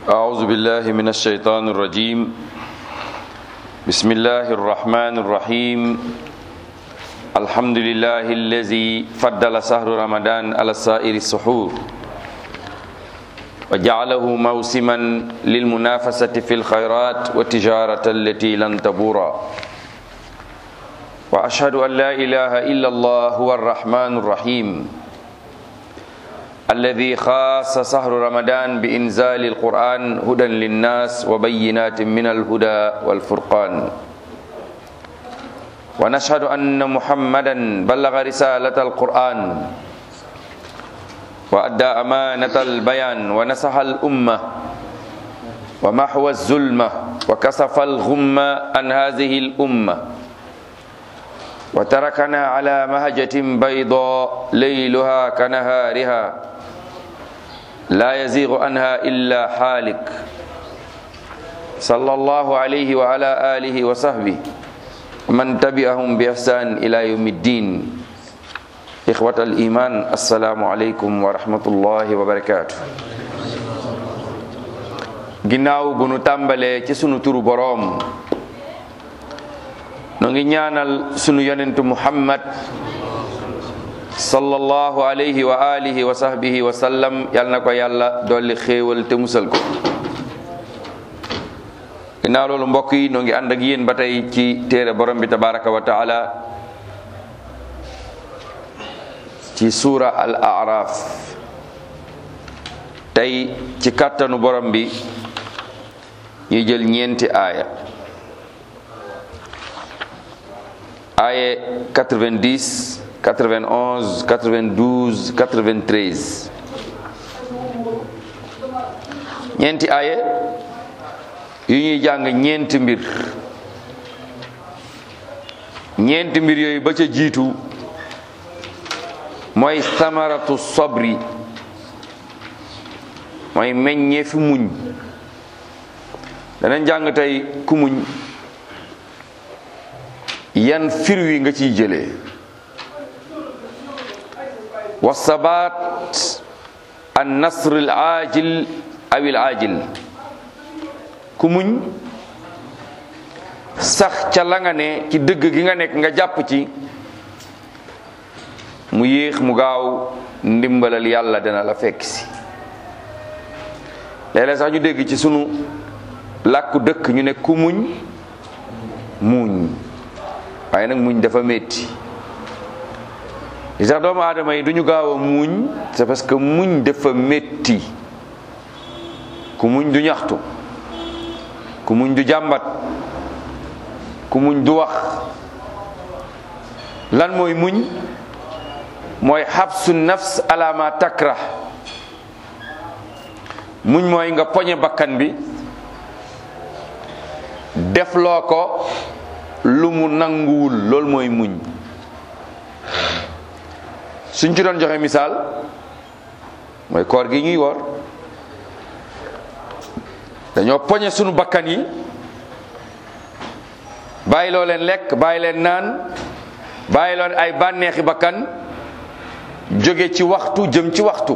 أعوذ بالله من الشيطان الرجيم بسم الله الرحمن الرحيم الحمد لله الذي فضل شهر رمضان على سائر السحور وجعله موسما للمنافسة في الخيرات والتجارة التي لن تبورا وأشهد أن لا إله إلا الله هو الرحمن الرحيم الذي خاص شهر رمضان بإنزال القرآن هدى للناس وبينات من الهدى والفرقان ونشهد أن محمدا بلغ رسالة القرآن وأدى أمانة البيان ونصح الأمة ومحو الظلمة وكسف الغمة عن هذه الأمة وتركنا على مهجة بيضاء ليلها كنهارها لا يزيغ عنها إلا حالك صلى الله عليه وعلى آله وصحبه ومن تبعهم بإحسان إلى يوم الدين إخوة الإيمان السلام عليكم ورحمة الله وبركاته ginnaaw bu nu tàmbalee ci sunu turu boroom nu ngi ñaanal sunu yonentu muhammad sallallahu alayhi wa alihi wa sahbihi wa sallam yal na ko yàlla dolli xéewal te musal ko ginnaaw loolu mbokk yi noo ngi ànd ak yéen ba tey ci téere borom bi tabaraka wa taala ci suura al araf tey ci kàttanu borom bi ñuy jël ñeenti aaya aaya 90 91 92 93 ñeenti aaya yu ñuy jàng ñeenti mbir ñeenti mbir yooyu ba ca jiitu mooy samaratu sobri mooy meññee fi muñ danañ jàng tey ku muñ yan fir wi nga ciy jëlee wa sabat an nasr al ajil aw al ajil ku muñ sax ca la nga ne ci dëgg gi nga nekk nga jàpp ci mu yéex mu gaaw ndimbalal yàlla dana la fekk si léeg-léeg sax ñu dégg ci sunu làkku dëkk ñu ne ku muñ muñ waaye nag muñ dafa métti li tax doomu aadama yi du ñu gaaw a muñ c'est parce que muñ dafa métti ku muñ du ñaxtu ku muñ du jàmbat ku muñ du wax lan mooy muñ mooy xabsu nafs ala ma takrah muñ mooy nga poñe bakkan bi def loo ko lu mu nanguwul loolu mooy muñ suñ ci doon joxe misaal mooy koor gi ñuy woor dañoo poñe sunu bakkan yi bàyyi loo leen lekk bàyyi leen naan bàyyi loo ay bànneexi bakkan jóge ci waxtu jëm ci waxtu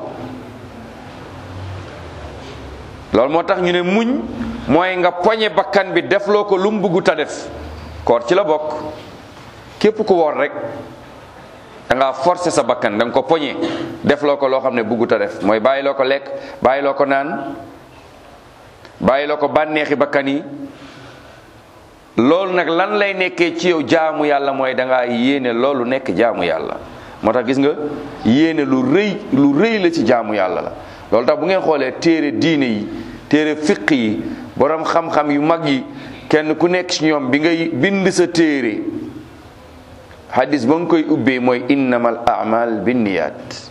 loolu moo tax ñu ne muñ mooy nga poñe bakkan bi def loo ko lu mu bëggut a def koor ci la bokk képp ku woor rek da ngaa forcer sa bakkan da nga ko poñe def loo ko loo xam ne bëggut a def mooy bàyyi loo ko lekk bàyyi loo ko naan bàyyi loo ko bànneexi bakkan yi loolu nag lan lay nekkee ci yow jaamu yàlla mooy da ngaa yéene loolu nekk jaamu yàlla moo tax gis nga yéene lu rëy lu rëy la ci jaamu yàlla la loolu tax bu ngeen xoolee téere diine yi téere fiq yi borom xam-xam yu mag yi kenn ku nekk ci ñoom bi ngay bind sa téere hadis ba nga koy ubbee mooy innamal a'mal binniyat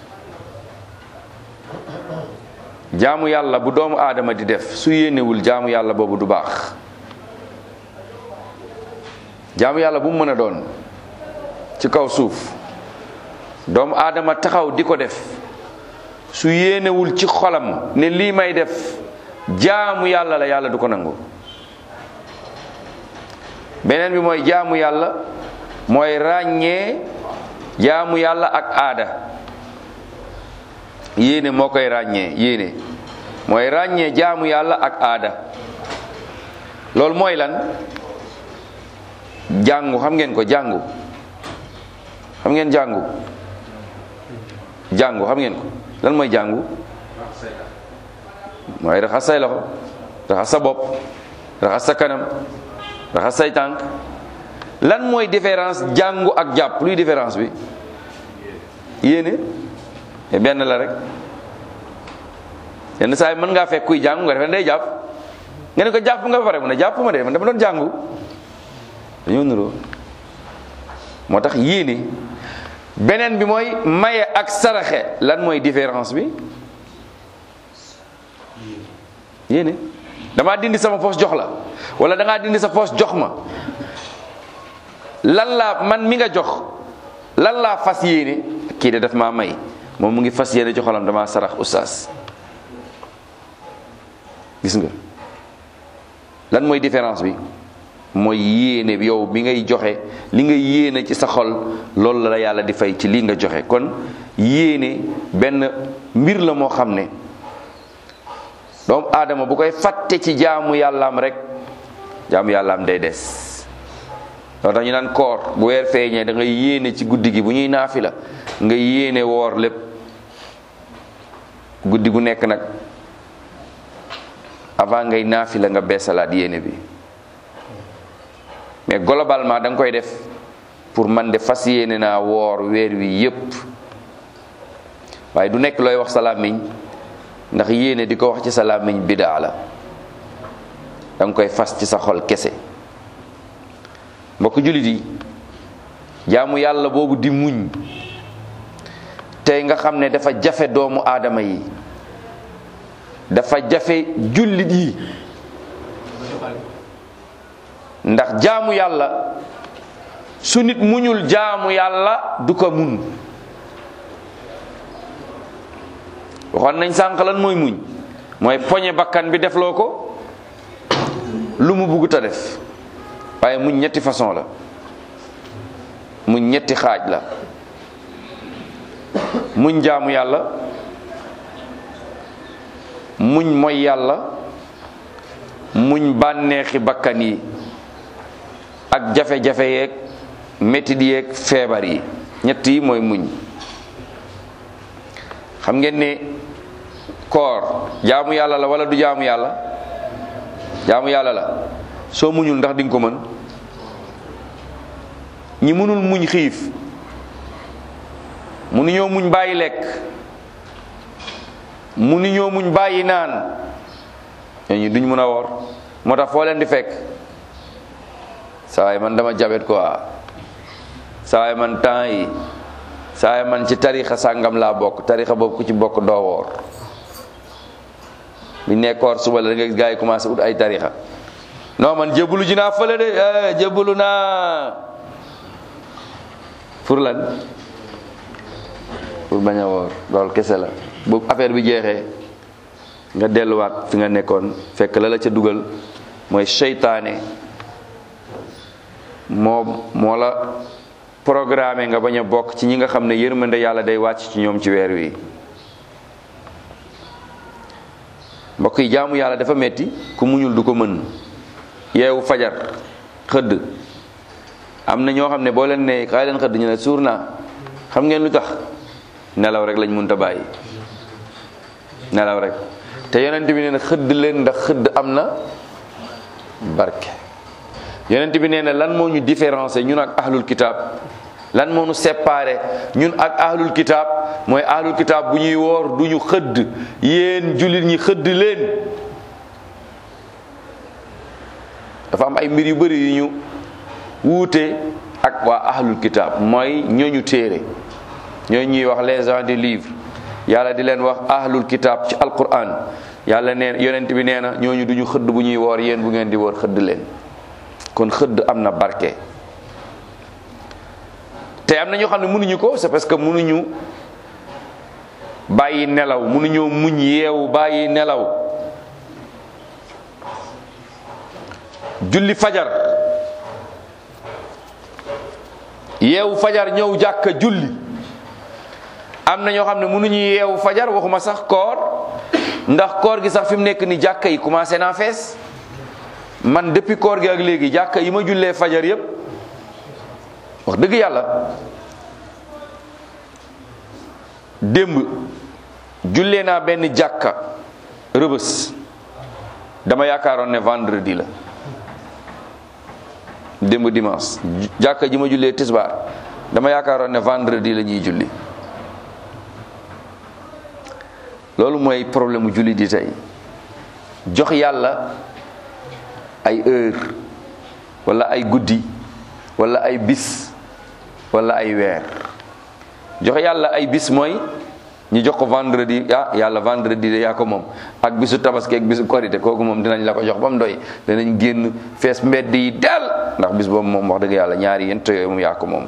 jaamu yàlla bu doomu aadama di def su yéenewul jaamu yàlla boobu du baax jaamu yàlla bu mu mën a doon ci kaw suuf doomu aadama taxaw di ko def su yéenewul ci xolam ne lii may def jaamu yàlla la yàlla du ko nangu beneen bi mooy jaamu yàlla mooy ràññee jaamu yàlla ak aada yéene moo koy ràññee yéene mooy ràññee jaamu yàlla ak aada loolu mooy lan jàngu xam ngeen ko jàngu xam ngeen jàngu jàngu xam ngeen ko lan mooy jàngu mooy raxas say loxo raxas sa bopp raxas sa kanam raxas say tànk lan mooy différence jàngu ak jàpp luy différence bi yéene benn la rek yenn saa yi mën ngaa fekk kuy jàngu nga defe day jàpp nga ne ko jàpp nga ba pare mu ne jàpp ma de man dama doon jàngu dañoo nuroo moo tax yéene beneen bi mooy maye ak saraxe lan mooy différence bi yéene damaa dindi sama poos jox la wala dangaa dindi sa poos jox ma lan laa man mi nga jox lan laa fas yéene kii de daf maa may moom mu ngi fas yéene joxalam damaa sarax oustaz gis nga lan mooy différence bi mooy yéene bi yow bi ngay joxe li nga yéene ci sa xol loolu la yàlla di fay ci lii nga joxe kon yéene benn mbir la moo xam ne doomu aadama bu koy fàtte ci jaamu yàllaam rek jaamu yàllaam day des loolu tax ñu naan koor bu weer feeñee da ngay yéene ci guddi gi bu ñuy naafi la nga yéene woor lépp guddi gu nekk nag avant ngay naafi la nga beesalaat yéene bi mais globalement da nga koy def pour man de fas yéene naa woor weer wi yépp waaye du nekk looy wax sa làmmiñ ndax yéene di ko wax ci sa làmmiñ bidaa la da nga koy fas ci sa xol kese mbokk jullit yi jaamu yàlla boobu di muñ tey nga xam ne dafa jafe doomu aadama yi dafa jafe jullit yi ndax jaamu yàlla su nit muñul jaamu yàlla du ko mun waxoon nañ sànq lan mooy muñ mooy poñe bakkan bi defloo ko lu mu bugg ta def waaye muñ ñetti façon la muñ ñetti xaaj la muñ jaamu yàlla muñ mooy yàlla muñ bànneexi bakkan yi ak jafe-jafe yeeg métit yeeg feebar yi ñett yi mooy muñ xam ngeen ne koor jaamu yàlla la wala du jaamu yàlla jaamu yàlla la soo muñul ndax di nga ko mën ñi mënul muñ xiif mënuñoo muñ bàyyi lekk mënuñoo muñ bàyyi naan ñooñu duñ mën a woor moo tax foo leen di fekk saa waay man dama jabet quoi saa waay man temps yi saa waay man ci tarixa sàngam laa bokk tarixa boobu ku ci bokk doo woor bi nekkoor suba la da nga gis gars yi commencé ut ay tarixa non man jébbalu ji naa fële de jébbalu naa pour lan pour bañ a woor loolu kese la bu affaire bi jeexee nga delluwaat fi nga nekkoon fekk la la ca dugal mooy seytaane moo moo la programmé nga bañ a bokk ci ñi nga xam ne yërmande yàlla day wàcc ci ñoom ci weer wi mbokk yi jaamu yàlla dafa metti ku muñul du ko mën yeewu fajar xëdd am na ñoo xam ne boo leen ne kaay leen xëdd ñu ne suur naa xam ngeen lu tax nelaw rek lañ mënta bàyyi nelaw rek te yonent bi nee na xëdd leen ndax xëdd am na barke yonent bi nee na lan moo ñu différencier ñun ak ahlul kitab lan moo ñu séparé ñun ak ahlul kitab mooy ahlul kitab bu ñuy woor du ñu xëdd yéen jullit ñi xëdd leen dafa am ay mbir yu bëri yu ñu wuute ak waa ahlul kitab mooy ñooñu téere ñooñu ñuy wax les gens du livre yàlla di leen wax ahlul kitab ci alquran yàlla neen yonent bi nee na ñooñu duñu xëdd bu ñuy woor yéen bu ngeen di woor xëdd leen kon xëdd am na barke te am na ñoo xam ne mënuñu ko c'est parce que mënuñu bàyyi nelaw mënuñoo muñ yeewu bàyyi nelaw julli fajar yeewu fajar ñëw jàkka julli am na ñoo xam ne mënuñu yeewu fajar waxuma sax koor ndax koor gi sax fi mu nekk ni jàkka yi commencé naa fees man depuis koor gi ak léegi jàkka yi ma jullee fajar yépp wax dëgg yàlla démb jullee naa benn jàkka rëbës dama yaakaaroon ne vendredi la démb dimanche jàkka ji ma jullee tisbaar dama yaakaaroon ne vendredi la ñuy julli loolu mooy problème mu julli di tey jox yàlla ay heure wala ay guddi wala ay bis wala ay weer jox yàlla ay bis mooy ñu jox ko vendredi ah yàlla vendredi de yaa ko moom ak bisu tabaski ak bisu korité kooku moom dinañ la ko jox ba mu doy danañ génn fees mbedd yi del ndax bis boobu moom wax dëgg yàlla ñaari yent yooyu moom yaa ko moom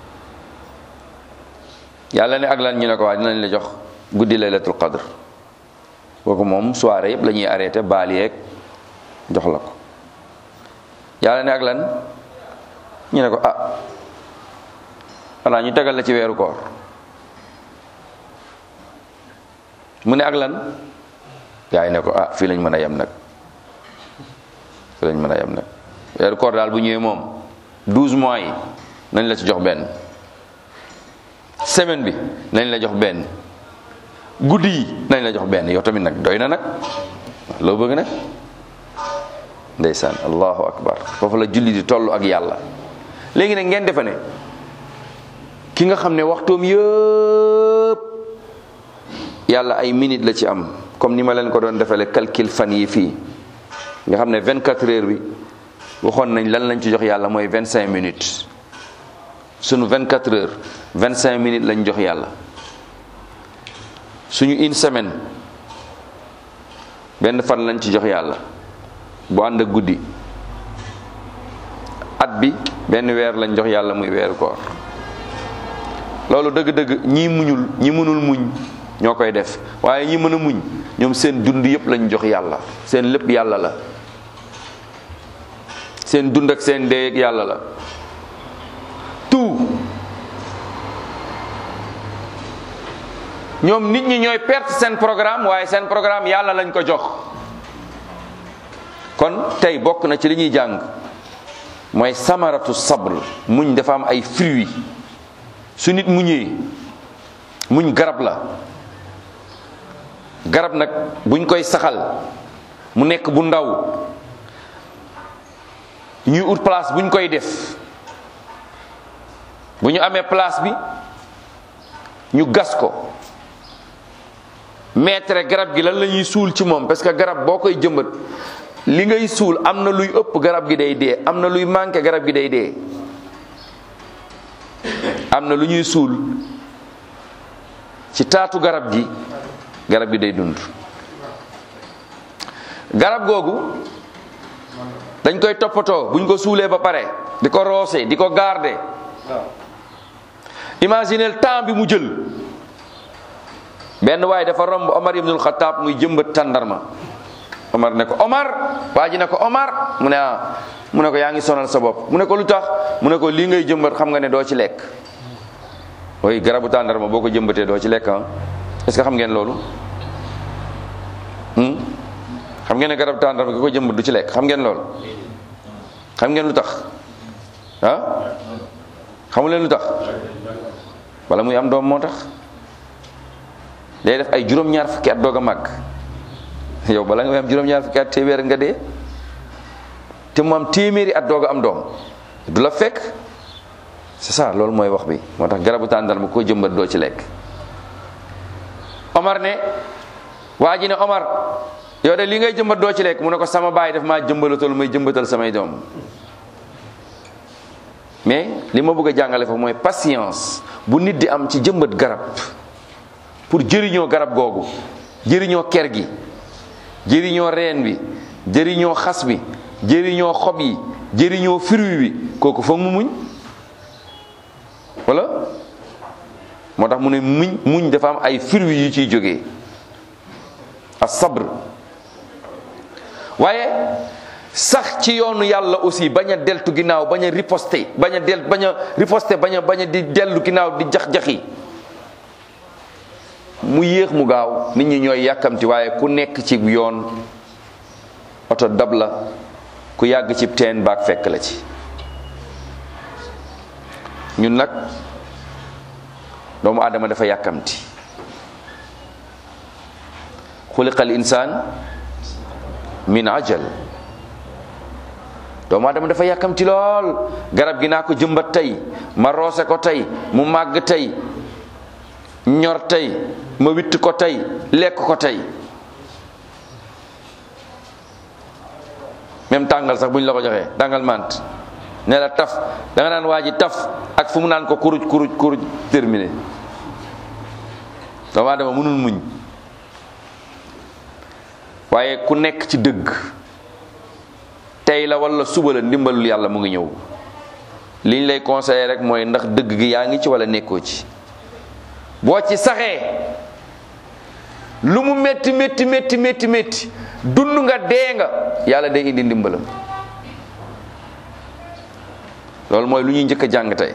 yàlla ne ak lan ñu ne ko waa dinañ la jox guddi laylatul qadr kooku moom soirée yëpp la ñuy arrêté baal yeeg jox la ko yàlla ne ak lan ñu ne ko ah xanaa ñu tegal la ci weeru koor mu ne ak lan gaa yi ne ko ah fii lañ mën a yem nag fii lañ mën a yem nag weeru koor daal bu ñëwee moom douze mois yi nañ la ci jox benn semaine bi nañ la jox benn guddi yi nañ la jox benn yow tamit nag doy na nag loo bëgg nag ndeysaan allahu akbar foofu la julli di toll ak yàlla léegi nag ngeen defe ne ki nga xam ne waxtoom yëpp yàlla ay minute la ci am comme ni ma leen ko doon defale calcul fan yi fii nga xam ne 24 heures bi waxoon nañ lan lañ ci jox yàlla mooy 25 minutes suñu 24 heures 25 minutes lañ jox yàlla suñu une semaine benn fan lañ ci jox yàlla bu ànd ak guddi at bi benn weer lañ jox yàlla muy weeru koor loolu dëgg-dëgg ñii muñul ñi mënul muñ ñoo koy def waaye ñi mën a muñ ñoom seen dund yépp lañ jox yàlla seen lépp yàlla la seen dund ak seen dee ak yàlla la tout ñoom nit ñi ñooy perte seen programme waaye seen programme yàlla lañ ko jox kon tey bokk na ci li ñuy jàng mooy samaratu sabr muñ dafa am ay fruits su nit muñee muñ garab la garab nag buñ koy saxal mu nekk bu ndaw ñuy ut place buñ koy def bu ñu amee place bi ñu gas ko mettre garab gi lan la ñuy suul ci moom parce que garab boo koy jëmbat li ngay suul am na luy ëpp garab gi day dee am na luy manqué garab gi day dee am na lu ñuy suul ci taatu garab gi garab gi day dund garab googu dañ koy toppatoo buñ ko suulee ba pare di ko roose di ko garder imaginez temps bi mu jël benn waaye dafa romb Omar ibnul Xataab muy jëmbat tàndarma Omar ne ko Omar waa ji ne ko Omar mu ne ah mu ne ko yaa ngi sonal sa bopp mu ne ko lu tax mu ne ko lii ngay jëmbat xam nga ne doo ci lekk ooy garabu tàndarma boo ko jëmbatee doo ci lekk ah est-ce que xam ngeen loolu xam ngeen ne garabu tàndarma ki ko jëmbat du ci lekk xam ngeen loolu xam ngeen lu tax ah xamu leen lu tax wala muy am doom moo tax day def ay juróom-ñaar fukki at doog a màgg yow bala nga am juróom-ñaar fukki at téeméer nga dee te mu am téeméeri at doog a am doom du la fekk c'est ça loolu mooy wax bi moo tax garabu tàndarma ko jëmbat doo ci lekk Omar ne waa ji ne Omar yow de li ngay jëmbat doo ci lekk mu ne ko sama baay daf maa jëmbalatal may jëmbatal samay doom mais li ma bëgg a jàngale fa mooy patience bu nit di am ci jëmbat garab pour jëriñoo garab googu jëriñoo ker gi jëriñoo reen bi jëriñoo xas bi jëriñoo xob yi jëriñoo fruit bi kooku foog mu muñ wala moo tax mu ne muñ muñ dafa am ay fruits yu ciy jógee as sabr waaye sax ci yoonu yàlla aussi bañ a deltu ginnaaw bañ a riposter bañ a del bañ a riposter bañ a bañ a di dellu ginnaaw di jax-jaxi mu yéex mu gaaw nit ñi ñooy yàkkamti waaye ku nekk ci yoon oto dab la ku yàgg ci teen baag fekk la ci ñun nag doomu aadama dafa yàkkamti xuliqal insaan min ajal doomu aadama dafa yàkkamti lool garab gi naa ko jëmbat tey ma roose ko tey mu màgg tey ñor tey ma witt ko tey lekk ko tey même tàngal sax bu ñu la ko joxee tàngal mant ne la taf da nga naan waa ji taf ak fu mu naan ko kuruj kuruj kuruj terminé doomu aadama mënul muñ waaye ku nekk ci dëgg tey la wala suba la ndimbalul yàlla mu ngi ñëw liñ lay conseillé rek mooy ndax dëgg gi yaa ngi ci wala nekkoo ci boo ci saxee lu mu métti métti métti métti métti dund nga dee nga yàlla day indi ndimbalam loolu mooy lu ñuy njëkk a jàng tey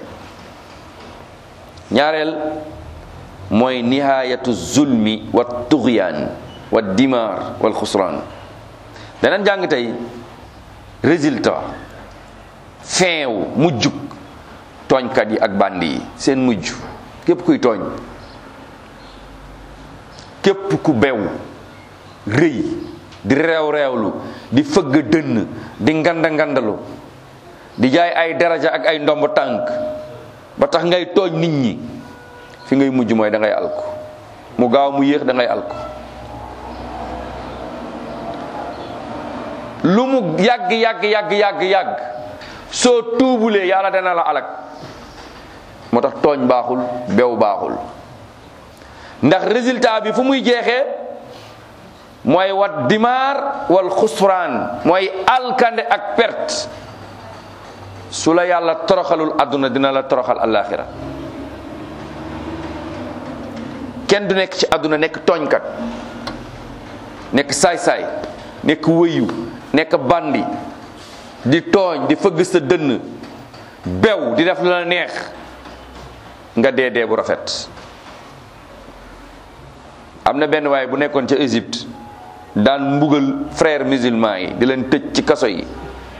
ñaareel mooy nihayatu zulmi wa tugyaan wa dimaar wal xusraan danañ jàng tey résultat fin wu mujjug tooñkat yi ak bandi yi seen mujj képp kuy tooñ képp ku bew rëy di reew reewlu di fëgg dënn di nganda ngandalu di jaay ay daraja ak ay ndomb tànk ba tax ngay tooñ nit ñi fi ngay mujj mooy da ngay alku mu gaaw mu yéex da ngay alku lu mu yàgg yàgg yàgg yàgg yàgg soo tuubulee yàlla dana la alak moo tax tooñ baaxul bew baaxul ndax résultat bi fu muy jeexee mooy wat dimaar wal xusraan mooy alkande ak perte su la yàlla toroxalul àdduna dina la toroxal àllaaxira kenn du nekk ci àdduna nekk tooñkat nekk saay-saay nekk wëyu nekk bandi di tooñ di fëgg sa dënn bew di def lu la neex nga dee dee bu rafet am na benn waay bu nekkoon ca Égypte daan mbugal frère musulman yi di leen tëj ci kaso yi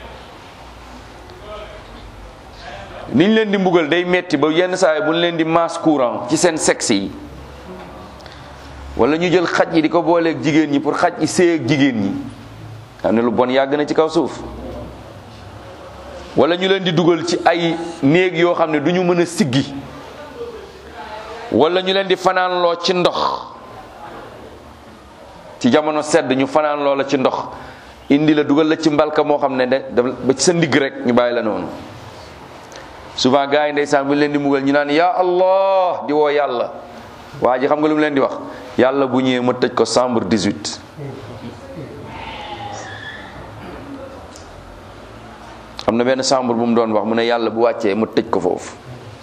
niñ leen di mbugal day metti ba yenn saa yi bu ñu leen di masse courant ci seen sexe yi wala ñu jël xaj yi di ko booleeg jigéen ñi pour xaj yi séy ak jigéen ñi xam ne lu bon yàgg na ci kaw suuf wala ñu leen di dugal ci ay néeg yoo xam ne du ñu mën a siggi wala ñu leen di fanaanloo ci ndox ci jamono sedd ñu fanaan loola ci ndox indi la dugal la ci mbalka moo xam ne de ba ci sa ndigg rek ñu bàyyi la noonu souvent gars yi ndeysaan bu ñu leen di mugal ñu naan ya allah di woo yàlla waa ji xam nga lu mu leen di wax yàlla bu ñëwee ma tëj ko chambre 18 am na benn chambre bu mu doon wax mu ne yàlla bu wàccee ma tëj ko foofu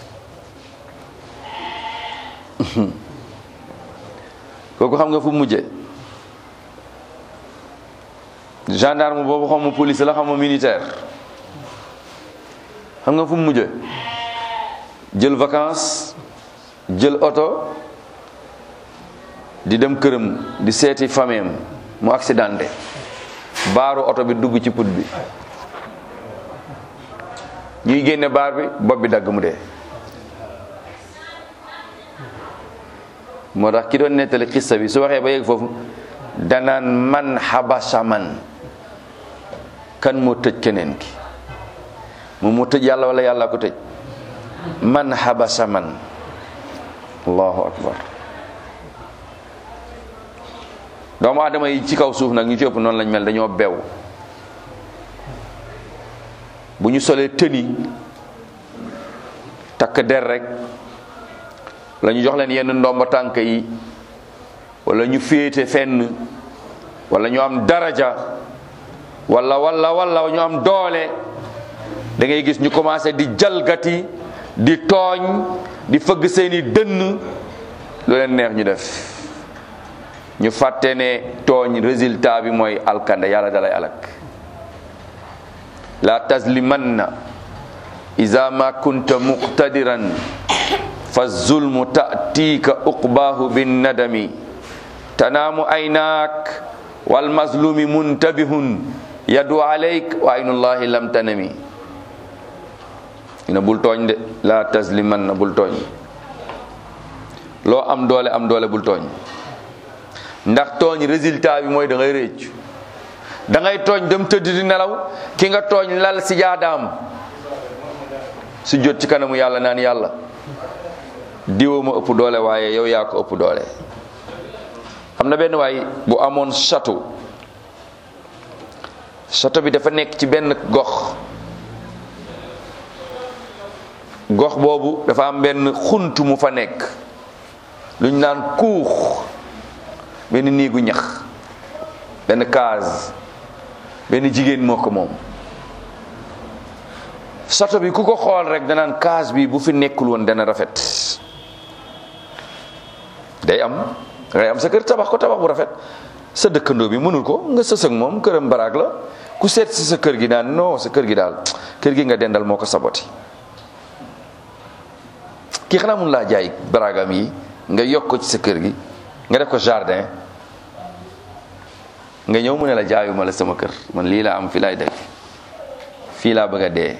kooku xam nga fu mu mujjee gendarme boobu xam ma police la xam ma militaire xam nga fu mu mujjee jël vacances jël oto di dem këram di seeti fameem mu accidenté baaru oto bi dugg ci put bi ñuy génne baar bi bopp bi dagg mu dee moo tax ki doon nettali xissa bi su waxee ba yegg foofu danaan man xabasa man kan moo tëj keneen ki moom moo tëj yàlla wala yàlla ko tëj man xabasa man allahu akbar doomu aadama yi ci kaw suuf nag ñu ci ëpp noonu lañ mel dañoo bew bu ñu solee tëni takk der rek wala ñu jox leen yenn ndomba tànk yi wala ñu féete fenn wala ñu am daraja wala wala wala ñu am doole da ngay gis ñu commencé di jalgati di tooñ di fëgg seeni dënn lu leen neex ñu def ñu fàtte ne tooñ résultat bi mooy alkande yàlla dalay alak la tazlimanna iza ma kunta muqtadiran fa zulmu ta'tiika uqbaahu binnadami tanaamu aynaak wal mazlumi muntabihun yadu alayk wa aynullahi lam tanami ina bul tooñ de la tasliman na bul tooñ loo am doole am doole bul tooñ ndax tooñ résultat bi mooy da ngay réccu da ngay tooñ dem tëdd di nelaw ki nga tooñ lal si jaadaam su jot ci kanamu yàlla naan yàlla diwa ma ëpp doole waaye yow yaa ko ëpp doole am na benn waay bu amoon château château bi dafa nekk ci benn gox gox boobu dafa am benn xunt mu fa nekk lu ñu naan kuux benn néegu ñax benn case benn jigéen moo ko moom château bi ku ko xool rek danaan case bi bu fi nekkul woon dana rafet day am ngay am sa kër tabax ko tabax bu rafet sa dëkkandoo bi mënul ko nga sës ak moom këram baraag la ku seet si sa kër gi daan non sa kër gi daal kër gi nga dendal moo ko saboti kii xanaa mun laa jaay baraagam yi nga yokk ko ci sa kër gi nga def ko jardin nga ñëw mu ne la jaayuma la sama kër man lii laa am fii laay dëkk fii laa bëgg a dee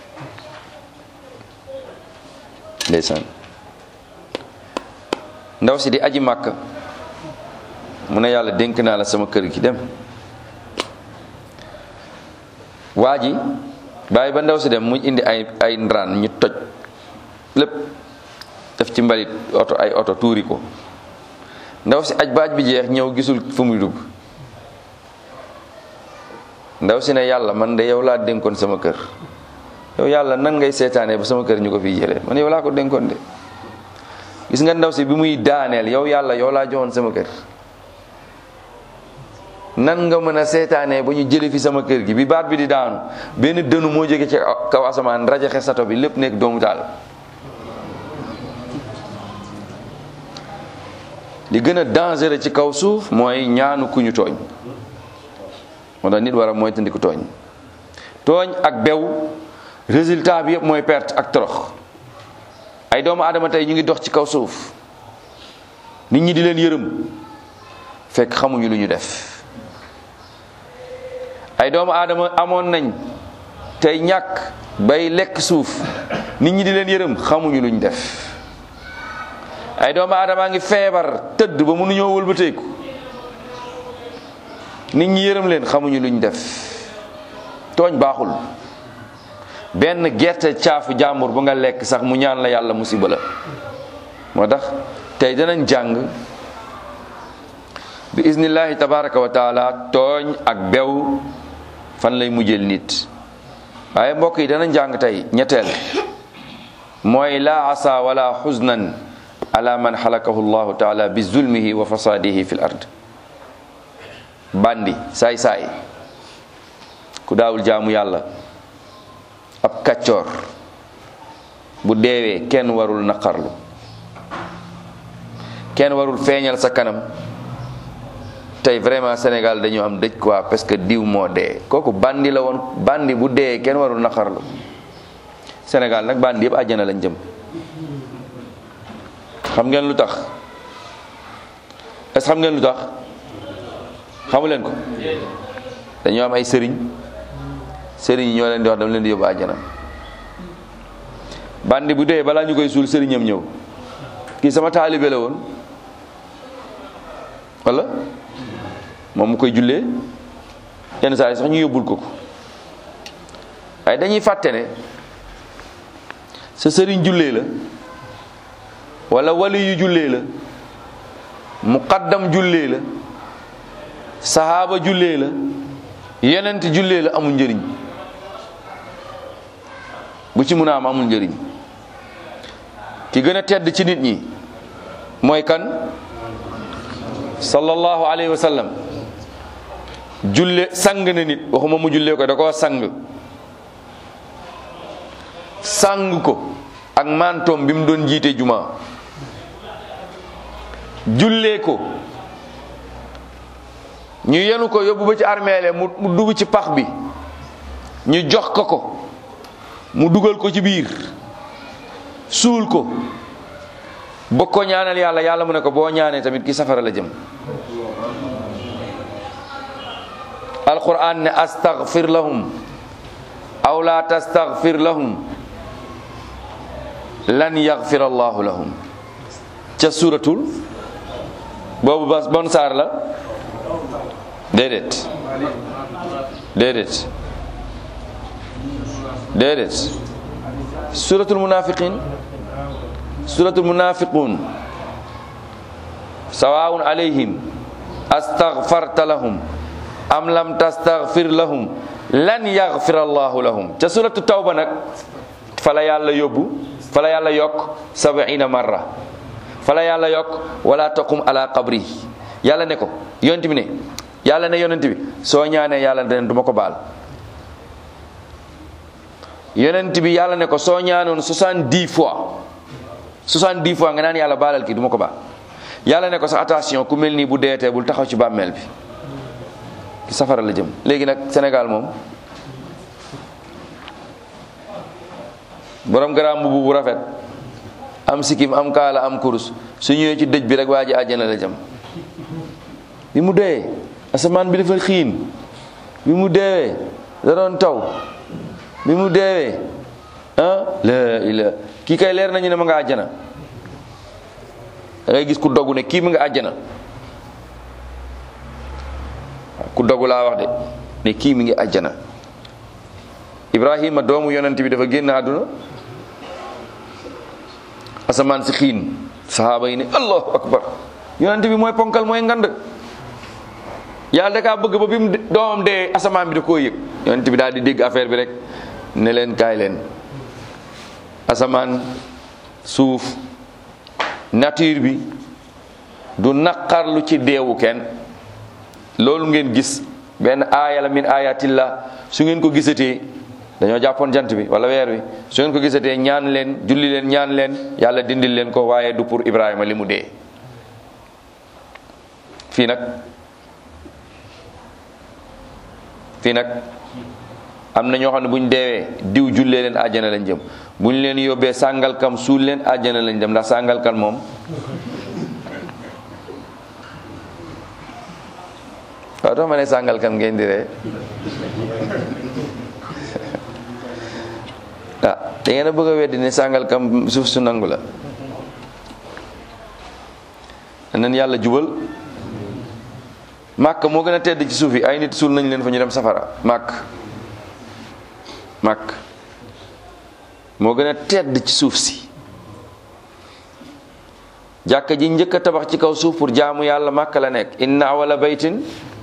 ndeysaan ndaw si di aji màkk mu ne yàlla dénk naa la sama kër gi dem waa ji bàyyi ba ndaw si dem mu indi ay ay ndaraan ñu toj lépp def ci mbalit oto ay oto tuuri ko ndaw si aj baaj bi jeex ñëw gisul fu muy dugg ndaw si ne yàlla man de yow laa dénkoon sama kër yow yàlla nan ngay seetaanee ba sama kër ñu ko fiy jëlee man yow laa ko dénkoon de gis nga ndaw si bi muy daaneel yow yàlla yow laa joxoon sama kër nan nga mën a seetaanee ba ñu jële fi sama kër gi bi baat bi di daanu benn dënu moo jóge ci kaw asamaan rajaxe sato bi lépp nekk doomu taal li gën a dangereux ci kaw suuf mooy ñaanu ku ñu tooñ moo tax nit war a mooy tandiku tooñ tooñ ak bew résultat bi yëpp mooy perte ak torox ay doomu aadama tey ñu ngi dox ci kaw suuf nit ñi di leen yërëm fekk xamuñu lu ñu def ay doomu aadama amoon nañ tey ñàkk bay lekk suuf nit ñi di leen yërëm xamuñu lu ñu def ay doomu aadama ngi feebar tëdd ba mënuñoo wëlbateeku nit ñi yërëm leen xamuñu lu ñu def tooñ baaxul benn gerte caafu jàmbur bu nga lekk sax mu ñaan la yàlla musiba la moo tax tey danañ jàng bi iznillahi tabaraka wa taala tooñ ak bew fan lay mujjeel nit waaye mbokk yi danañ jàng tey ñetteel mooy laa asa wala xusnan ala man xalakahu llahu taala bi zulmihi wa fasadihi fi l ard bandi saay saay ku daawul jaamu yàlla ab kàccoor bu deewee kenn warul naqarlu kenn warul feeñal sa kanam tey vraiment Sénégal dañu am dëj quoi parce que diw moo dee kooku bandi la woon bandi bu dee kenn warul naqarlu Sénégal nag bandi yëpp àjjana lañ jëm xam ngeen lu tax est-ce xam ngeen lu tax xamu leen ko dañoo am ay sëriñ sëriñ yi ñoo leen di wax dama leen di yóbbu àjjana bandi bu dee balaa ñu koy suul sëriñam ñëw kii sama taalibe la woon wala moom mu koy jullee yenn saa yi sax ñu yóbbul ko ko waaye dañuy fàtte ne sa sëriñ jullee la wala wali yu jullee la muqaddam jullee la sahaaba jullee la yenent jullee la amul njëriñ bu ci mun a am amul njëriñ ki gën a tedd ci nit ñi mooy kan sallallahu alayhi wa sallam julle sang na nit waxuma mu jullee ko da koo sang sang ko ak mantoom bi mu doon jiite juma jullee ko ñu yenu ko yóbbu ba ci armeele mu mu dugg ci pax bi ñu jox ko ko mu dugal ko ci biir suul ko bëgg ko ñaanal yàlla yàlla mu ne ko boo ñaanee tamit ki safara la jëm alquran ne astaghfir lahum aw la tastaghfir lahum lan yaghfir allahu lahum ca suratul boobu bas bon saar la déedéet déedéet déedéet suratul munafiqin suratul munafiqun sawaun alayhim astaghfarta lahum am lam tastaghfir lahum lan yaghfir allahu lahum ca suratu tawba nag fala yàlla yóbbu fala yàlla yokk sab'ina marra fala yàlla yokk wala taqum ala qabri yàlla ne ko yonent bi ne yàlla ne yonent bi soo ñaanee yàlla ne duma ko baal yonent bi yàlla ne ko soo ñaanoon soixante-dix fois soixante-dix fois nga naan yàlla baalal kii duma ko baal yàlla ne ko sa attention ku mel nii bu deetee bul taxaw ci bàmmeel bi ki safara la jëm léegi nag Sénégal moom borom garaam mbubu bu rafet am sikkim am kaala am kurus su ñëwee ci dëj bi rek waa ji àjjana la jëm bi mu dee asamaan bi dafa xiin bi mu deewee da doon taw bi mu deewee ah la ila kii kay leer nañu ne ma nga àjjana da ngay gis ku dogu ne kii mu nga àjjana ku dogu laa wax de ne kii mi ngi àjjana ibrahima doomu yonent bi dafa génn àdduna asamaan si xiin sahaaba yi ne allahu akbar yonent bi mooy ponkal mooy ngand yàlla da kaa bëgg ba bi mu doomam dee asamaan bi da koo yëg yonent bi daal di dégg affaire bi rek ne leen kaay leen asamaan suuf nature bi du naqarlu ci deewu kenn loolu ngeen gis benn aaya la min ayatillah su ngeen ko gisatee dañoo jàppoon jant bi wala weer wi su ngeen ko gisatee ñaan leen julli leen ñaan leen yàlla dindil leen ko waaye du pour Ibrahima li mu dee fii nag fii nag am na ñoo xam ne bu ñu deewee diw jullee leen àjjana lañ jëm bu ñu leen yóbbee sàngalkam suul leen àjjana lañ jëm ndax sàngalkam moom waaw tax ma ne sàngalkam ngeen di ree ah da ngeen a bëgg a weddi ne sàngalkam suuf su nangu la nan yàlla jubal màkk moo gën a tedd ci suuf yi ay nit suul nañ leen fa ñu dem safara màkk màkk moo gën a tedd ci suuf si jàkka ji njëkk a tabax ci kaw suuf pour jaamu yàlla màkk la nekk inna awala baytin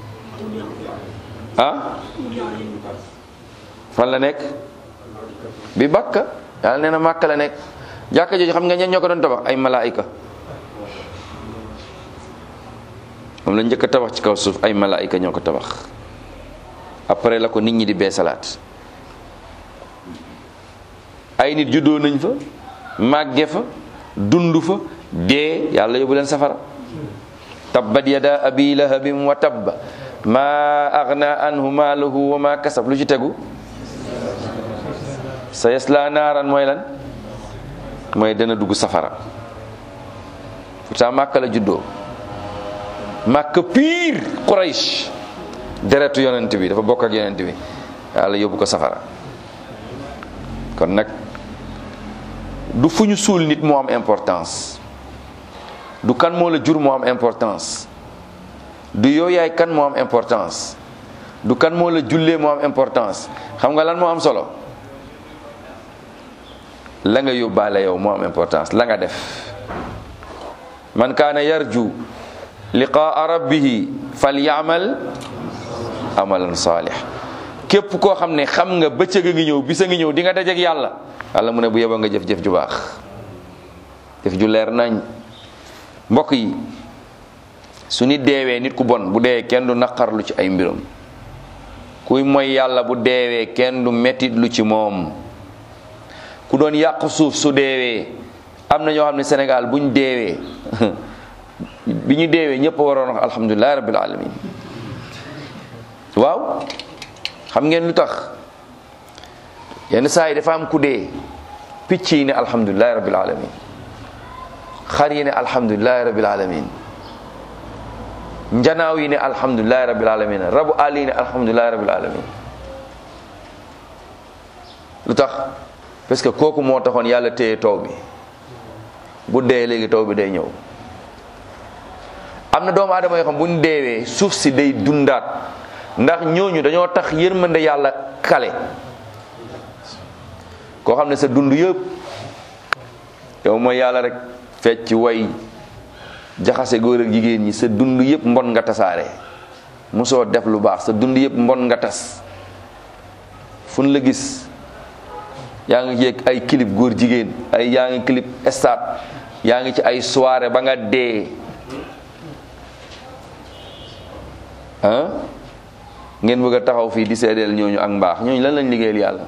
ah fan la nekk bi bakka yàlla nee na màkk la nekk jàkka jooju xam nga ñen ñoo ko doon tabax ay malaayika moom la njëkk a tabax ci kaw suuf ay malaayika ñoo ko tabax après la ko nit ñi di beesalaat ay nit juddoo nañ fa màgge fa dund fa dee yàlla yóbbu leen safara tabbat yada abi lahabin wa tabba ma agna anhu maaluhu wa ma kasab lu ci tegu sa yasla naaran mooy lan mooy dana dugg safara pourtant màkka la juddoo màkka piir Quraysh deretu yonent bi dafa bokk ak yonent bi yàlla yóbbu ko safara kon nag du fu ñu suul nit moo am importance du kan moo la jur moo am importance du yow yaay kan moo am importance du kan moo la jullee moo am importance xam nga lan moo am solo la nga yóbbaale yow moo am importance la nga def man kaana yarju liqaa rabbihi falyamal amalan salih képp koo xam ne xam nga bëccëg a ngi ñëw bisa ngi ñëw di nga dajeek yàlla yàlla mu ne bu yeba nga jëf-jëf ju baax jëf ju leer nañ mbokk yi su nit deewee nit ku bon bu deewee kenn du naqarlu ci ay mbiram kuy mooy yàlla bu deewee kenn du mettit lu ci moom ku doon yàq suuf su deewee am na ñoo xam ne Sénégal buñ deewee bi ñu deewee ñëpp waroon wax alhamdulilahi rabbil alamin waaw xam ngeen lu tax yenn saa yi dafa am ku dee picc yi ne alhamdulilahi rabbil alamin xar yi ne alhamdulilahi rabbil alamin njanaaw yi ne alhamdulilahi rabbil alamin rabu àll yi ne alhamdulilahi rabbil alamin lu tax parce que kooku moo taxoon yàlla téye taw bi bu dee léegi taw bi day ñëw am na doomu aadama yoo xam bu ñu deewee suuf si day dundaat ndax ñooñu dañoo tax yërmande yàlla kale koo xam ne sa dund yëpp yow mooy yàlla rek fecc way jaxase góor ak jigéen ñi sa dund yëpp mbon nga tasaare mosoo def lu baax sa dund yëpp mbon nga tas fu la gis yaa ngi yéeg ay clip góor jigéen ay yaa ngi clip stade yaa ngi ci ay soirée ba nga dee ah ngeen bëgg a taxaw fii di seedeel ñooñu ak mbaax ñooñu lan lañ liggéeyal yàlla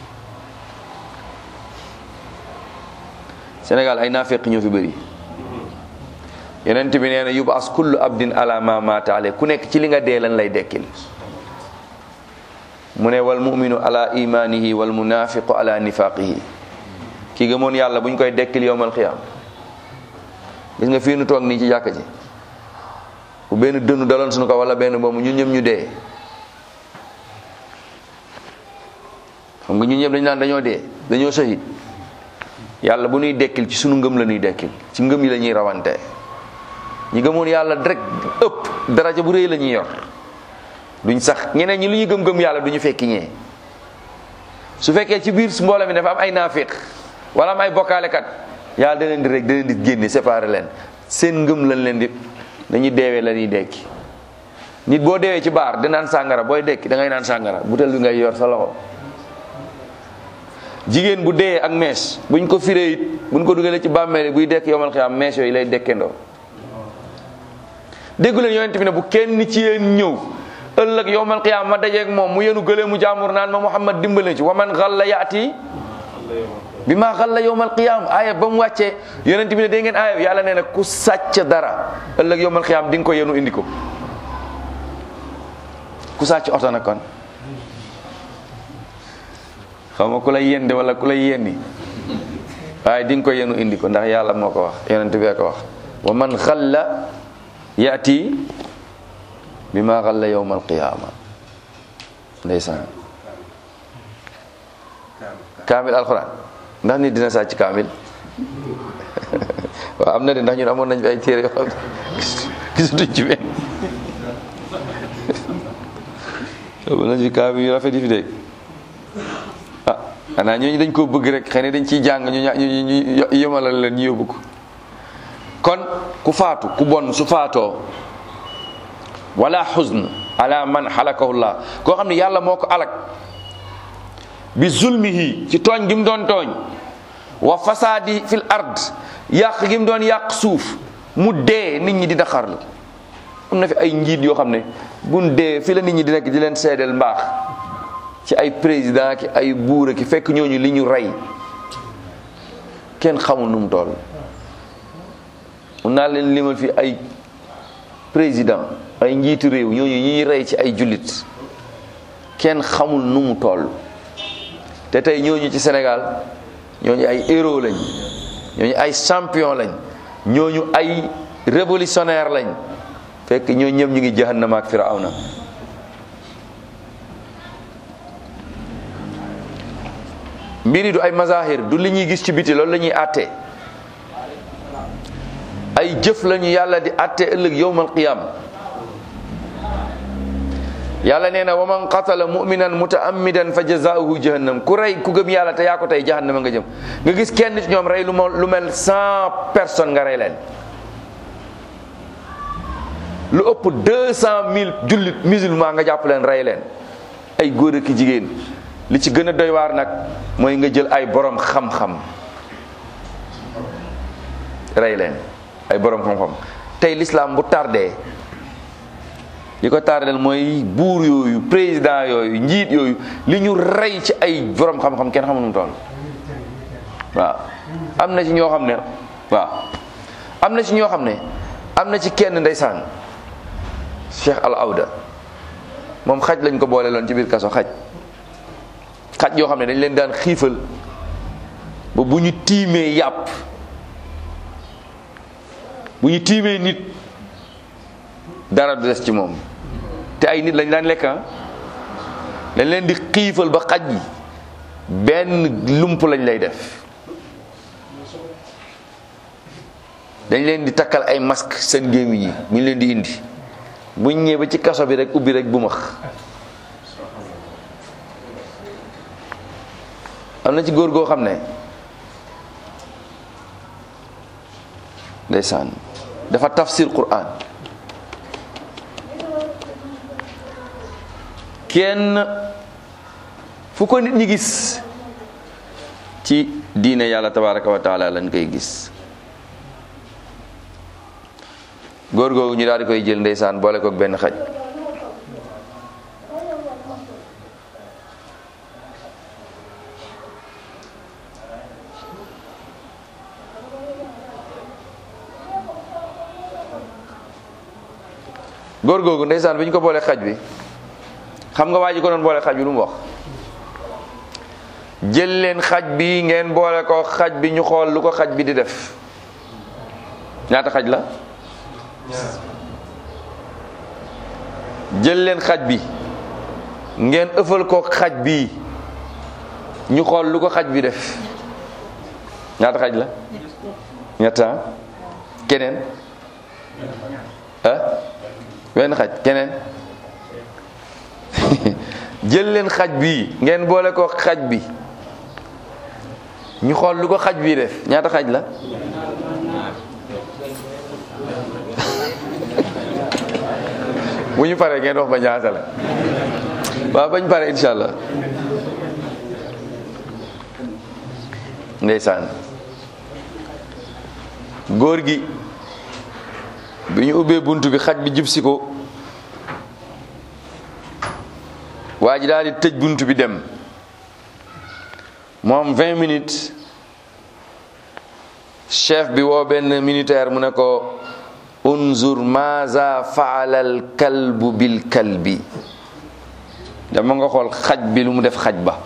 Sénégal ay naafeq ñoo fi bëri yonent bi nee na yubas kullu abdin ala ma mata ale ku nekk ci li nga dee lan lay dekkil mu ne wal muminu ala imanihi wal munafiqu ala nifaqihi ki gëmoon yàlla bu ñu koy dekkil yowmal xiyaam gis nga fii nu toog nii ci jàkka ji bu benn dënnu daloon suñu ko wala benn boobu ñun ñëpp ñu dee xam nga ñun ñëpp dañu naan dañoo dee dañoo sahid yàlla bu ñuy dekkil ci sunu ngëm la ñuy dekkil ci ngëm yi la ñuy rawante ñi gëmoon yàlla rek ëpp daraja bu rëy la ñuy yor duñ sax ñeneen ñi lu ñu gëm-gëm yàlla du ñu fekki ñee su fekkee ci biir mbooloo mi dafa am ay naafiq wala am ay bokkaalekat yàlla da leen di rek da leen di génne séparé leen seen ngëm lañ leen di dañuy deewee la ñuy dekki nit boo deewee ci baar di naan sàngara booy dekki da ngay naan sàngara butel bi ngay yor sa loxo jigéen bu dee ak mees buñ ko firee it buñ ko dugalee ci bàmmeele buy dekk yomal xiyaam mees yooyu lay dekkendoo déggu leen yonent bi ne bu kenn ci yéen ñëw ëllëg yowmal qiyaama ma dajeeg moom mu yenu gëlee mu jaamur naan ma Muhammad dimbale ci wa man xalla yaati bi maa xalla yowmal qiyaama aaya ba mu wàccee yonent bi ne dégg ngeen aaya yàlla nee na ku sàcc dara ëllëg yowmal qiyaama di nga ko yenu indi ko ku sàcc oto nag kon xaw ma ku lay yende wala ku lay yenni waaye di nga ko yenu indi ko ndax yàlla moo ko wax yonent bee ko wax wa man xalla yaati bi ma xalla yowma alqiyama ndeysaan kaamil alquran ndax nit dina sàcc kaamil waaw am na de ndax ñun amoon nañ fi ay téere yoo xam gisatuñ ci benn amoon nañ fi kaamil yu rafet yi fi dégg ah xanaa ñooñu dañ koo bëgg rek xëy na dañ ciy jàng ñu ñu ñu yemalal leen ñu yóbbu ko kon ku faatu ku bon su faatoo wala xusn ala man xalakahullah koo xam ne yàlla moo ko alak bi zulmihi ci tooñ gi mu doon tooñ wa fasaadi fil ard yàq gi mu doon yàq suuf mu dee nit ñi dina xarlu am na fi ay njiit yoo xam ne buñ dee fi la nit ñi di nekk di leen seedeel mbaax ci ay président ki ay buura ki fekk ñooñu li ñu rey kenn xamul nu mu toll mun naa leen limal fi ay président ay njiitu réew ñooñu ñuy rey ci ay jullit kenn xamul nu mu toll te tey ñooñu ci Sénégal ñooñu ay héros lañ ñooñu ay champion lañ ñooñu ay révolutionnaire lañ fekk ñoo ñëpp ñu ngi jahannama ak firawna mbiri du ay mazahir du li ñuy gis ci biti loolu la ñuy àtte ay jëf lañu yàlla di àtte ëllëg yowmal qiyam yàlla nee na wa man qatala muminan mutaammidan fa jazaauhu jahannam ku rey ku gëm yàlla te yaa ko tey jahannama nga jëm nga gis kenn ci ñoom rey lu ma lu mel cent personnes nga rey leen lu ëpp deux cent mille jullit musulman nga jàpp leen rey leen ay góor ak jigéen li ci gën a doy waar nag mooy nga jël ay borom xam-xam rey leen ay borom xam-xam tey l'islam bu tardé li ko tardel mooy buur yooyu président yooyu njiit yooyu li ñu rey ci ay borom xam-xam kenn xamul nu mu toll waaw am na ci ñoo xam ne waaw am na ci ñoo xam ne am na ci kenn ndeysaan Cheikh Al Awda moom xaj lañ ko boole loon ci biir kaso xaj xaj yoo xam ne dañ leen daan xiifal ba bu ñu tiimee yàpp bu ñu tiimee nit dara du des ci moom te ay nit lañ daan lekk dañ leen di xiifal ba xaj yi benn lump lañ lay def dañ leen di takkal ay masque seen gémmiñ yi bu ñu leen di indi buñ ñëwee ba ci kaso bi rek ubbi rek bu max am na ci góor goo xam ne ndeysaan dafa tafsir Qur'an kenn fu ko nit ñi gis ci diine yàlla tabaraka wa taala lañ koy gis góor googu ñu daal di koy jël ndeysaan boole kook benn xaj góor googu ndeysaan bi ñu ko boole xaj bi xam nga waa ji ko doon boole xaj bi lu mu wax jël leen xaj bi ngeen boole ko xaj bi ñu xool lu ko xaj bi di def ñaata xaj la jël leen xaj bi ngeen ëffal ko xaj bi ñu xool lu ko xaj bi def ñaata xaj la ñetta keneen ah wenn xaj keneen jël leen xaj bi ngeen boole ko xaj bi ñu xool lu ko xaj bi def ñaata xaj la bu ñu paree ngeen wax ba ñaata la waaw bañ pare insha allah ndeysaan góor gi bi ñu ubbee bunt bi xaj bi jub si ko waa ji daal di tëj bunt bi dem moom vingt minutes chef bi woo benn militaire mu ne ko unzur maza faala al kalbu bil kalbi dama nga xool xaj bi lu mu def xaj ba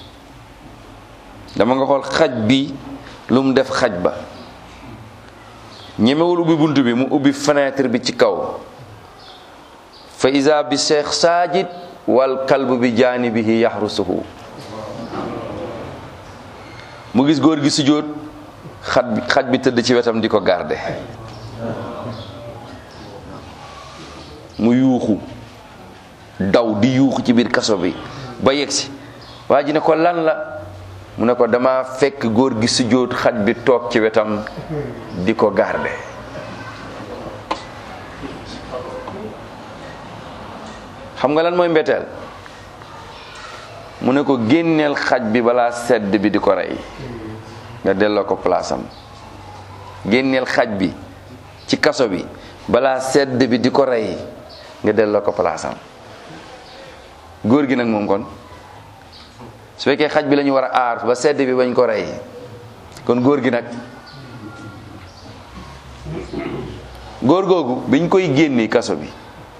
dama nga xool xaj bi lu mu def xaj ba ñemewul ubbi bunt bi mu ubbi fenêtre bi ci kaw fa isa bi cheikh sajid wal kalbu bi jaanibihi yaxrusuhu mu gis góor gi sujjóot xaj bi xaj bi tëdd ci wetam di ko garde mu yuuxu daw di yuuxu ci biir kaso bi ba yegsi waa ji ne ko lan la mu ne ko dama fekk góor gi sujjóot xaj bi toog ci wetam di ko garde xam nga lan mooy mbetteel mu ne ko génneel xaj bi balaa sedd bi di ko rey nga delloo ko palaasam génneel xaj bi ci kaso bi balaa sedd bi di ko rey nga delloo ko palaasam góor gi nag moom kon su fekkee xaj bi la ñu war a aar ba sedd bi bañ ko rey kon góor gi nag góor googu biñ koy génne kaso bi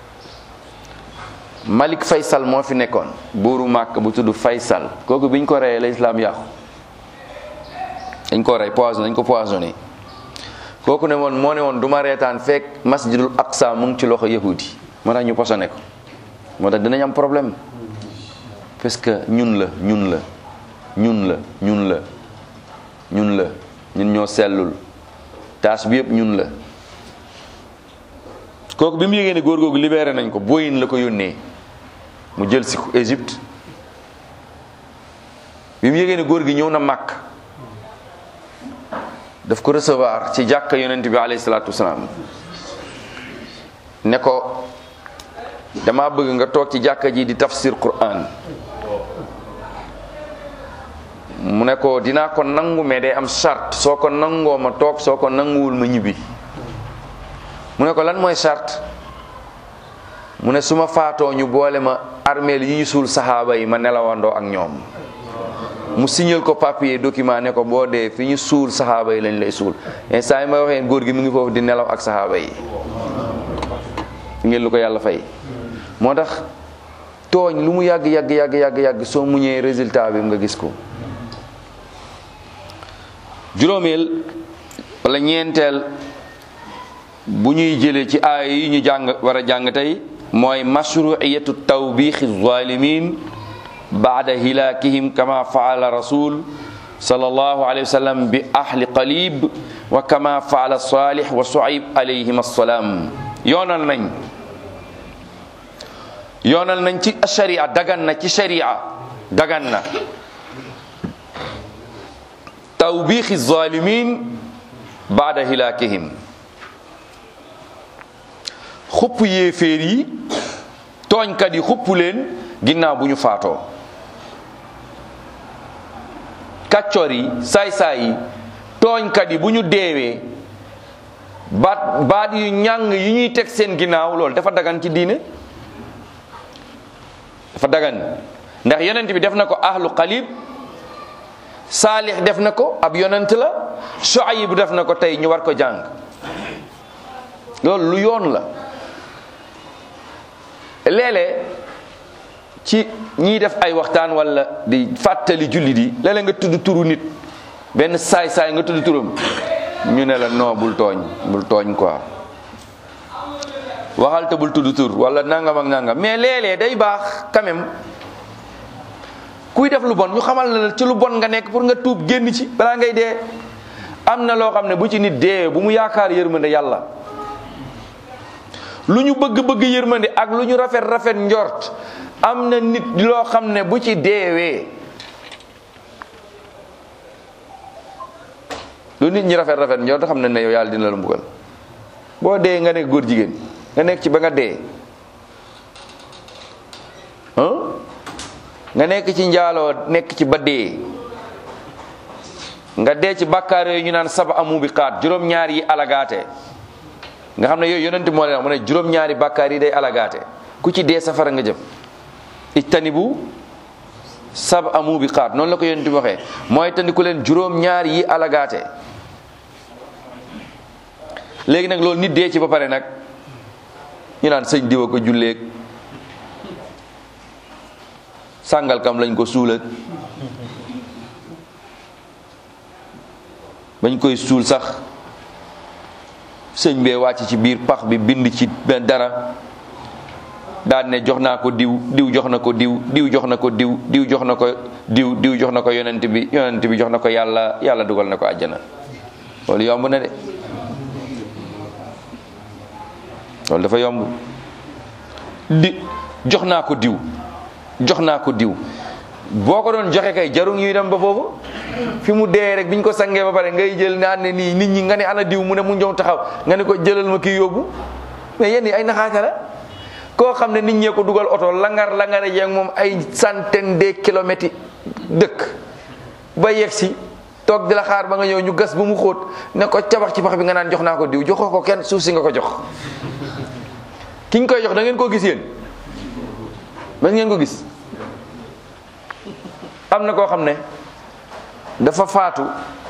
Malik Faysal moo fi nekkoon buuru màkk bu tudd Faysal kooku biñ ko reyee la islaam yàqu dañ ko rey poison dañ ko poisonné kooku ne woon moo ne woon du ma reetaan fekk masjidul aqsa mu ngi ci loxo yahudi moo tax ñu posone ko moo tax dinañ am problème parce que ñun la ñun la ñun la ñun la ñun la ñun ñoo sellul taas bi yëpp ñun la kooku bi mu yégée ne góor googu libéré nañ ko booyin la ko yónnee mu jël si ko Égypte bi mu yégée ne góor gi ñëw na màkk daf ko recevoir ci jàkka yonent bi alayhi salaatu wasalaam ne ko dama bëgg nga toog ci jàkka ji di tafsir Qur'an mu ne ko dinaa ko nangu mais day am charte soo ko nangoo ma toog soo ko nanguwul ma ñibbi mu ne ko lan mooy charte mu ne su ma faatoo ñu boole ma armeel yi ñu suul saxaaba yi ma nelawandoo ak ñoom mu signal ko papier document ne ko boo dee fi ñu suul saxaaba yi lañ lay suul instant yi may waxee góor gi mu ngi foofu di nelaw ak saxaaba yi ngeen lu ko yàlla fay moo tax tooñ lu mu yàgg yàgg yàgg yàgg yàgg soo muñee résultat bi nga gis ko juróomeel wala ñeenteel bu ñuy jëlee ci aaya yi ñu jàng war a jàng tey mooy mashruiyatu tawbixi zalimin baada hilaakihim kama faala rasul sallallahu alayhi wa sallam bi ahli qalib wa kama faala salih wa suayb alayhim assalaam yoonal nañ yoonal nañ ci sharia dagan na ci sharia dagan na tawbixi zalimin baada hilaakihim xupp yéeféer yi tooñkat yi xupp leen ginnaaw bu ñu faatoo kàccoor yi saay-saay yi tooñkat yi bu ñu deewee baat baat yu ñàng yi ñuy teg seen ginnaaw loolu dafa dagan ci diine dafa dagan ndax yonent bi def na ko ahlu qalib saalix def na ko ab yonent la Shuayb def na ko tey ñu war ko jàng loolu lu yoon la léeg-léeg ci ñiy def ay waxtaan wala di fàttali jullit yi léeg-léeg nga tudd turu nit benn saay-saay nga tudd turam ñu ne la non bul tooñ bul tooñ quoi waxal te bul tudd tur wala nangam ak nangam mais léeg-léeg day baax quand même kuy def lu bon ñu xamal la ci lu bon nga nekk pour nga tuub génn ci balaa ngay dee am na loo xam ne bu ci nit dee bu mu yaakaar yërmande yàlla lu ñu bëgg-bëgg yërmande ak lu ñu rafet rafet njort am na nit loo xam ne bu ci deewee lu nit ñi rafet rafet njort xam ne ne yow yàlla dina la mbugal boo dee nga nekk góor jigéen nga nekk ci ba nga dee nga nekk ci njaaloo nekk ci ba dee nga dee ci bàkkaar yooyu ñu naan saba amu bi xaat juróom-ñaar yi alagaate nga xam ne yooyu yonent moo leen mu ne juróom-ñaari bàkkaar yi day alagaate ku ci dee safara nga jëm ijtanibu sab amu bi xaat noonu la ko yonent bi waxee mooy tandiku leen juróom-ñaar yi alagaate léegi nag loolu nit dee ci ba pare nag ñu naan sëñ diwa ko julleeg sàngal kam lañ ko suulag bañ koy suul sax sëñ bee wàcc ci biir pax bi bind ci benn dara daan ne jox naa ko diw diw jox na ko diw diw jox na ko diw diw jox na ko diw diw jox na ko yonent bi yonent bi jox na ko yàlla yàlla dugal na ko àjjana loolu yomb na de loolu dafa yomb di jox naa ko diw jox naa ko diw boo ko doon joxe kay jaru ñuy dem ba foofu fi mu dee rek biñ ko sangee ba pare ngay jël naan ne nii nit ñi nga ne ana diw mu ne mu ñëw taxaw nga ne ko jëlal ma kii yóbbu mais yéen ay naxaate la koo xam ne nit ñee ko dugal oto langar langare yeeg moom ay centaine de kilomètres dëkk ba yegg si toog di la xaar ba nga ñëw ñu gas ba mu xóot ne ko cabax ci pax bi nga naan jox naa ko diw joxoo ko kenn suuf si nga ko jox ki ñu koy jox da ngeen koo gis yéen man ngeen ko gis am na koo xam ne dafa faatu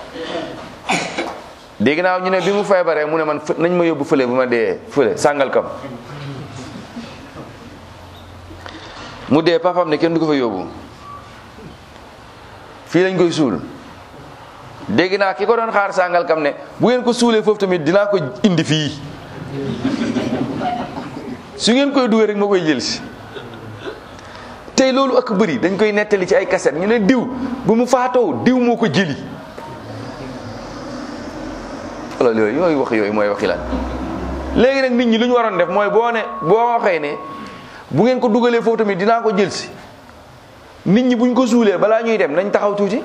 dégg naa ñu ne bi mu feebaree mu ne man nañ ma yóbbu fële bu ma dee fële sàngal kam mu dee papam ne kenn du ko fa yóbbu fii lañ koy suul dégg naa ki ko doon xaar sàngal kam ne bu ngeen ko suulee foofu tamit dinaa ko indi fii su ngeen koy duggee rek ma koy jël si tey loolu ak bëri dañ koy nettali ci ay kaset ñu ne diw bu mu faatoo diw moo ko jëli wala yooyu yooyu wax yooyu mooy waxi lan léegi nag nit ñi lu ñu waroon def mooy boo ne boo waxee ne bu ngeen ko dugalee foofu tamit dinaa ko jël si nit ñi buñ ko suulee balaa ñuy dem nañ taxaw tuuti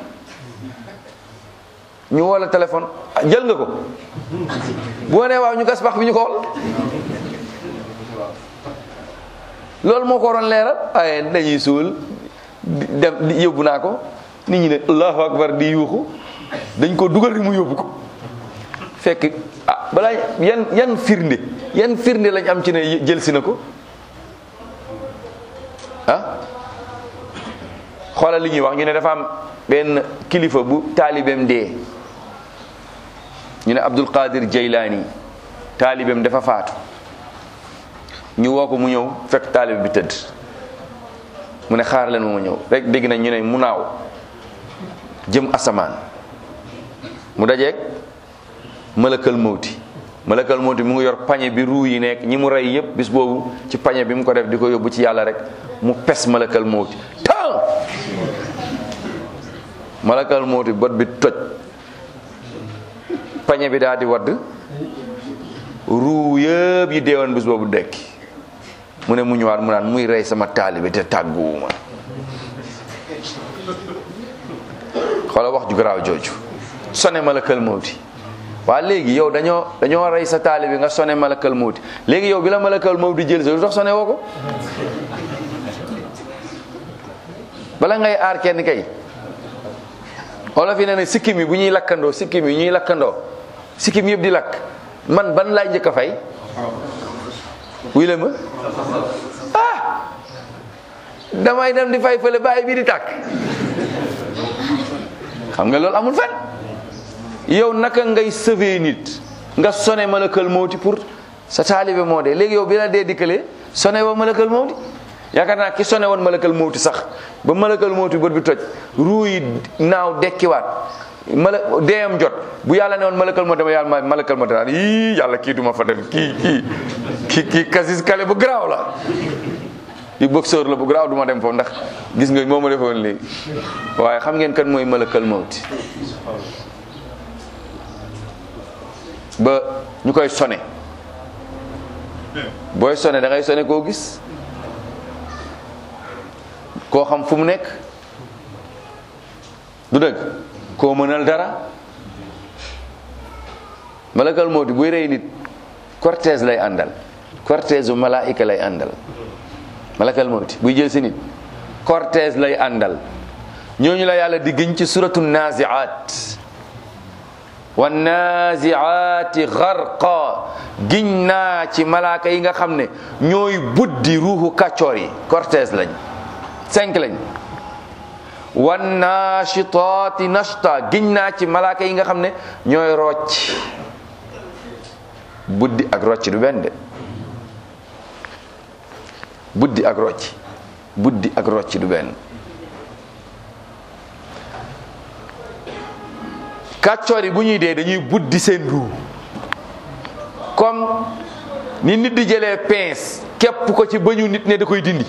ñu woo la téléphone jël nga ko boo nee waaw ñu gas bax bi ñu ko wol loolu moo ko waroon leeral waaye dañuy suul dem yóbbu naa ko nit ñi ne allahu akbar di yuuxu dañ ko dugal rek mu yóbbu ko fekk ah balaa yan yan firnde yan firnde lañ am ci ne jël si na ko ah xoolal li ñuy wax ñu ne dafa am benn kilifa bu taalibeem dee ñu ne Abdul Qadir Jaylaani taalibeem dafa faatu ñu woo ko mu ñëw fekk taalibe bi tëdd mu ne xaar leen ma ma ñëw rek dégg nañ ñu ne mu naaw jëm asamaan mu dajeeg malakal mawti malakal mawti mu ngi yor pañe bi ruu yi nekk ñi mu rey yépp bis boobu ci pañe bi mu ko def di ko yóbbu ci yàlla rek mu pes malakal mawti tan malakal mawti bot bi toj pañe bi daal di wadd ruu yëpp yi deewoon bis boobu dekki mu ne mu ñëwaat mu naan muy rey sama taalibe te tàgguwuma xoola wax ju garaaw jooju sone malakal mawti waa léegi yow dañoo dañoo rey sa taalibe nga sone malakal mawti léegi yow bi la malakal mawti jël sa lu tax sone woo ko bala ngay aar kenn kay olof yi nee na sikkim yi bu ñuy lakkandoo sikkim yi ñuy lakkandoo sikkim yëpp di lakk man ban laay njëkk a fay wuy la ma ah damay dem di fay fële bàyyi bi di tàkk xam nga loolu amul fen yow naka ngay sauver nit nga sone malakal mawti pour sa taalibe moo dee léegi yow bi la dee dikkalee sone wa malakal mawti yaakaar naa ki sone woon malakal mawti sax ba malakal mawti bët bi toj ruu yi naaw dekkiwaat mala deeyam jot bu yàlla ne woon malakal mawti dama yàlla malakal mawti naan yii yàlla kii duma fa dem kii kii kii kii kasis kale bu garaaw la di boxeur la bu garaaw duma dem foofu ndax gis nga moo ma defoon léegi waaye xam ngeen kan mooy malakal mawti ba ñu koy sone booy sone da ngay sone koo gis koo xam fu mu nekk du dëgg koo mënal dara malakal mawti buy rey nit cortège lay àndal cortège u malaayika lay àndal malakal mawti buy jël si nit cortège lay àndal ñooñu la yàlla di gëñ ci suratu naziat wa naziati gharqa giñ naa ci malaaka yi nga xam ne ñooy buddi ruuxu kàccoor yi cortège lañ cinq lañ wa nashitaati nashta giñ naa ci malaaka yi nga xam ne ñooy rocc buddi ak rocc du benn de buddi ak rocc buddi ak rocc du benn kàccoor yi bu ñuy dee dañuy buddi seen ruu comme ni nit di jëlee pince képp ko ci bëñu nit ne da koy dindi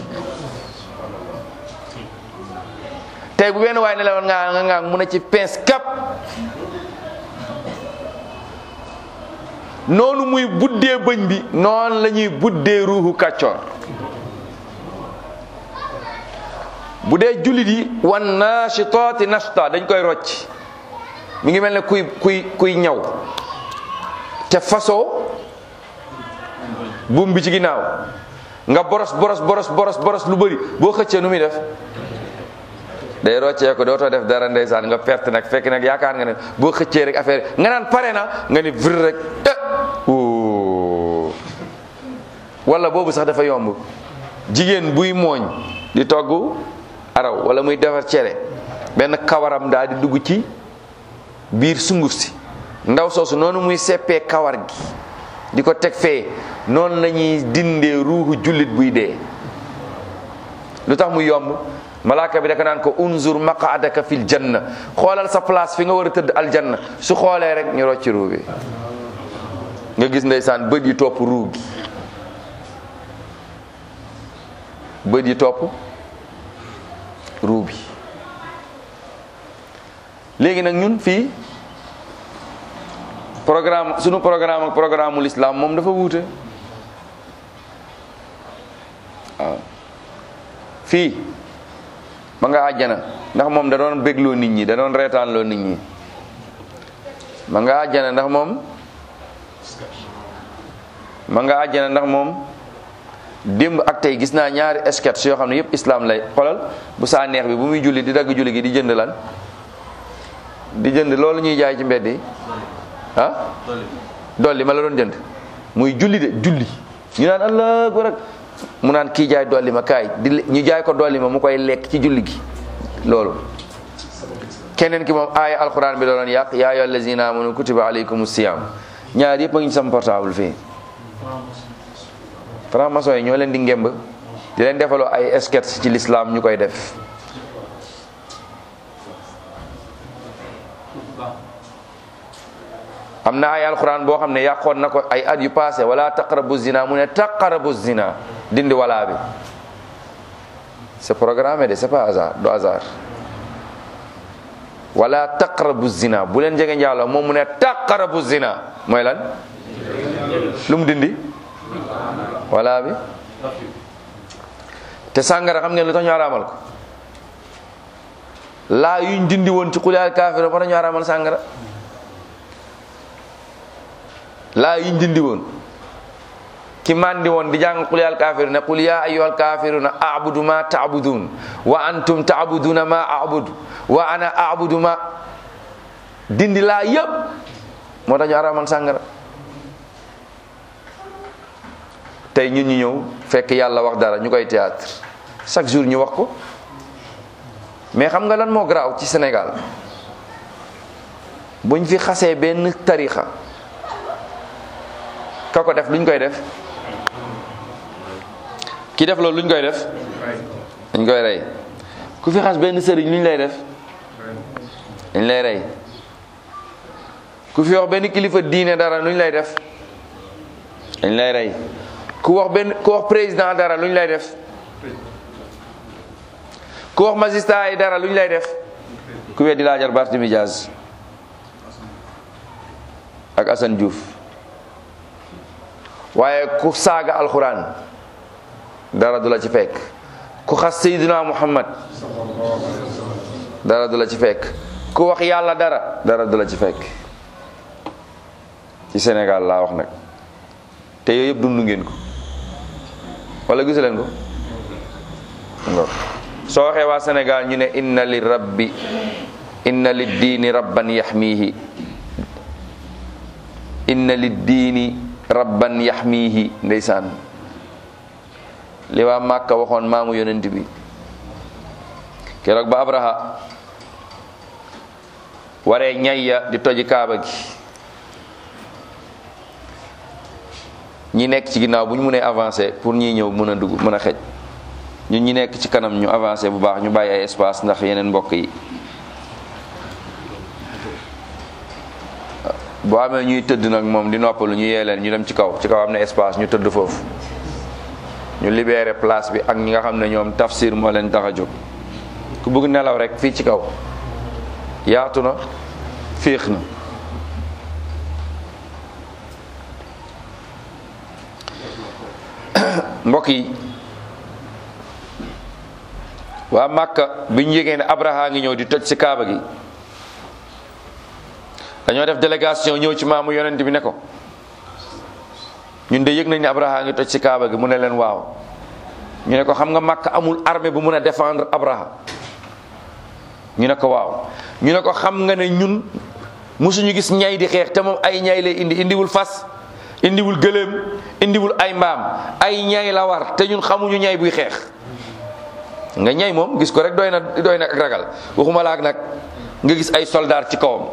tey bu benn waaye ne la woon nga nga nga mun a ci pince képp noonu muy buddee bëñ bi noonu la ñuy buddee ruuxu kàccoor bu dee jullit yi wan nashitaati nashta dañ koy rocc mi ngi mel ne kuy kuy kuy ñaw te fasoo buum bi ci ginnaaw nga boros boros boros boros boros lu bëri boo xëccee nu muy def day roccee ko dootoo def dara ndeysaan nga perte nag fekk nag yaakaar nga ne boo xëccee rek affaire nga naan pare na nga ni vir rek eh wala boobu sax dafa yomb jigéen buy mooñ di togg araw wala muy defar cere benn kawaram daal di dugg ci biir sunguf si ndaw soosu noonu muy seppee kawar gi di ko teg fee noonu la ñuy dindee ruuxu jullit buy dee lu tax mu yomb malaaka bi daka naan ko unzur maqaadaka fil janna xoolal sa place fi nga war a tëdd aljanna su xoolee rek ñu rocci ruu bi nga gis ndeysaan bët yi topp ruu gi bët yi topp ruu bi léegi nag ñun fii programme sunu programme ak programme ul islam moom dafa wuute waaw fii ma nga àjjana ndax moom da doon bégloo nit ñi da doon reetaanloo nit ñi ma nga àjjana ndax moom ma nga àjjana ndax moom démb ak tey gis naa ñaari sketch yoo xam ne yëpp islam lay xolal bu saa neex bi bu muy julli di dagg julli gi di jënd lan di jënd loolu ñuy jaay ci mbedd yi ah dolli ma la doon jënd muy julli de julli ñu naan allah akbar ak mu naan kii jaay dolli ma kaay di ñu jaay ko dolli ma mu koy lekk ci julli gi loolu keneen ki moom aaya alquran bi doon yàq yaa ayyuhal lazina amanu kutiba alaykumus siyam ñaar yëpp a ngi sama portable fii franc-maçon yi ñoo leen di ngemb di leen defaloo ay sketch ci l'islam ñu koy def am na ay alquran boo xam ne yàqoon na ko ay at yu passé wala taqrabu zina mu ne taqrabu zina dindi walaa bi c'est programmé de c'est pas hasard du hasard wala taqrabu zina bu leen jege njaaloo moom mu ne taqrabu zina mooy lan lu mu dindi walaa bi te sàngara xam ngeen lu tax ñu araamal ko laa yuñ dindi woon ci xul yaal kaafir moo tax ñu araamal sàngara laa yuñ dindi woon ki mandi woon di jàng qul yaal kaafiru ne qul yaa ayyuhal kaafiruna a'budu ma ta'budun wa antum ta'buduna ma a'budu wa ana a'budu ma dindi laa yëpp moo tax ñu araamal sàngara tey ñun ñu ñëw fekk yàlla wax dara ñu koy théâtre chaque jour ñu wax ko mais xam nga lan moo garaaw ci Sénégal buñ fi xasee benn tarixa ka ko def luñ koy def ki def loolu luñ koy def dañ koy rey ku fi xas benn sëriñ luñ lay def dañ lay rey ku fi wax benn kilifa diine dara luñ lay def dañ lay rey ku wax benn ku wax président dara luñ lay def ku wax magistrat yi dara luñ lay def ku weddi laajar Barthélémy Dias ak Assane Diouf waaye ku saaga alxuraan dara du la ci fekk ku xas Seydina Muhammad dara du la ci fekk ku wax yàlla dara dara du la ci fekk ci Sénégal laa wax nag te yooyu yëpp dund ngeen ko wala gisu leen ko soo waxee waa Sénégal ñu ne inna li rabbi inna li diini rabban yaxmiihi inna li diini rabban yaxmiihi ndeysaan li waa Màkka waxoon maamu yonent bi keroog ba Abraha waree ñayya di toji kaaba gi ñi nekk ci ginnaaw bu ñu mënee avancer pour ñiy ñëw mën a dugg mën a xej ñun ñi nekk ci kanam ñu avancer bu baax ñu bàyyi ay espace ndax yeneen mbokk yi boo amee ñuy tëdd nag moom di noppalu ñu yee leen ñu dem ci kaw ci kaw am na espace ñu tëdd foofu ñu libéré place bi ak ñi nga xam ne ñoom tafsir moo leen tax a jóg ku bëgg nelaw rek fii ci kaw yaatu na féex na mbokk yi waa Màkka bi ñu yégee ne Abraha ngi ñëw di toj ci kaaba gi dañoo def délégation ñëw ci maamu yonent bi ne ko ñun de yëg nañ ne Abraha ngi toj ci kaaba gi mu ne leen waaw ñu ne ko xam nga Màkka amul armée bu mun a défendre Abraha ñu ne ko waaw ñu ne ko xam nga ne ñun musuñu gis ñay di xeex te moom ay ñay lay indi indiwul fas indiwul gëléem indiwul ay mbaam ay ñay la war te ñun xamuñu ñay buy xeex nga ñay moom gis ko rek doy na doy na ak ragal waxuma laak nag nga gis ay soldaar ci kawam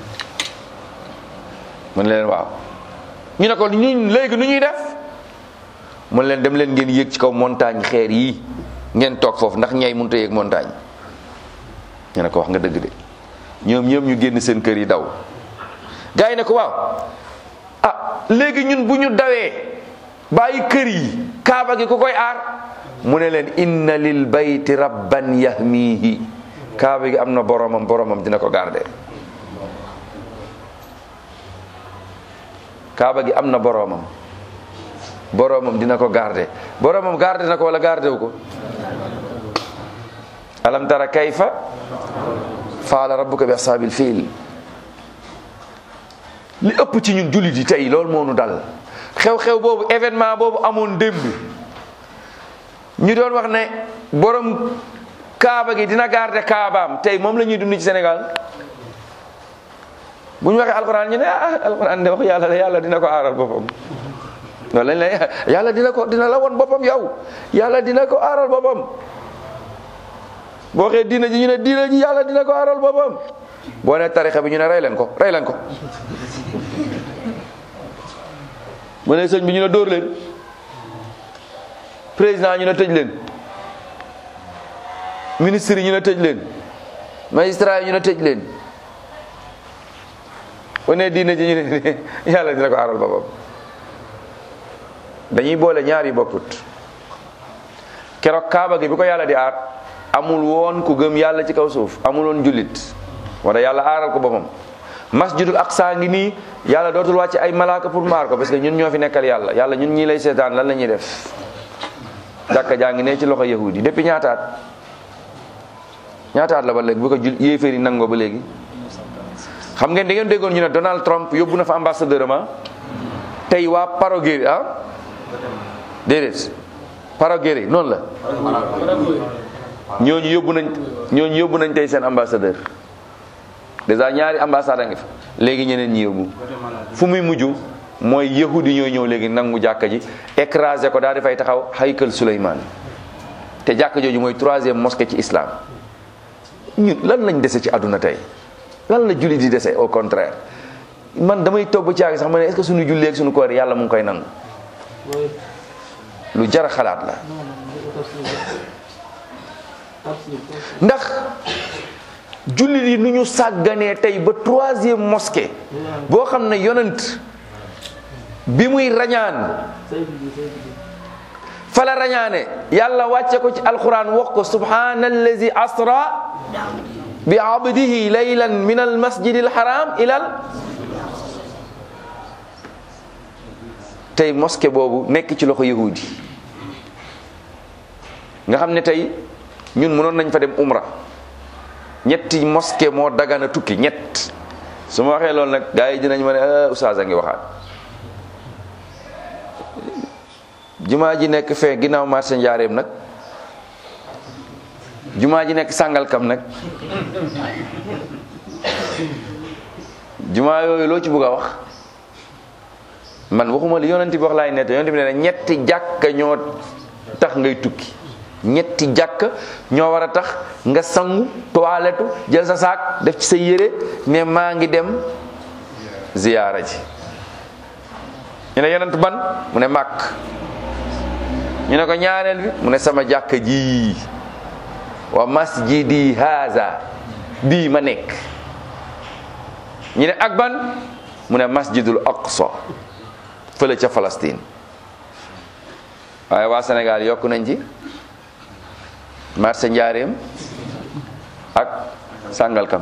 mën leen waaw ñu ne ko ñun léegi nu ñuy def mën leen dem leen ngeen yéeg ci kaw montagne xeer yi ngeen toog foofu ndax ñay mënut a yéeg montagne ñu ne ko wax nga dëgg de ñoom ñoom ñu génn seen kër yi daw gars yi ne ko waaw ah léegi ñun bu ñu dawee bàyyi kër yi kaaba gi ku koy aar mu ne leen inna lil bayti rabban yahmihi kaaba gi am na boromam boromam dina ko garde kaaba gi am na boromam boromam dina ko garde boromam garde na ko wala garde wu ko alam tara kayfa faala rabbuka bi ashaabil fiil li ëpp ci ñun jullit yi tey loolu moo nu dal xew-xew boobu événement boobu amoon démb ñu doon wax ne borom kaaba gi dina garder kaabaam tey moom la ñuy dund ci Sénégal bu ñu waxee alxuraan ñu ne ah alxuraan de wax yàlla la yàlla dina ko aaral boppam loolu lañ lay yàlla dina ko dina la won boppam yow yàlla dina ko aaral boppam boo waxee diina ji ñu ne diina ji yàlla dina ko aaral boppam boo ne tarixa bi ñu ne rey leen ko rey leen ko bu ne sëñ bi ñu ne dóor leen président ñu ne tëj leen ministre yi ñu ne tëj leen magistrat yi ñu ne tëj leen bu ne diine ji ñu ne yàlla dina ko aaral boppam dañuy boole ñaar yi bokkut keroog kaaba gi bi ko yàlla di aar amul woon ku gëm yàlla ci kaw suuf amul woon jullit wala yàlla aaral ko boppam masjidul aqsa ngi nii yàlla dootul wàcc ay malaaka pour maar ko parce que ñun ñoo fi nekkal yàlla yàlla ñun ñii lay seetaan lan la ñuy def jàkka jaa ngi ne ci loxo yahudi depuis ñaataat ñaataat la ba léegi bu ko jul yéeféer yi nangoo ba léegi xam ngeen da ngeen déggoon ñu ne Donald Trump yóbbu na fa ambassadeur ma tey waa Paraguay ah déedéet Paraguay noonu la ñooñu yóbbu nañ ñooñu yóbbu nañ tey seen ambassadeur déjà ñaari ambassade a ngi fa léegi ñeneen ñi yóbbu fu muy mujj mooy yahudi ñoo ñëw léegi nangu jàkka ji écrasé ko daal di fay taxaw haykal Souleymane te jàkka jooju mooy troisième mosquée ci islam ñun lan lañ dese ci àdduna tey lan la julli di dese au contraire man damay toog ba caagi sax ma ne est-ce que suñu julli ak suñu koor yàlla mu ngi koy nangu lu jar a xalaat la ndax jullit yi nu ñu sàgganee tey ba troisième mosquée boo xam ne yonent bi muy rañaan fala rañaane yàlla wàcce ko ci alquran wax ko subhanallazi asra bi abdihi laylan min al masjid al haram ilal tey mosquée boobu nekk ci loxo yahudi nga xam ne tey ñun mënoon nañ fa dem umra ñetti mosquée moo dagana tukki ñett su ma waxee loolu nag gars yi dinañ ma ne ah oustaz a ngi waxaat jumaa ji nekk fee ginnaaw marché njaareem nag jumaa ji nekk sàngalkam nag jumaa yooyu loo ci bëgg a wax man waxuma li yonent bi wax laay nett yonent bi ne na ñetti jàkka ñoo tax ngay tukki ñetti jàkk ñoo war a tax nga sangu toilette jël sa saak def ci sa yére ne maa ngi dem ziyaara ji ñu ne yonent ban mu ne màkk ñu ne ko ñaareel bi mu ne sama jàkk ji wa masjidi haza bii ma nekk ñu ne ak ban mu ne masjidul aqsa fële ca Palestine waaye waa Sénégal yokk nañ ci marché njaareem ak Sangalkam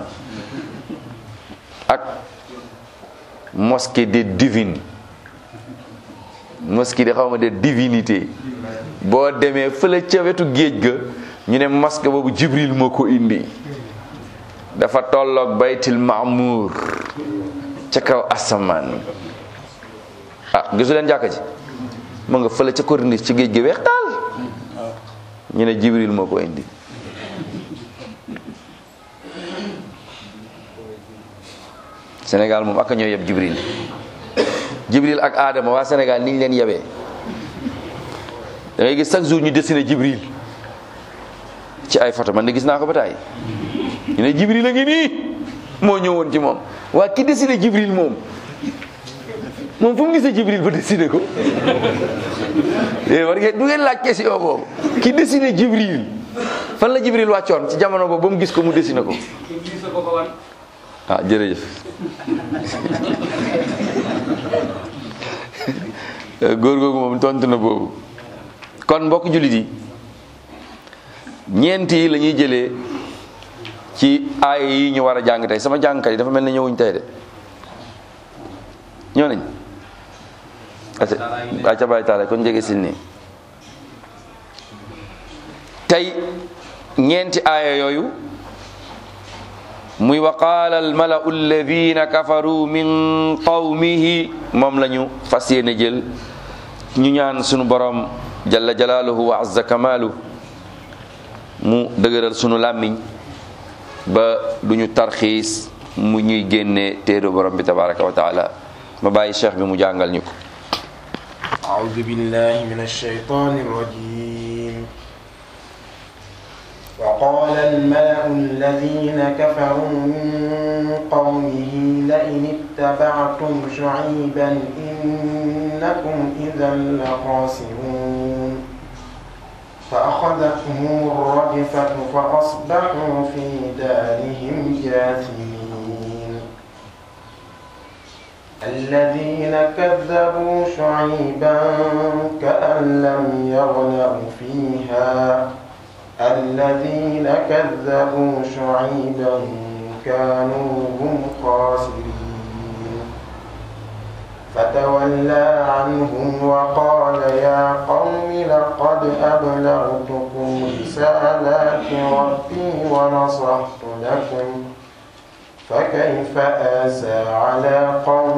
ak mosquée des divines mosquée de xaw ma de divinité boo demee fële ca wetu géej ga ñu ne mosquée boobu Jibril moo ko indi dafa tolloog baytil maamuur ca kaw asamaan ah gisu leen jàkka ji mu nga fële ca corniche ci géej gi weex daal ñu ne jibril moo ko indi Sénégal moom ak ñoo yeb jibril jibril ak Adama waa Sénégal ni ñu leen yebee da ngay gis chaque jour ñu dessiné jibril ci ay photo man de gis naa ko ba taay ñu ne jibril a ngi nii moo ñëwoon ci moom waa ki dessiné jibril moom moom fu mu gisee jibril ba dessiné ko war ngeen du ngeen laaj question boobu ki dessiné jibril fan la jibril wàccoon ci jamono boobu ba mu gis ko mu dessiné ko ah jërëjëf góor googu moom tontu na boobu kon mbokk jullit yi ñeent yi la ñuy jëlee ci aaya yi ñu war a jàng tey sama jàngkat yi dafa mel ne ñëwuñ tey de ñoo nañ acca bàyyi taala kon jege sil nii tey ñeenti aaya yooyu muy wa qaala almalau alladina kafaru min qawmihi moom la ñu fas yéene jël ñu ñaan sunu borom jalla jalaaluhu wa azza kamaalu mu dëgëral sunu làmmiñ ba duñu tarxiis mu ñuy génne téere borom bi tabaraka wa taala ma bàyyi cheikh bi mu jàngal ñu ko أعوذ بالله من الشيطان الرجيم وقال الملأ الذين كفروا من قومه لئن اتبعتم شعيبا إنكم إذا لخاسرون فأخذتهم الرجفة فأصبحوا في دارهم جاثمين الذين كذبوا شعيبا كأن لم يغنوا فيها الذين كذبوا شعيبا كانوا هم خاسرين فتولى عنهم وقال يا قوم لقد أبلغتكم رسالات ربي ونصحت لكم فكيف آسى على قوم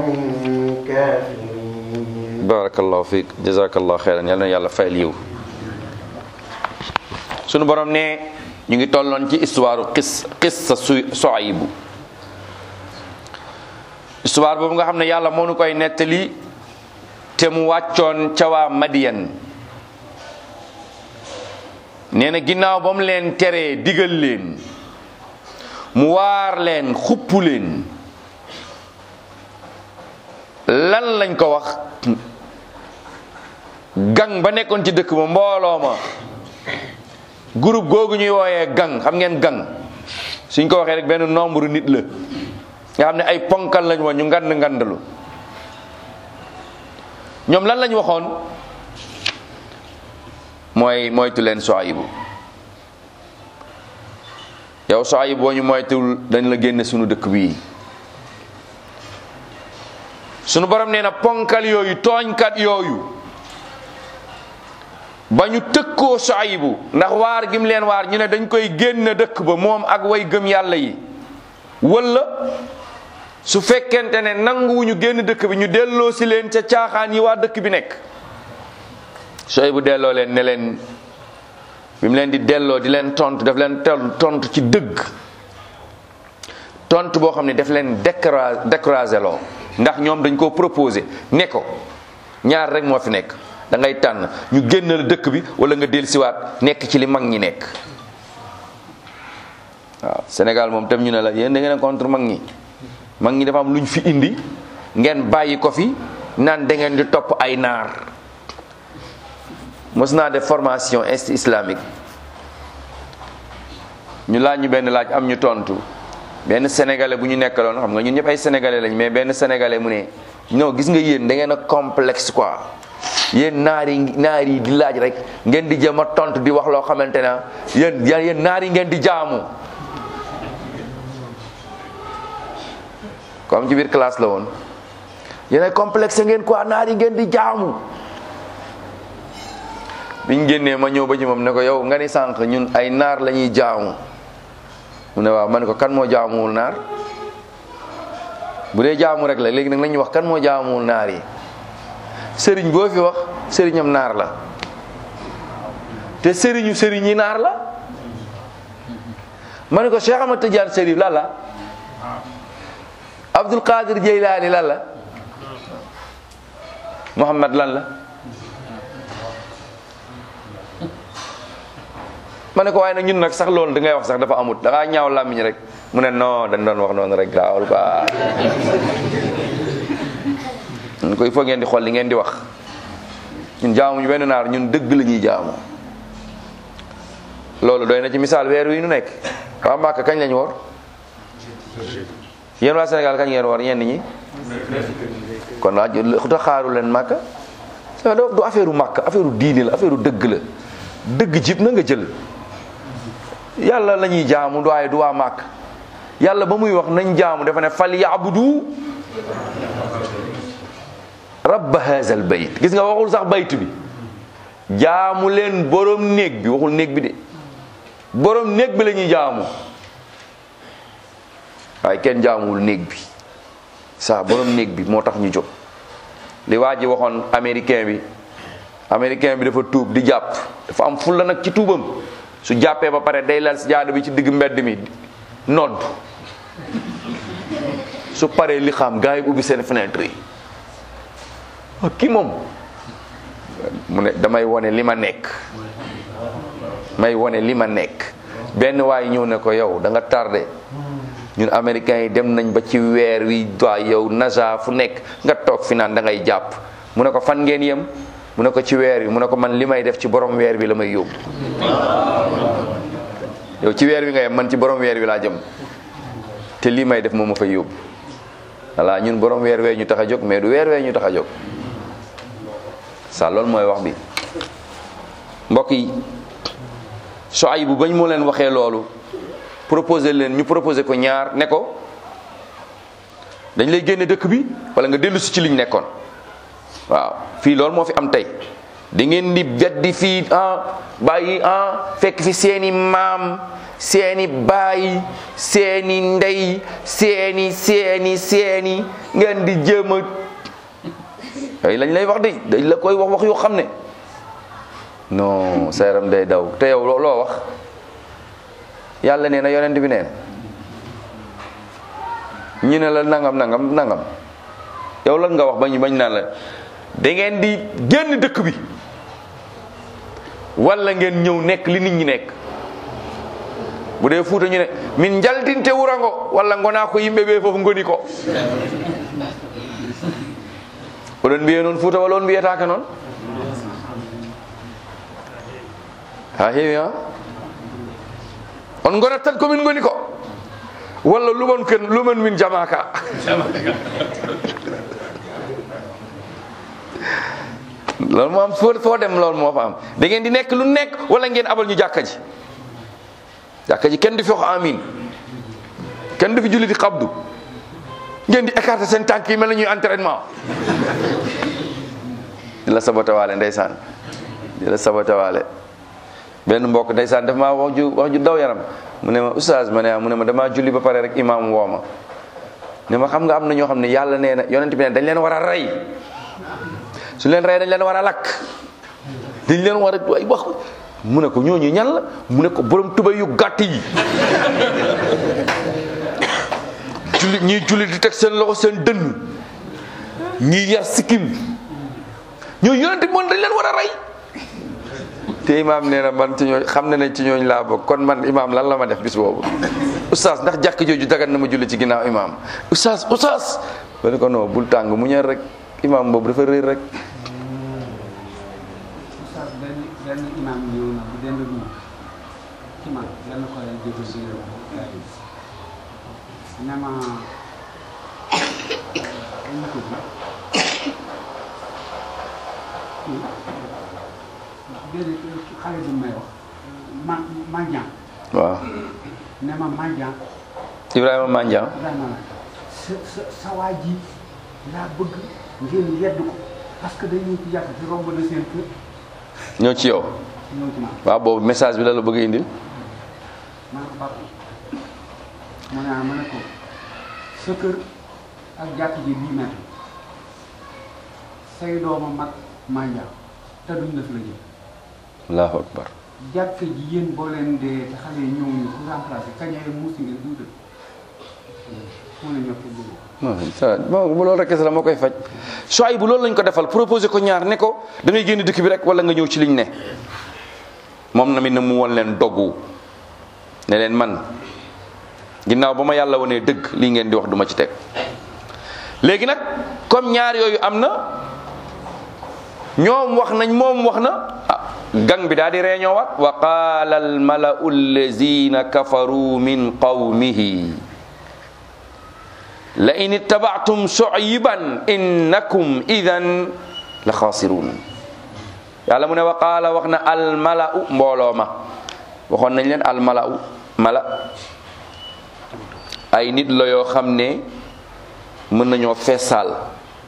كافرين barakallahu fiik jazakallahu xeyran yal na yàlla fayal yiw sunu borom ne ñu ngi tolloon ci histoire xis xissa su Suaybu histoire boobu nga xam ne yàlla moo nu koy nettali te mu wàccoon ca waa Madiyan nee na ginnaaw ba mu leen teree digal leen mu waar leen xupp leen lan lañ ko wax gang ba nekkoon ci dëkk ba mbooloo ma groupe googu ñuy wooyee gang xam ngeen gang suñ ko waxee rek benn nombre nit la nga xam ne ay ponkal lañ woon ñu ngand ngandalu ñoom lan lañ waxoon mooy moytu leen Suaybu yow Suaybu boo ñu moytuwul dañ la génne sunu dëkk bii sunu borom nee na ponkal yooyu tooñkat yooyu ba ñu tëkkoo Suaybu ndax waar gim leen waar ñu ne dañ koy génn dëkk ba moom ak way gëm yàlla yi wala su fekkente ne nanguwuñu génn dëkk bi ñu delloo si leen ca caaxaan yi waa dëkk bi nekk Suaybu delloo leen ne leen bi mu leen di delloo di leen tontu daf leen tontu ci dëgg tontu boo xam ne daf leen décra décrasé loo ndax ñoom dañ koo proposé ne ko ñaar rek moo fi nekk da ngay tànn ñu génn la dëkk bi wala nga dellusiwaat nekk ci li mag ñi nekk waaw Sénégal moom tam ñu ne la yéen da ngeen a contre mag ñi mag ñi dafa am lu ñu fi indi ngeen bàyyi ko fi naan da ngeen di topp ay naar mos naa def formation est islamique ñu laaj ñu benn laaj am ñu tontu benn sénégalais bu ñu nekkaloon xam nga ñun ñëpp ay sénégalais lañ mais benn sénégalais mu ne non gis nga yéen da ngeen a complexe quoi yéen naar yi naar yi di laaj rek ngeen di jëm a tontu di wax loo xamante ne yéen yéen naar yi ngeen di jaamu. comme ci biir classe la woon yéen ay complexe ngeen quoi naar yi ngeen di jaamu. biñ génnee ma ñëw ba ci moom ne ko yow nga ni sànq ñun ay naar la ñuy jaamu mu ne waaw ma ne ko kan moo jaamuwul naar bu dee jaamu rek la léegi nag lañuy wax kan moo jaamuwul naar yi sëriñ boo fi wax sëriñam naar la te sëriñu sëriñ yi naar la ma ne ko Cheikh Ahmad Tidiane Chérif lan la Abdul Qadir Jeylaani lan la Muhammad lan la ma ne ko waaye nag ñun nag sax loolu da ngay wax sax dafa amut da ngaa ñaaw làmmiñ rek mu ne non dañ doon wax noonu rek gaawal quoi ñun ko il faut ngeen di xool li ngeen di wax ñun jaamuñu benn naar ñun dëgg la ñuy jaamu loolu doy na ci misaal weer wi nu nekk waa Màkka kañ lañ woor yéen waa Sénégal kañ ngeen woor ñenn ñi kon waa xuta xaaru leen Màkka du affaire u Màkka affaire u diine la affaire u dëgg la dëgg jib na nga jël yàlla la ñuy jaamu waaye du waa màkk yàlla ba muy wax nañ jaamu dafa ne fal yaabudu rabba hazal bayt gis nga waxul sax baytu bi jaamu leen borom néeg bi waxul néeg bi de borom néeg bi la ñuy jaamu waaye kenn jaamuwul néeg bi saa borom néeg bi moo tax ñu jóg li waa ji waxoon américain bi américain bi dafa tuub di jàpp dafa am fulla nag ci tuubam su jàppee ba pare day lal si jaada bi ci digg mbedd mi nodd su paree li xam gars yi ubbi seen fenêtre yi kii moom mu ne damay wone li ma nekk may wone li ma nekk benn waay ñëw ne ko yow da nga tardé ñun américains yi dem nañ ba ci weer wi waay yow nasa fu nekk nga toog fi naan da ngay jàpp mu ne ko fan ngeen yem mu ne ko ci weer wi mu ne ko man li may def ci borom weer wi la may yóbbu yow ci weer wi nga yem man ci borom weer wi laa jëm te lii may def moom ma fay yóbbu voilà ñun borom weer wee ñu tax a jóg mais du weer wee ñu tax a jóg ça loolu mooy wax bi mbokk yi Shuayb bu bañ moo leen waxee loolu proposé leen ñu proposé ko ñaar ne ko dañ lay génne dëkk bi wala nga dellu si ci liñ nekkoon waaw fii loolu moo fi am tey da ngeen di beddi fii ah bàyyi ah fekk fi seeni maam seeni baay seeni ndey seeni seeni seeni ngeen di jéem a ay lañ lay wax de dañ la koy wax wax yoo xam ne non sa yaram day daw te yow loo loo wax yàlla nee na yonent bi nee na ñu ne la nangam nangam nangam yow lan nga wax bañ bañ naan la da ngeen di génn dëkk bi wala ngeen ñëw nekk li nit ñi nekk bu dee fuuta ñu ne min njaldinte wurango walla ngona ko yimɓe ɓe fof ngoni ko oɗon mbiye noon fuuta walla on mbiyetake noon ha heewi ha on gonat tan komin ngoni ko walla lumon ken lumen min jamaka loolu moo am foo foo dem loolu moo fa am da ngeen di nekk lu nekk wala ngeen abal ñu jàkka ji jàkka ji kenn du fi wax amin kenn du fi julli di xabdu ngeen di écarter seen tànk yi mel na ñuy entraînement di la sabotawaale ndeysaan di la sabotawaale benn mbokk ndeysaan daf maa wax ju wax ju daw yaram mu ne ma oustaz ma ne mu ne ma damaa julli ba pare rek imaam woo ma ne ma xam nga am na ñoo xam ne yàlla nee na yonent bi ne dañ leen war a rey su leen rey dañ leen war a lakk dañ leen war a ay wax mu ne ko ñooñu ñan la mu ne ko borom tuba yu gàtt yi julli ñii julli di teg seen loxo seen dënn ñii yar sikkim ñooñu yonent bi moom dañ leen war a rey te imaam nee na man ci ñooñ xam na ne ci ñooñ laa bokk kon man imaam lan la ma def bis boobu oustaz ndax jàkk jooju dagan na ma julli ci ginnaaw imaam oustaz oustaz ba ne ko non bul tàng mu ñër rek imaam boobu dafa réer rek oustaz benn benn imam ñëw na bu dend ñu ci man yal na ko leen déglu si yow ne ma dañ ko ji benn xale bi may wax ma mandian waaw ne ma mandian Ibrahima Mandiang Ibrahima la sa sa sa waa ji laa bëgg ngeen yedd ko parce que day ñëw ci yàq ci romb na seen kër ñëw ci yow ñëw ci man waaw boobu message bi la la bëgg a indil ma ne ko papa mu ne ah ma ne ko sa kër ak jàkk ji dix mètres say dooma mag manja te duñ la fi la jëm allahu akbar jàkk ji yéen boo leen dee te xale yi ñëw ñu pour remplacer kañee muusi ngeen du dëkk mu ne ñoo ko dégg non ça bon bu loolu rek kese la moo koy faj Shuayb bu loolu lañ ko defal proposé ko ñaar ne ko da ngay génn dëkk bi rek wala nga ñëw ci liñ ne moom namit na mu won leen doggu ne leen man ginnaaw ba ma yàlla wonee dëgg lii ngeen di wax duma ci teg léegi nag comme ñaar yooyu am na ñoom wax nañ moom wax na ah gang bi daal di reeñoowaat wa qaala al malau allazina kafaru min qawmihi la in ittaba'tum shu'ayban innakum idan la xaasirun yàlla mu ne wa qaala wax na al malau mbooloo ma waxoon nañ leen al malau mala ay nit la yoo xam ne mën nañoo feesal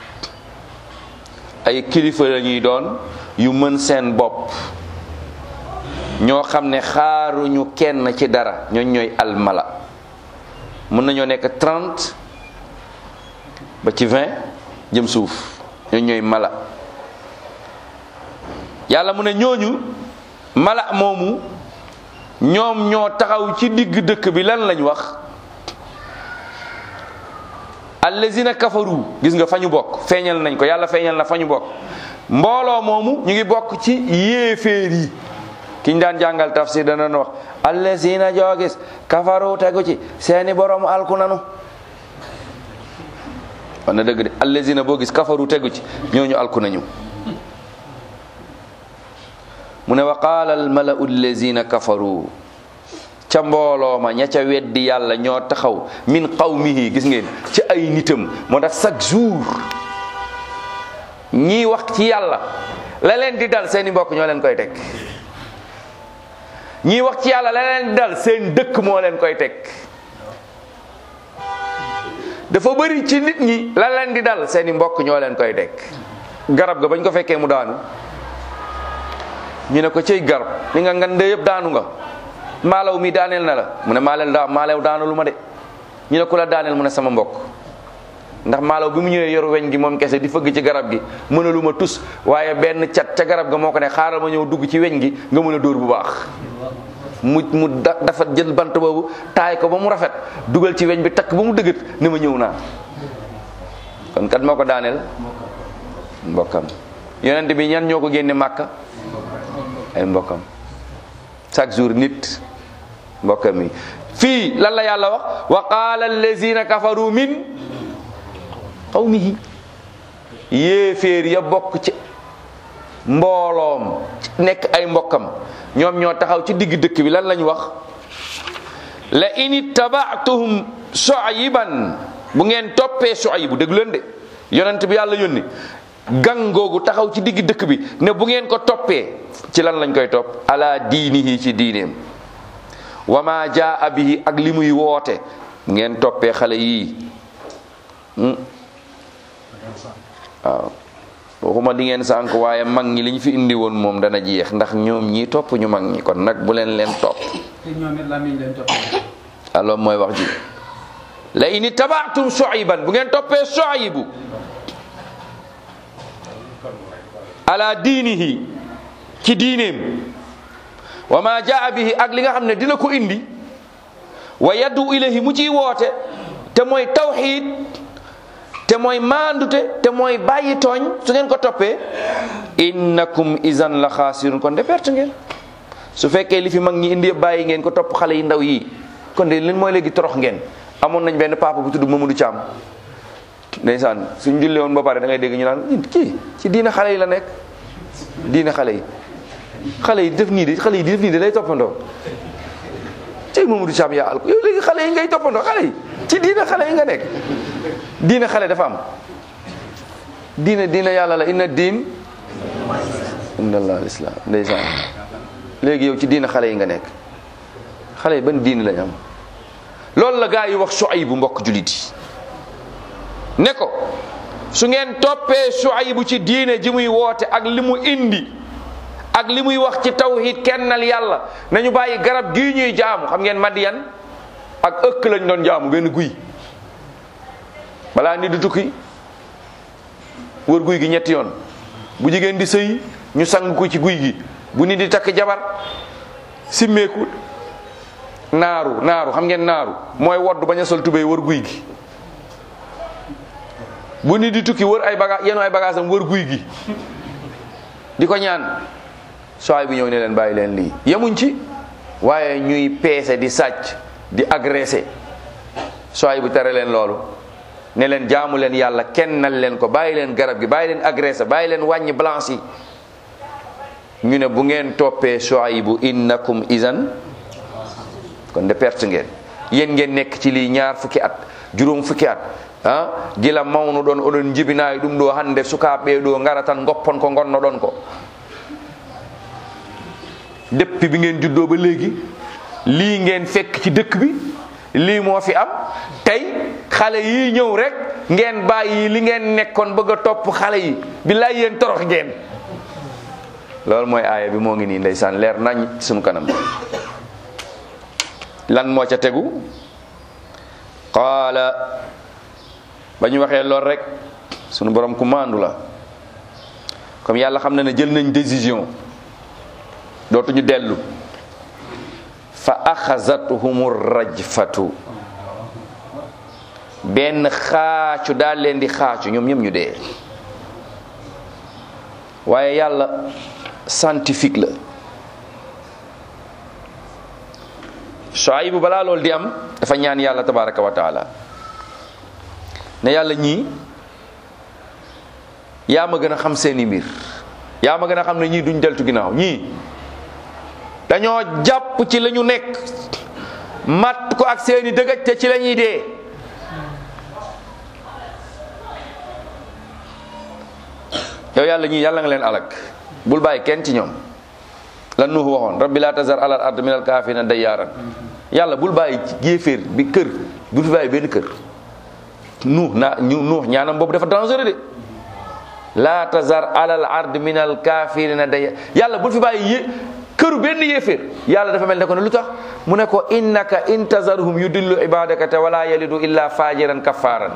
ay kilifa la ñuy doon yu mën seen bopp ñoo xam ne xaaruñu kenn ci dara ñooñ ñooy al mala mën nañoo nekk 30 ba ci 20 jëm suuf ñooñ ñooy mala yàlla mu ne ñooñu mala moomu ñoom ñoo taxaw ci digg dëkk bi lan lañ wax allazina kafaru gis nga fa ñu bokk feeñal nañ ko yàlla feeñal na fa ñu bokk mbooloo moomu ñu ngi bokk ci yéeféer yi kiñ daan jàngal tafsir dana wax allazina joo gis kafaru tegu ci seeni borom alku nanu wax na dëgg de allazina boo gis kafaru tegu ci ñooñu alku nañu mu ne wa qaala almalau allazina kafaru ca mbooloo ma ña ca weddi yàlla ñoo taxaw min qawmihi gis ngeen ci ay nitam moo tax chaque jour ñii wax ci yàlla la leen di dal seeni mbokk ñoo leen koy teg ñii wax ci yàlla la leen di dal seen dëkk moo leen koy teg dafa bëri ci nit ñi la leen di dal seeni mbokk ñoo leen koy teg garab ga bañ ko fekkee mu daanu ñu ne ko cëy garab li nga ngande yëpp daanu nga maalaw mi daaneel na la mu ne maaleel daa maalew daanu lu ma de ñu ne ku la daaneel mu ne sama mbokk ndax maalaw bi mu ñëwee yoru weñ gi moom kese di fëgg ci garab gi mënalu ma tus waaye benn cat ca garab ga moo ko ne xaaral ma ñëw dugg ci weñ gi nga mën a dóor bu baax mu mu da dafa jël bant boobu taay ko ba mu rafet dugal ci weñ bi takk ba mu dëgët ne ma ñëw naa kon kat moo ko daaneel mbokkam yonent bi ñan ñoo ko génne màkka ay mbokkam chaque jour nit mbokkam yi fii lan la yàlla wax wa qaala allazina kafaru min qawmihi yéeféer ya bokk ci mbooloom nekk ay mbokkam ñoom ñoo taxaw ci digg dëkk bi lan lañ wax la in ittaba'tuhum shu'ayban bu ngeen toppee shu'aybu déglu leen de yonent bi yàlla yónni gang googu taxaw ci digg dëkk bi ne bu ngeen ko toppee ci lan lañ koy topp ala diinihi ci diineem wa ma jaa bihi ak li muy woote bu ngeen toppee xale yii waaw waxuma di ngeen sànk waaye mag ñi liñ fi indi woon moom dana jeex ndax ñoom ñii topp ñu mag ñi kon nag bu leen leen topp te ñoom it lamiñ leen toppee. alors mooy wax ji la ini tabaatum Shuayban bu ngeen toppee Shuaybu ala diinihi ci diineem wa ma jaa bihi ak li nga xam ne dina ko indi wa yaddu ilayhi mu ciy woote te mooy tawxiid te mooy maandute te mooy bàyyi tooñ su ngeen ko toppee innakum izan la xaasirun kon de perte ngeen su fekkee li fi mag ñi indi yëpp bàyyi ngeen ko topp xale yi ndaw yi kon de leen mooy léegi torox ngeen amoon nañ benn papa bu tudd Mamadou Thiam ndeysaan suñ jullee woon ba pare da ngay dégg ñu naan kii ci diina xale yi la nekk diina xale yi xale yi def nii de xale yi di def nii de lay toppandoo ci Mamadou Thiam yaa al ko yow léegi xale yi ngay toppandoo xale yi ci diina xale yi nga nekk diina xale dafa am diina diina yàlla la inna diin inna allah alislam ndeysaan léegi yow ci diina xale yi nga nekk xale yi ban diina lañ am loolu la gaa yi wax Shuaybu mbokk julit yi ne ko su ngeen toppee Shuaybu ci diine ji muy woote ak li mu indi ak li muy wax ci tawhid kennal yàlla nañu bàyyi garab gii ñuy jaamu xam ngeen Madiyan ak ëkk lañ doon jaamu benn guy balaa nit du tukki wër guy gi ñetti yoon bu jigéen di sëy ñu sang ko ci guy gi bu nit di takk jabar simmeeku naaru naaru xam ngeen naaru mooy wodd bañ a sol tubéy wër guy gi bu nit di tukki wër ay baga yenu ay bagage am wër guy gi di ko ñaan sooy bi ñëw ne leen bàyyi leen lii yemuñ ci waaye ñuy peese di sàcc di agressé sooy bu tere leen loolu ne leen jaamu leen yàlla kennal leen ko bàyyi leen garab gi bàyyi leen agressé bàyyi leen wàññi blanche yi ñu ne bu ngeen toppee Shuaybu innakum izan kon de perte ngeen yéen ngeen nekk ci lii ñaar fukki at juróom fukki at ah gila mawnu ɗon oɗon jibinayi ɗum ɗo hande sukaɓe ɗo ngara tan goppon ko gonno ɗon ko depuis bi ngeen juddoo ba léegi lii ngeen fekk ci dëkk bi lii moo fi am tey xale yi ñëw rek ngeen bàyyi li ngeen nekkoon bëgg a topp xale yi billaay yéen torox ngeen loolu mooy aaya bi moo ngi nii ndeysaan leer nañ sunu kanam lan moo ca tegu qaala ba ñu waxee lool rek sunu borom ku maandu la comme yàlla xam na ne jël nañ décision dootuñu dellu fa axazathum rajfatu benn xaacu daal leen di xaacu ñoom ñëpp ñu dee waaye yàlla scientifique la Shuaybu balaa loolu di am dafa ñaan yàlla tabaraka wa taala ne yàlla ñii yaa ma gën a xam seeni mbir yaa ma gën a xam ne ñii duñ deltu ginnaaw ñii dañoo jàpp ci la ñu nekk mat ko ak seeni dëgëj te ci la ñuy dee yow yàlla ñii yàlla nga leen alak bul bàyyi kenn ci ñoom lan nuuhu waxoon rabbi laa tazar alal ard min al kaafirina dayyaaran yàlla bul bàyyi géeféer bi kër bul fi bàyyi benn kër nuux naa ñu nuux ñaanam boobu dafa dangereux de laa tazar alal ard min al kaafirina day yàlla bul fi bàyyi yé këru benn yéeféer yàlla dafa mel ne ko ne lu tax mu ne ko innaka in tazarhum yudillu ibadaka te wala yalidu illa fajiran kafaran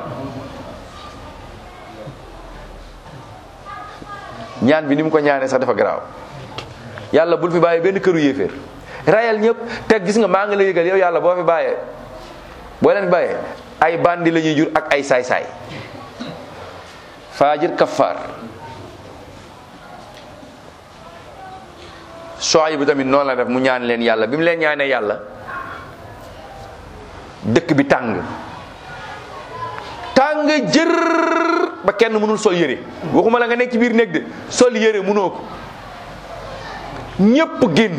ñaan bi ni mu ko ñaanee sax dafa garaaw yàlla bul fi bàyyi benn këru yéeféer rayal ñëpp te gis nga maa ngi la yëgal yow yàlla boo fi bàyyee boo leen bàyyee ay bandi la ñuy jur ak ay saay-saay faajir kafaar Shuayb bi tamit noonu la def mu ñaan leen yàlla bi mu leen ñaanee yàlla dëkk bi tàng tàng jër ba kenn mënul sol yére waxuma la nga nekk ci biir néeg de sol yére mënoo ko ñépp génn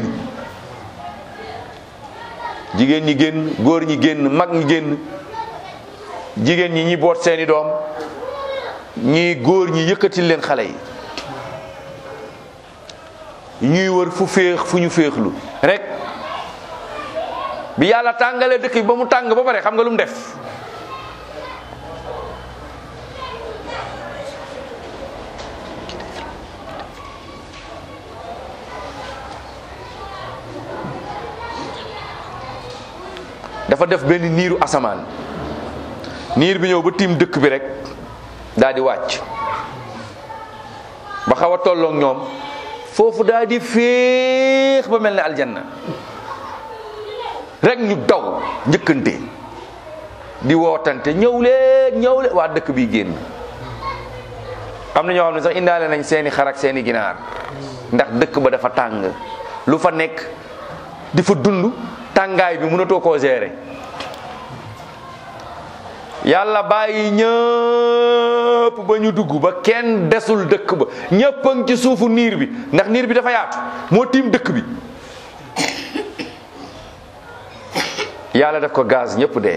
jigéen ñi génn góor ñi génn mag ñi génn jigéen ñi ñi boot seeni doom ñii góor ñi yëkkatil leen xale yi ñuy wër fu féex fu ñu féexlu rek bi yàlla tàngalee dëkk bi ba mu tàng ba pare xam nga lu mu def dafa def benn niiru asamaan niir bi ñëw ba tiim dëkk bi rek daal di wàcc ba xaw a tolloog ñoom foofu daal di féex ba mel ne aljanna rek ñu daw njëkkante di wootante ñëw leen ñëw leen waa dëkk bi génn am na ñoo xam ne sax indaale nañ seeni xar ak seeni ginaar ndax dëkk ba dafa tàng lu fa nekk di fa dund tàngaay bi mënatoo koo gérer yàlla bàyyi ñëpp ba ñu dugg ba kenn desul dëkk ba ñëpp a ngi ci suufu niir bi ndax niir bi dafa yaatu moo tiim dëkk bi yàlla def ko gaz ñëpp dee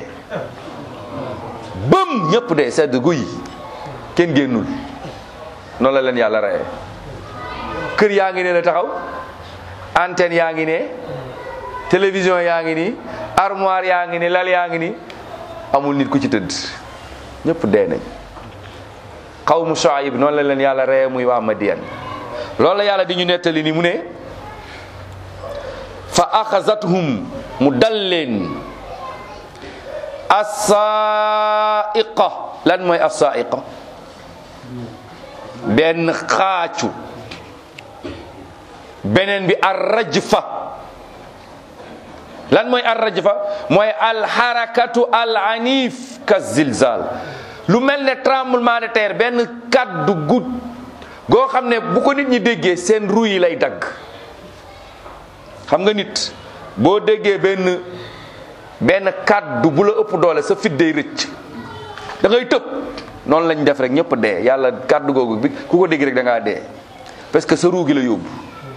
bëm ñëpp dee sedd guy kenn génnul noonu la leen yàlla reyee kër yaa ngi ne la taxaw antenne yaa ngi ne télévision yaa ngi ni armoire yaa ngi ni lal yaa ngi ni amul nit ku ci tëdd ñëpp dee nañ xawmu Shuayb noonu la leen yàlla reye muy waa Madiyan loolu la yàlla di ñu nettali ni mu ne fa axazathum mu dal leen assaiqa lan mooy assaiqa benn xaacu beneen bi arrajfa lan mooy arrajfa mooy alxarakatu al anif ka zilzal lu mel ne tremblement de terre benn kaddu gut goo xam ne bu ko nit ñi déggee seen ru yi lay dagg xam nga nit boo déggee benn benn kaddu bu la ëpp doole sa fit day rëcc da ngay tëb noonu lañ def rek ñëpp dee yàlla kaddu googu bi ku ko dégg rek da ngaa dee parce que sa ruu gi la yóbbu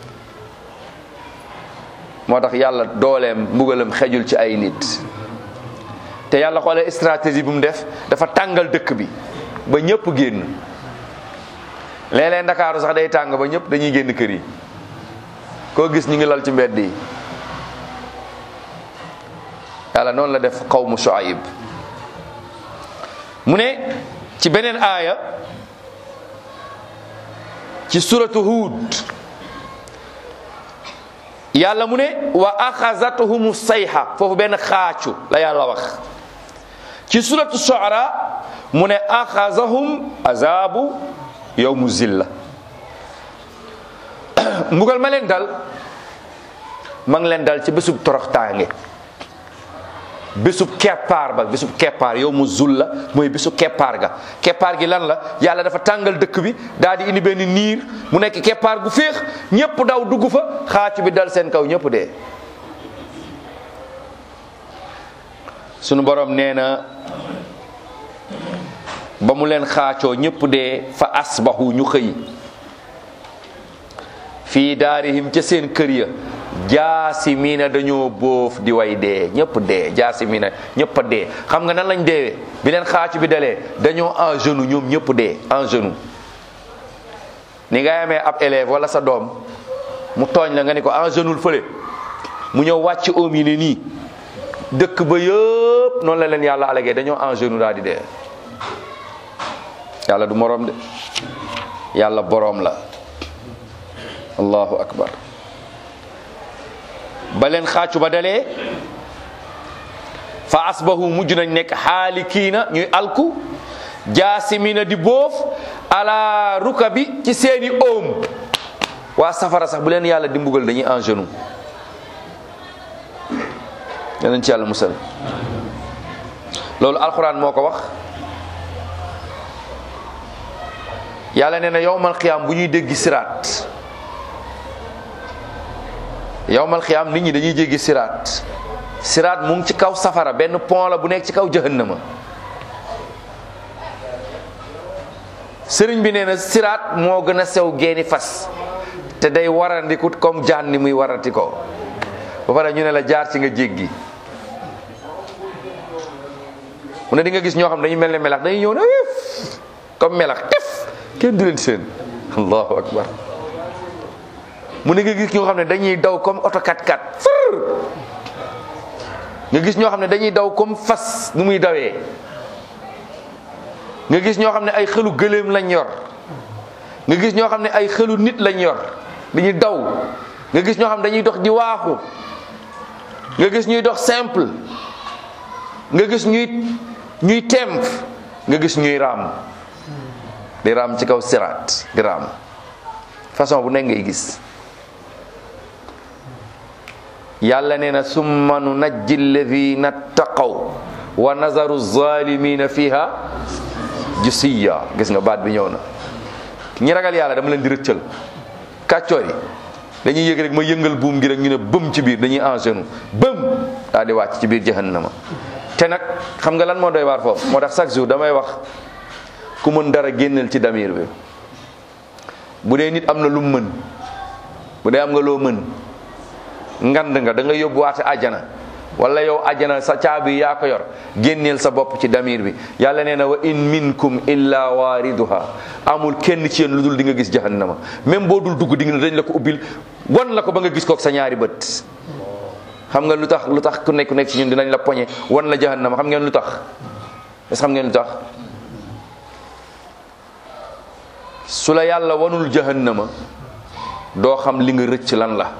moo tax yàlla dooleem mbugalam xejul ci ay nit te yàlla xoolee stratégie bu mu def dafa tàngal dëkk bi ba ñëpp génn léeg-léeg ndakaaru sax day tàng ba ñëpp dañuy génn kër yi koo gis ñu ngi lal ci mbedd yi yàlla noonu la def xawmu Shuayb mu ne ci beneen aaya ci suratu Hud yàlla mu ne wa axazatuhum sayha foofu benn xaacu la yàlla wax ci suratu Shuara mu ne axazahum azabu yawmu zilla mbugal ma leen dal ma ngi leen dal ci bésub toroxtaange bésub keppaar ba bésub keppaar yow mu zulla mooy bésu keppaar ga keppaar gi lan la yàlla dafa tàngal dëkk bi daal di indi benn niir mu nekk keppaar gu féex ñëpp daw dugg fa xaacu bi dal seen kaw ñëpp dee sunu borom nee na ba mu leen xaacoo ñëpp dee fa asbahu ñu xëy fii daarihim ca seen kër ya jaasimiina dañoo bóof di way dee ñëpp dee jaasimiina ñëpp a dee xam nga nan lañ deewee bi leen xaacu bi dalee dañoo en genou ñoom ñëpp dee en genou ni ngay amee ab élève wala sa doom mu tooñ la nga ni ko en genou fële mu ñëw wàcc oom yi ne nii dëkk ba yëpp noonu la leen yàlla alagee dañoo en genou daal di dee yàlla du moroom de yàlla boroom la allahu akbar ba leen xaacu ba dalee fa asbahu mujj nañ nekk xaalikiina ñuy alku jaasimina di boof ala ruka bi ci seeni oom waa safara sax bu leen yàlla di mbugal dañuy en genou yanañ ci yàlla musal loolu alxuraan moo ko wax yàlla nee na yowmal xiyaam bu ñuy déggi siraat yowmal xiyaam nit ñi dañuy jéggi siraat siraat mu ngi ci kaw safara benn pont la bu nekk ci kaw jahannama sëriñ bi nee na siraat moo gën a sew geeni fas te day warandikut comme jaan ni muy warati ko ba pare ñu ne la jaar ci nga jéggi mu ne di nga gis ñoo xam dañuy mel ne melax dañuy ñëw ne comme melax tif kenn du leen seen allahu akbar mu ne nga gis ñoo xam ne dañuy daw comme oto 4x4 fër nga gis ñoo xam ne dañuy daw comme fas nu muy dawee nga gis ñoo xam ne ay xelu gëléem lañ yor nga gis ñoo xam ne ay xelu nit lañ yor dañuy daw nga gis ñoo xam ne dañuy dox di waaxu nga gis ñuy dox simple nga gis ñuy ñuy temp nga gis ñuy raam di raam ci kaw siraat di raam façon bu nekk ngay gis yàlla nee na summa nu najji alladina taqaw wa nazaru zalimina fiha jusiya gis nga baat bi ñëw na ñi ragal yàlla dama leen di rëccal kàccoor yi dañuy yëg rek ma yëngal buum gi rek ñu ne bëm ci biir dañuy en genou bëm daal di wàcc ci biir jahannama te nag xam nga lan moo doy waar foofu moo tax chaque jour damay wax ku mën dara génneel ci damir bi bu dee nit am na lu mu mën bu dee am nga loo mën ngand nga da nga yóbbuwaate àjjana wala yow àjjana sa caabi yaa ko yor génneel sa bopp ci damir bi yàlla nee na wa in minkum illa waariduha amul kenn ci yéen lu dul di nga gis jahannama même boo dul dugg di nga dañ la ko ubbil wan la ko ba nga gis kook sa ñaari bët xam nga lu tax lu tax ku nekk ku nekk ci ñun dinañ la poñe wan la jahannama xam ngeen lu tax est xam ngeen lu tax su la yàlla wanul jahannama doo xam li nga rëcc lan la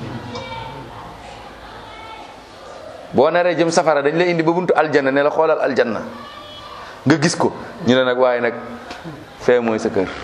boo naree jëm safara dañ la indi ba buntu aljanna ne la xoolal aljanna nga gis ko ñu ne nag waaye nag fee mooy sa kër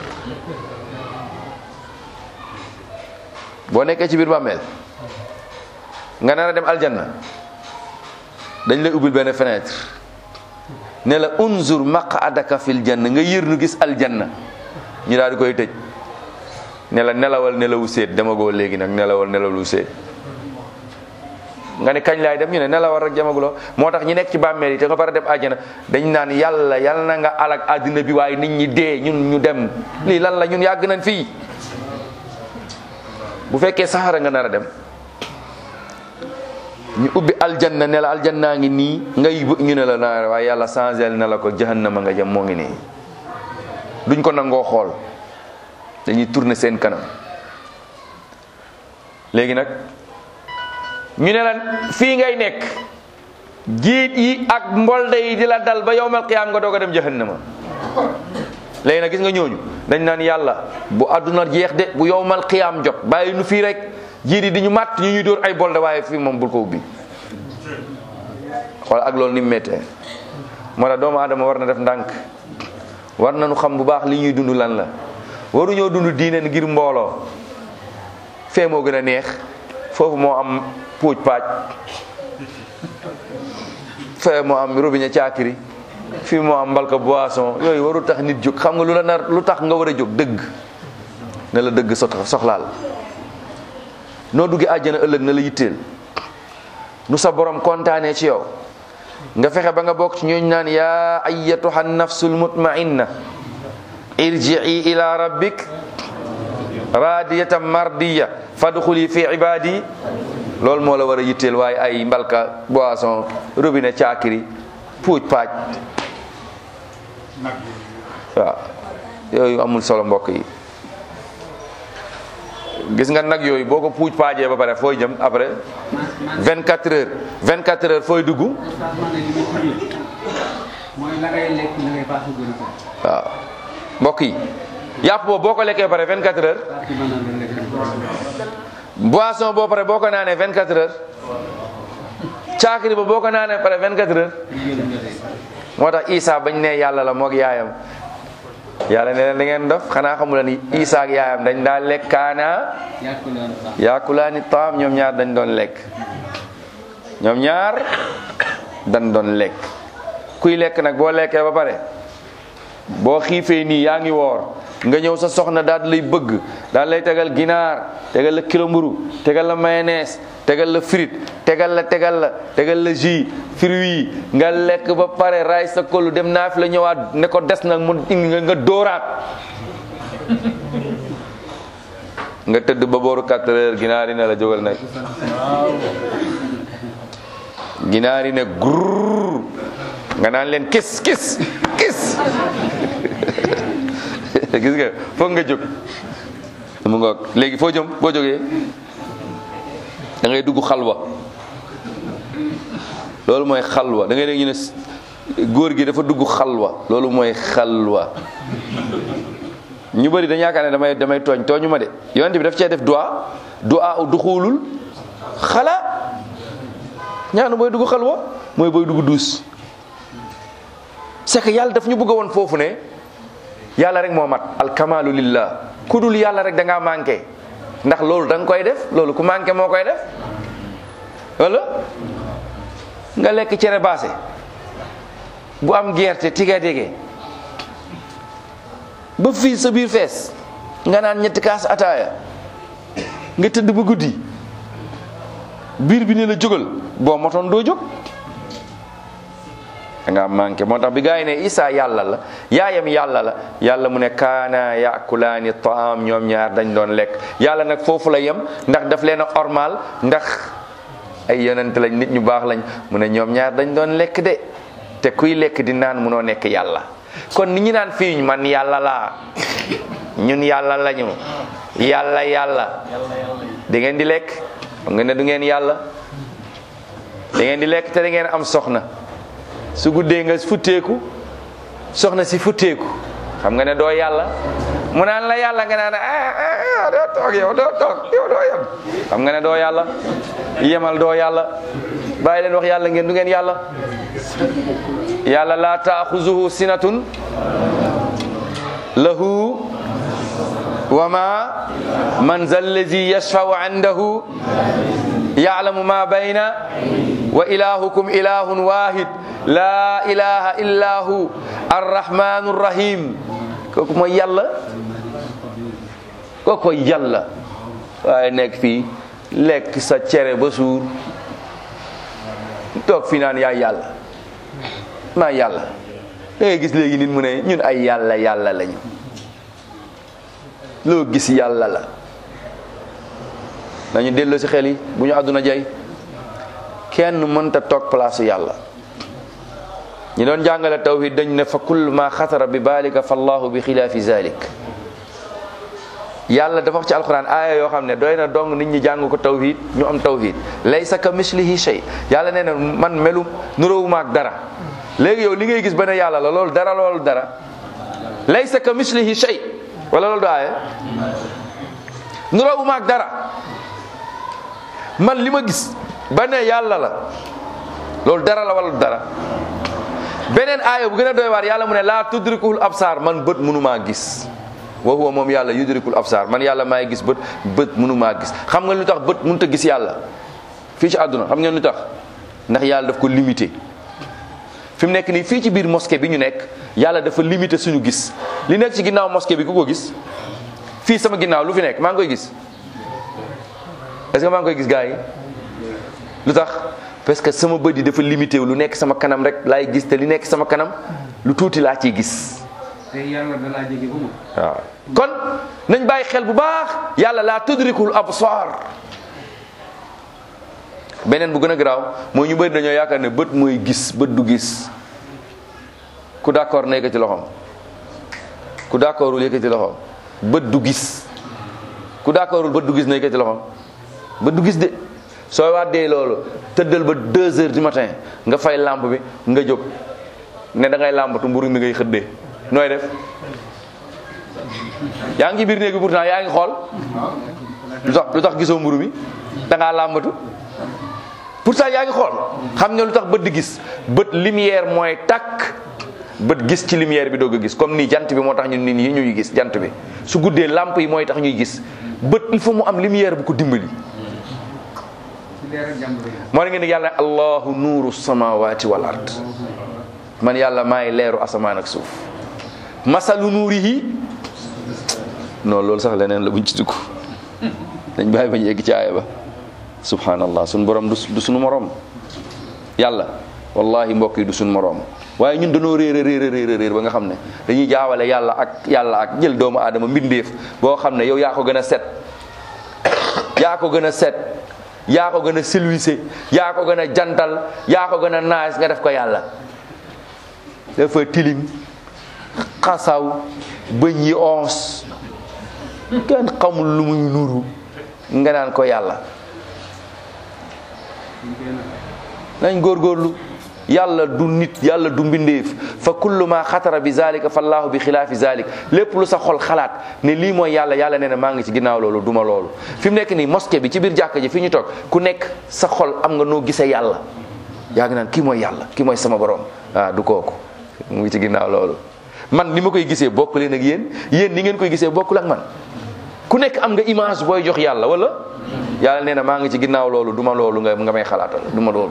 boo nekkee ci biir bàmmeel nga nar a dem aljanna dañ lay ubbil benn fenêtre ne la unzur maqadaka fil janna nga yër nu gis aljanna ñu daal di koy tëj ne la nelawal nelawu seet demagoo léegi nag nelawal nelawu seet nga ne kañ laay dem ñu ne nelawal rek jamaguloo moo tax ñi nekk ci bàmmeel yi te nga pare dem àjjana dañ naan yàlla yàlla na nga alak àddina bi waaye nit ñi dee ñun ñu dem lii lan la ñun yàgg nañ fii bu fekkee saxara nga nar a dem ñu ubbi aljanna ne la aljannaa ngi nii ngay ñu ne la naa waaye yàlla changel ne la ko jahannama nga jëm moo ngi nii duñ ko nangoo xool dañuy tourner seen kanam léegi nag ñu ne la fii ngay nekk jiit yi ak mbolde yi di la dal ba yowmal qiyaam nga doog a dem jahannama léegi nag gis nga ñooñu dañ naan yàlla bu àdduna jeex de bu yowmal qiyaam jot bàyyi nu fii rek jiit yi di ñu màtt ñu ñuy dóor ay bolde waaye fii moom bul ko ubbi xool ak loolu ni mu méttee moo tax doomu aadama war na def ndànk war nañu xam bu baax li ñuy dund lan la waruñoo dund diine ngir mbooloo fee moo gën a neex foofu moo am puuj paaj fee moo am robinet caakiri fii moo am mbalka boisson yooyu warul tax nit jóg xam nga lu la nar lu tax nga war a jóg dëgg ne la dëgg soxlaal noo duggee àjjana ëllëg na la yitteel nu sa borom kontaanee ci yow nga fexe ba nga bokk ci ñooñ naan yaa ayyatuha nafsul mutmainna irji'i ila rabbik radiyatan mardiya fadxuli fi ibadi loolu moo la war a yitteel waaye ay mbalka boisson robinet caakiri puuj paaj waaw yooyu amul solo mbokk yi gis nga nag yooyu boo ko puuj paajee ba pare fooy jëm après 24 heures 24 heures fooy dugg oustaz man de li ma ci yëg mooy la ngay lekk la ngay baax a gën a ko waaw mbokk yi yàpp boobu boo ko lekkee ba pare 24 heures parce que mën na la lekk boisson boo pare boo ko naanee 24 heures caakiri ba boo ko naanee pare 24 heures moo tax Isa bañ ne yàlla la moog yaayam yàlla ne leen da ngeen dof xanaa xamula ni Isa ak yaayam dañ daa lekkaana yàq leen baax yaakulaani taam ñoom ñaar dañ doon lekk ñoom ñaar dañ doon lekk kuy lekk nag boo lekkee ba pare boo xiifee nii yaa ngi woor nga ñëw sa soxna daal di lay bëgg daal lay tegal ginaar tegal la kilo mburu tegal la mayonnaise tegal la frite tegal la tegal la tegal la jus fruits yi nga lekk ba pare raay sa kollu dem naa fi la ñëwaat ne ko des nag mu indi nga nga dóoraat nga tëdd ba booru 4 heures ginaar yi ne la jógal nag ginaar yi ne grrr nga naan leen kis kis kis gis nga foog nga jóg mu ngoog léegi foo jëm boo jógee da ngay dugg xalwa loolu mooy xalwa da ngay dégg ñu ne s- góor gi dafa dugg xalwa loolu mooy xalwa ñu bëri dañu yaakaar ne damay damay tooñ tooñu ma de yonent bi daf cee def du'a du'a u duxulul xala ñaanu booy dugg xalwa mooy booy dugg duus c'est que yàlla daf ñu bëgg a woon foofu ne yàlla rek moo mat alkamalu lillah ku dul yàlla rek da ngaa manqué ndax loolu da nga koy def loolu ku manqué moo koy def wala nga lekk cere baase bu am gerte tiga dege ba fii sa biir fees nga naan ñetti kaas ataaya nga tëdd ba guddi biir bi ne la jógal boo motoon doo jóg da nga manqué moo tax bi gaa yi ne Isa yàlla la yaayam yàlla la yàlla mu ne kaana yakulaani taam ñoom ñaar dañ doon lekk yàlla nag foofu la yem ndax daf leen a ormal ndax ay yonent lañ nit ñu baax lañ mu ne ñoom ñaar dañ doon lekk de te kuy lekk di naan munoo nekk yàlla kon ni ñu naan fii man yàlla laa ñun yàlla lañu yàlla yàlla da ngeen di lekk xam nga ne du ngeen yàlla da ngeen di lekk te da ngeen am soxna su guddee nga futteeku soxna si futteeku xam nga ne doo yàlla mu naan la yàlla nga naan ah ah doo toog yow doo toog yow doo yem xam nga ne doo yàlla yemal doo yàlla bàyyi leen wax yàlla ngeen du ngeen yàlla yàlla laa taaxuzuhu sinatun lahu wa ma man za allazi yashfau indahu ya'lamu ma bayna wa ilahukum ilahun wahid la ilaha illa hu arrahmanu rahim kooku mooy yàlla kooku mooy yàlla waaye nekk fii lekk sa cere ba suur toog fi naan yaay yàlla maa yàlla da ngay gis léegi nit mu ne ñun ay yàlla yàlla lañu loo gis yàlla la nañu delloo si xel yi bu ñu àdduna jay kenn mënta toog place yàlla ñi doon jàngale tawhid dañ ne fa kull ma xatara bi balika fa allahu bi xilaafi zalik yàlla dafa wax ci alquran aaya yoo xam ne doy na dong nit ñi jàng ko tawhid ñu am tawhid laysa ka mislihi shay yàlla nee na man melu nuróowuma ak dara léegi yow li ngay gis ba ne yàlla la loolu dara loolu dara laysa ka mislihi shay wala loolu du aaya nuróowuma ak dara man li ma gis ba ne yàlla la loolu dara la wala dara beneen aaya bu gën a doy waar yàlla mu ne laa tudrikul absaar man bët mënumaa gis wa huwa moom yàlla yudrikul absaar man yàlla maay gis bët bët mënumaa gis xam nga lu tax bët mënut a gis yàlla fii ci àdduna xam ngeen lu tax ndax yàlla daf ko limité fi mu nekk nii fii ci biir mosquée bi ñu nekk yàlla dafa limité suñu gis li nekk ci ginnaaw mosquée bi ku ko gis fii sama ginnaaw lu fi nekk maa ngi koy gis est-ce que maa ngi koy gis gars yi lu tax parce que sama bët yi dafa limité wu lu nekk sama kanam rek laay gis te li nekk sama kanam lu tuuti laa ciy gis te yàlla da laa jege ba mu waaw kon nañ bàyyi xel bu baax yàlla laa tudrikul absar beneen bu gën a garaaw mooy ñu bëri dañoo yaakaar ne bët mooy gis bët du gis ku d'accord na yëkkati loxoom ku d'accordul yëkkati loxoom bët du gis ku d'accordul bët du gis na yëkkati loxoom bët du gis de soo waddee loolu tëddal ba deux heures du matin nga fay lampe bi nga jóg ne da ngay làmbatu mburu mi ngay xëddee nooy def yaa ngi biir néeg bi pourtant yaa ngi xool lu tax lu tax gisoo mburu mi da ngaa làmbatu pourtant yaa ngi xool xam nga lu tax bët di gis bët lumière mooy takk bët gis ci lumière bi doog a gis comme nii jant bi moo tax ñun nit ñi ñuy gis jant bi su guddee lampe yi mooy tax ñuy gis bët il faut mu am lumière bu ko dimbali ci leer ak jàmbur yi moo la ngeen di yàlla allahu nuuru samawati wal ard man yàlla maay leeru asamaan ak suuf masalu nuurihi non loolu sax leneen la buñ ci dugg dañ bàyyi bañ yegg ci aaya ba subhanallah suñ borom du du suñu morom yàlla wallahi mbokk yi du suñu morom waaye ñun dañoo réer a réer a réer a réer ba nga xam ne dañuy jaawale yàlla ak yàlla ak jël doomu aadama mbindeef boo xam ne yow yaa ko gën a set yaa ko gën a set yaa ko gën a silwise yaa ko gën a jantal yaa ko gën a naas nga def ko yàlla dafa tilim xasaw bëñ yi ons kenn xamul lu muy nuru nga naan ko yàlla ñu koy nag nañ góorgóorlu yàlla du nit yàlla du mbindeef fa kullu ma xatara bi zalika fa allahu bi xilaafi zalik lépp lu sa xol xalaat ne lii mooy yàlla yàlla nee na maa ngi ci ginnaaw loolu duma loolu fi mu nekk nii mosquée bi ci biir jàkka ji fi ñu toog ku nekk sa xol am nga noo gisee yàlla yaa ngi naan kii mooy yàlla kii mooy sama borom ah du kooku mu ngi ci ginnaaw loolu man ni ma koy gisee bokk leen ak yéen yéen ni ngeen koy gisee bokkul ak man ku nekk am nga image booy jox yàlla wala yàlla nee na maa ngi ci ginnaaw loolu duma loolu nga nga may xalaatal duma loolu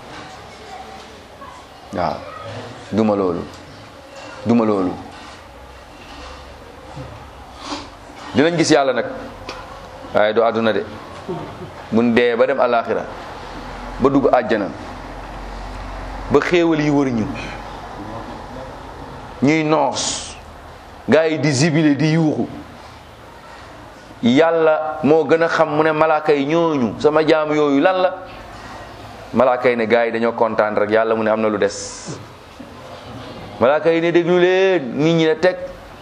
waaw duma loolu duma loolu dinañ gis yàlla nag waaye du àdduna de mun dee ba dem alaxira ba dugg àjjana ba xéewal yi wër ñu ñuy noos gaa yi di zibile di yuuxu yàlla moo gën a xam mu ne malaaka yi ñooñu sama jaam yooyu lan la malaaka yi ne gaa yi dañoo kontaan rek yàlla mu ne am na lu des malaaka yi ne déglu leen nit ñi ne teg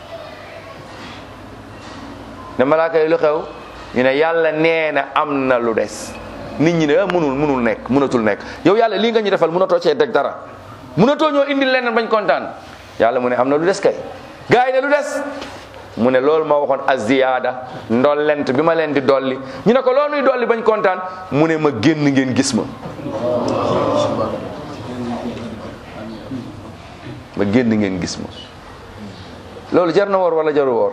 ne malaaka yi lu xew ñu ne yàlla nee na am na lu des nit ñi ne ah munul munul nekk munatul nekk yow yàlla lii nga ñu defal munatoo cee deg dara munatoo ñoo indi leneen bañ kontaan yàlla mu ne am na lu des kay gaa yi ne lu des mu ne loolu ma waxoon aziyaada ndollent bi ma leen di dolli ñu ne ko loo nuy dolli bañ kontaan mu ne ma génn ngeen gis ma ma génn ngeen gis ma loolu jar na woor wala jaru woor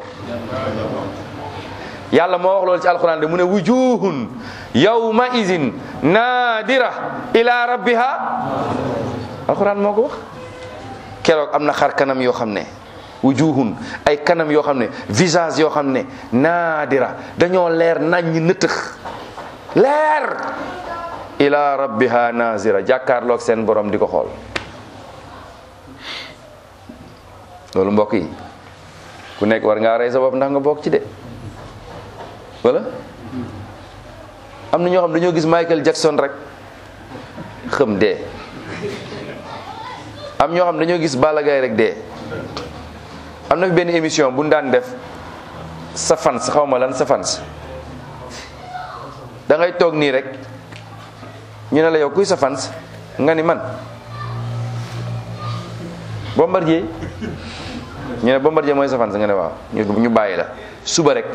yàlla moo wax loolu ci alquran de mu ne wujuhun yawma izin naadira ila rabbiha alquran moo ko wax keroog am na xar kanam yoo xam ne wujuhun ay kanam yoo xam ne visage yoo xam ne naadira dañoo leer nañ ñi nëtëx leer ila rabbiha nazira jàkkaarloog seen borom di ko xool loolu mbokk yi ku nekk war ngaa rey sa bopp ndax nga bokk ci de wala am na ñoo xam dañoo gis Michael Jackson rek xëm dee am ñoo xam dañoo gis Balla Gaye rek dee am na fi benn émission bu ñu daan def sa fans xaw ma lan sa fans da ngay toog nii rek ñu ne la yow kuy sa fans nga ni man Bombardier ñu ne Bombardier mooy sa fans nga ne waaw ñu ñu bàyyi la suba rek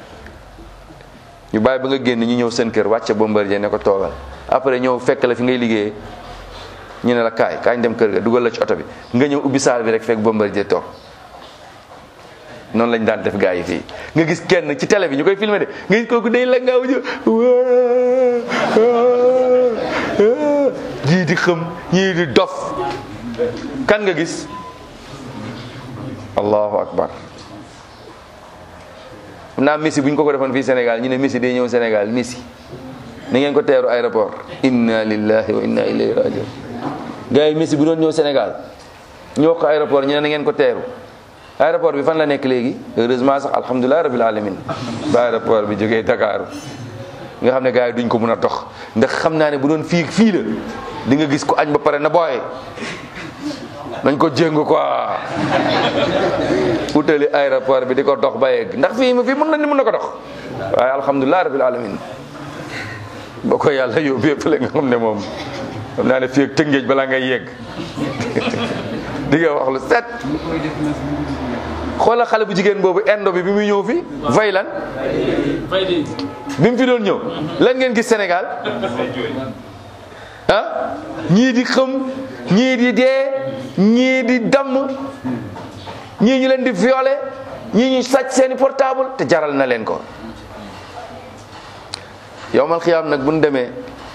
ñu bàyyi ba nga génn ñu ñëw seen kër wàcce Bombardier ne ko toogal après ñëw fekk la fi ngay liggéeyee ñu ne la kaay kaay ñu dem kër ga dugal la ci oto bi nga ñëw ubbi saal bi rek fekk Bombardier toog noonu lañ daan def gaa yi fii nga gis kenn ci télé bi ñu koy filmé de nga gis kooku day la ngaaw jë jii di xëm ñii di dof kan nga gis allahu akbar xam naa Messi bu ñu ko ko defoon fii Sénégal ñu ne Messi day ñëw Sénégal Messi na ngeen ko teeru aéroport inna lillahi wa inna ilayhi rajiun gars yi Messi bu doon ñëw Sénégal ñu wax ko aéroport ñu ne na ngeen ko teeru aéroport bi fan la nekk léegi heureusement sax alhamdulilah rabil alamin ba aéroport bi jógee Dakar nga xam ne gars yi duñ ko mën a dox ndax xam naa ne bu doon fii fii la di nga gis ko añ ba pare na booye nañ ko jéng quoi utali aéroport bi di ko dox ba yegg ndax fii fii mën na ni mën na ko dox waaye alhamdulilah rabil alamin boo ko yàlla yóbbu yëpp la nga xam ne moom xam naa ne fii ak tëngéej balaa ngay yegg di nga wax lu set xoolal xale bu jigéen boobu indo bi bi muy ñëw fi fay lan bi mu fi doon ñëw lan ngeen gis Sénégal ah ñii di xëm ñii di dee ñii di damm ñii ñu leen di violer ñii ñu sàcc seeni portable te jaral na leen ko yowmal xiyaam nag bu ñu demee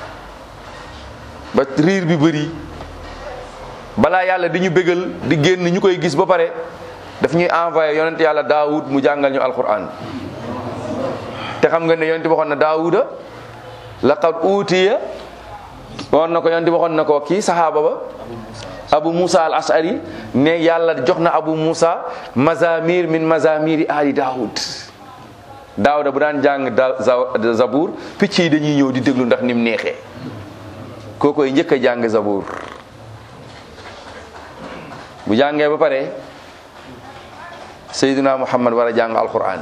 ba riir bi bëri balaa yàlla di ñu bégal di génn ñu koy gis ba pare daf ñuy envoyé yonent yàlla daawud mu jàngal ñu alquran te xam nga ne yonent waxoon na daawuda laqad uutiya waxoon na ko yonent waxoon na ko kii sahaaba ba abu musa al ashari ne yàlla jox na abu musa mazamir min mazamiri ali daawud daawuda bu daan jàng da zabour picc yi dañuy ñëw di déglu ndax nim neexee kookoy njëkk a jàng zabour bu jàngee ba pare Seydina Muhammad war a jàng alquran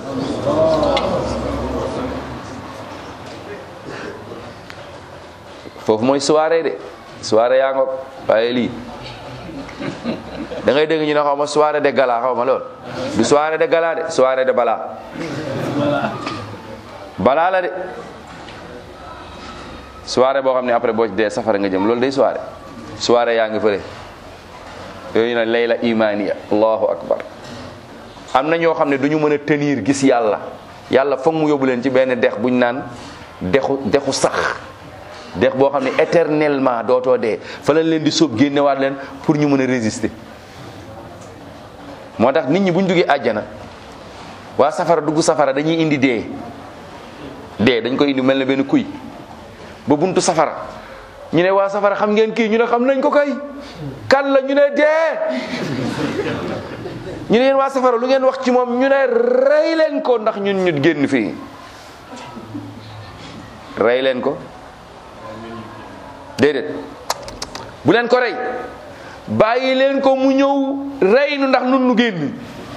foofu mooy soirée de soirée yaa ngoog waaye lii da ngay dégg ñu ne xaw ma soirée de gala xaw ma lool du soirée de gala de soirée de bala balaa la de soirée boo xam ne après boo ci dee safara nga jëm loolu day soirée soirée yaa ngi fële yooyu nag layla imaniya allahu akbar am na ñoo xam ne du ñu mën a tenir gis yàlla yàlla foog mu yóbbu leen ci benn dex buñ naan dexu dexu sax dex boo xam ne éternellement dootoo dee fa lañ leen di sóob génnewaat leen pour ñu mën a résister moo tax nit ñi buñ duggee àjjana waa safara dugg safara dañuy indi dee dee dañ koy indi mel ne benn kuy ba buntu safara ñu ne waa safara xam ngeen kii ñu ne xam nañ ko kay kan la ñu ne dee ñu ne yéen waa safara lu ngeen wax ci moom ñu ne rey leen ko ndax ñun ñu génn fii rey leen ko déedéet bu leen ko rey bàyyi leen ko mu ñëw rey nu ndax nun nu génn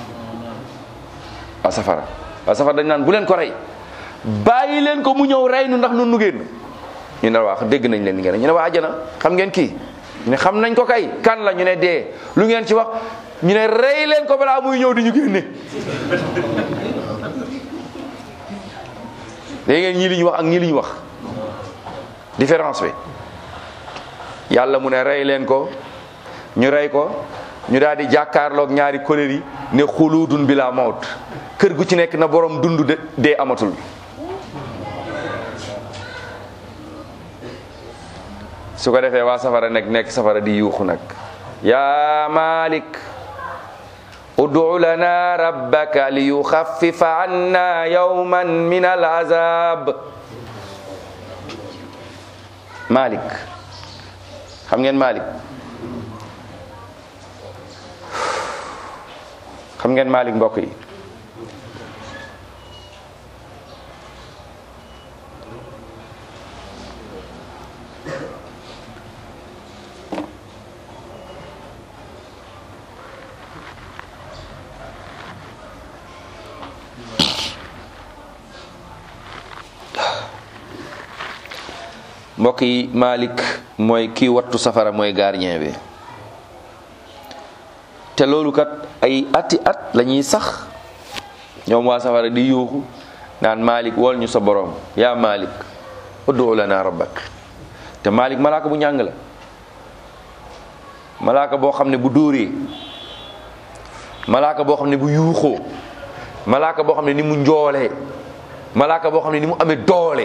waa safara waa safara dañ naan bu leen ko rey bàyyi leen ko mu ñëw rey nu ndax nun nu génn ñu ne waa dégg nañ leen li ngeen ñu ne waa àjjana xam ngeen kii ñu ne xam nañ ko kay kan la ñu ne dee lu ngeen ci wax ñu ne rey leen ko balaa muy ñëw di ñu génne léegi ngeen ñii li ñu wax ak ñii li ñu wax différence bi yàlla mu ne rey leen ko ñu rey ko ñu daal di jàkkaarloog ñaari kolér yi ne xuluudun bi la mawt kër gu ci nekk na borom dund de dee amatul su ko defee waa safara nekk nekk safara di yuuxu nag yaa malik ud'u lana rabbaka li yuxaffifa anna yawman min al azab malik xam ngeen malik xam ngeen malik mbokk yi mbokk yi Malik mooy kii wattu safara mooy gardien bi te loolu kat ay ati at la ñuy sax ñoom waa safara di yuuxu naan Malik wol ñu sa borom yaa Malik ud'u lana rabbak te Malik malaaka bu ñàng la malaaka boo xam ne bu dóoree malaaka boo xam ne bu yuuxoo malaaka boo xam ne ni mu njoolee malaaka boo xam ne ni mu amee doole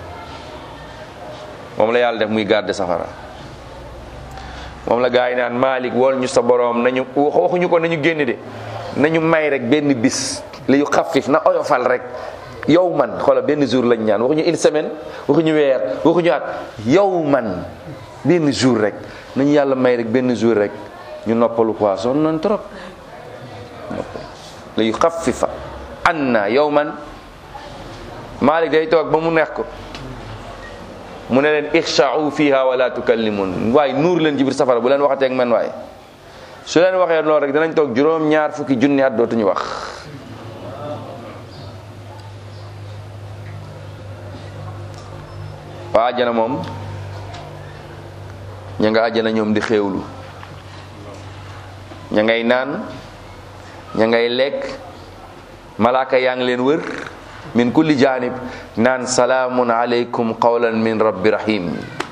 moom la yàlla def muy garde safara moom la gaa yi naan Malik wol ñu sa boroom nañu waxuñu ko nañu génn de nañu may rek benn bis li yu xafif na oyofal rek yow man xoola benn jour lañ ñaan waxuñu une semaine waxuñu weer waxuñu at yow man benn jour rek nañu yàlla may rek benn jour rek ñu noppalu quoi sonn nañ trop li yuxaffifa anna yawman Malik day toog ba mu neex ko mu ne leen ixsha'u fiha wala tukallimun waaye nuur leen ci biir safara bu leen waxatee ak man waaye su leen waxee loolu rek danañ toog juróom ñaar fukki junni at dootuñu wax waa àjjana moom ña nga àjjana ñoom di xéewlu ña ngay naan ña ngay lekk malaaka yaa ngi leen wër min kulli janib naan salaamun aleykum qawlan min rabbi rahim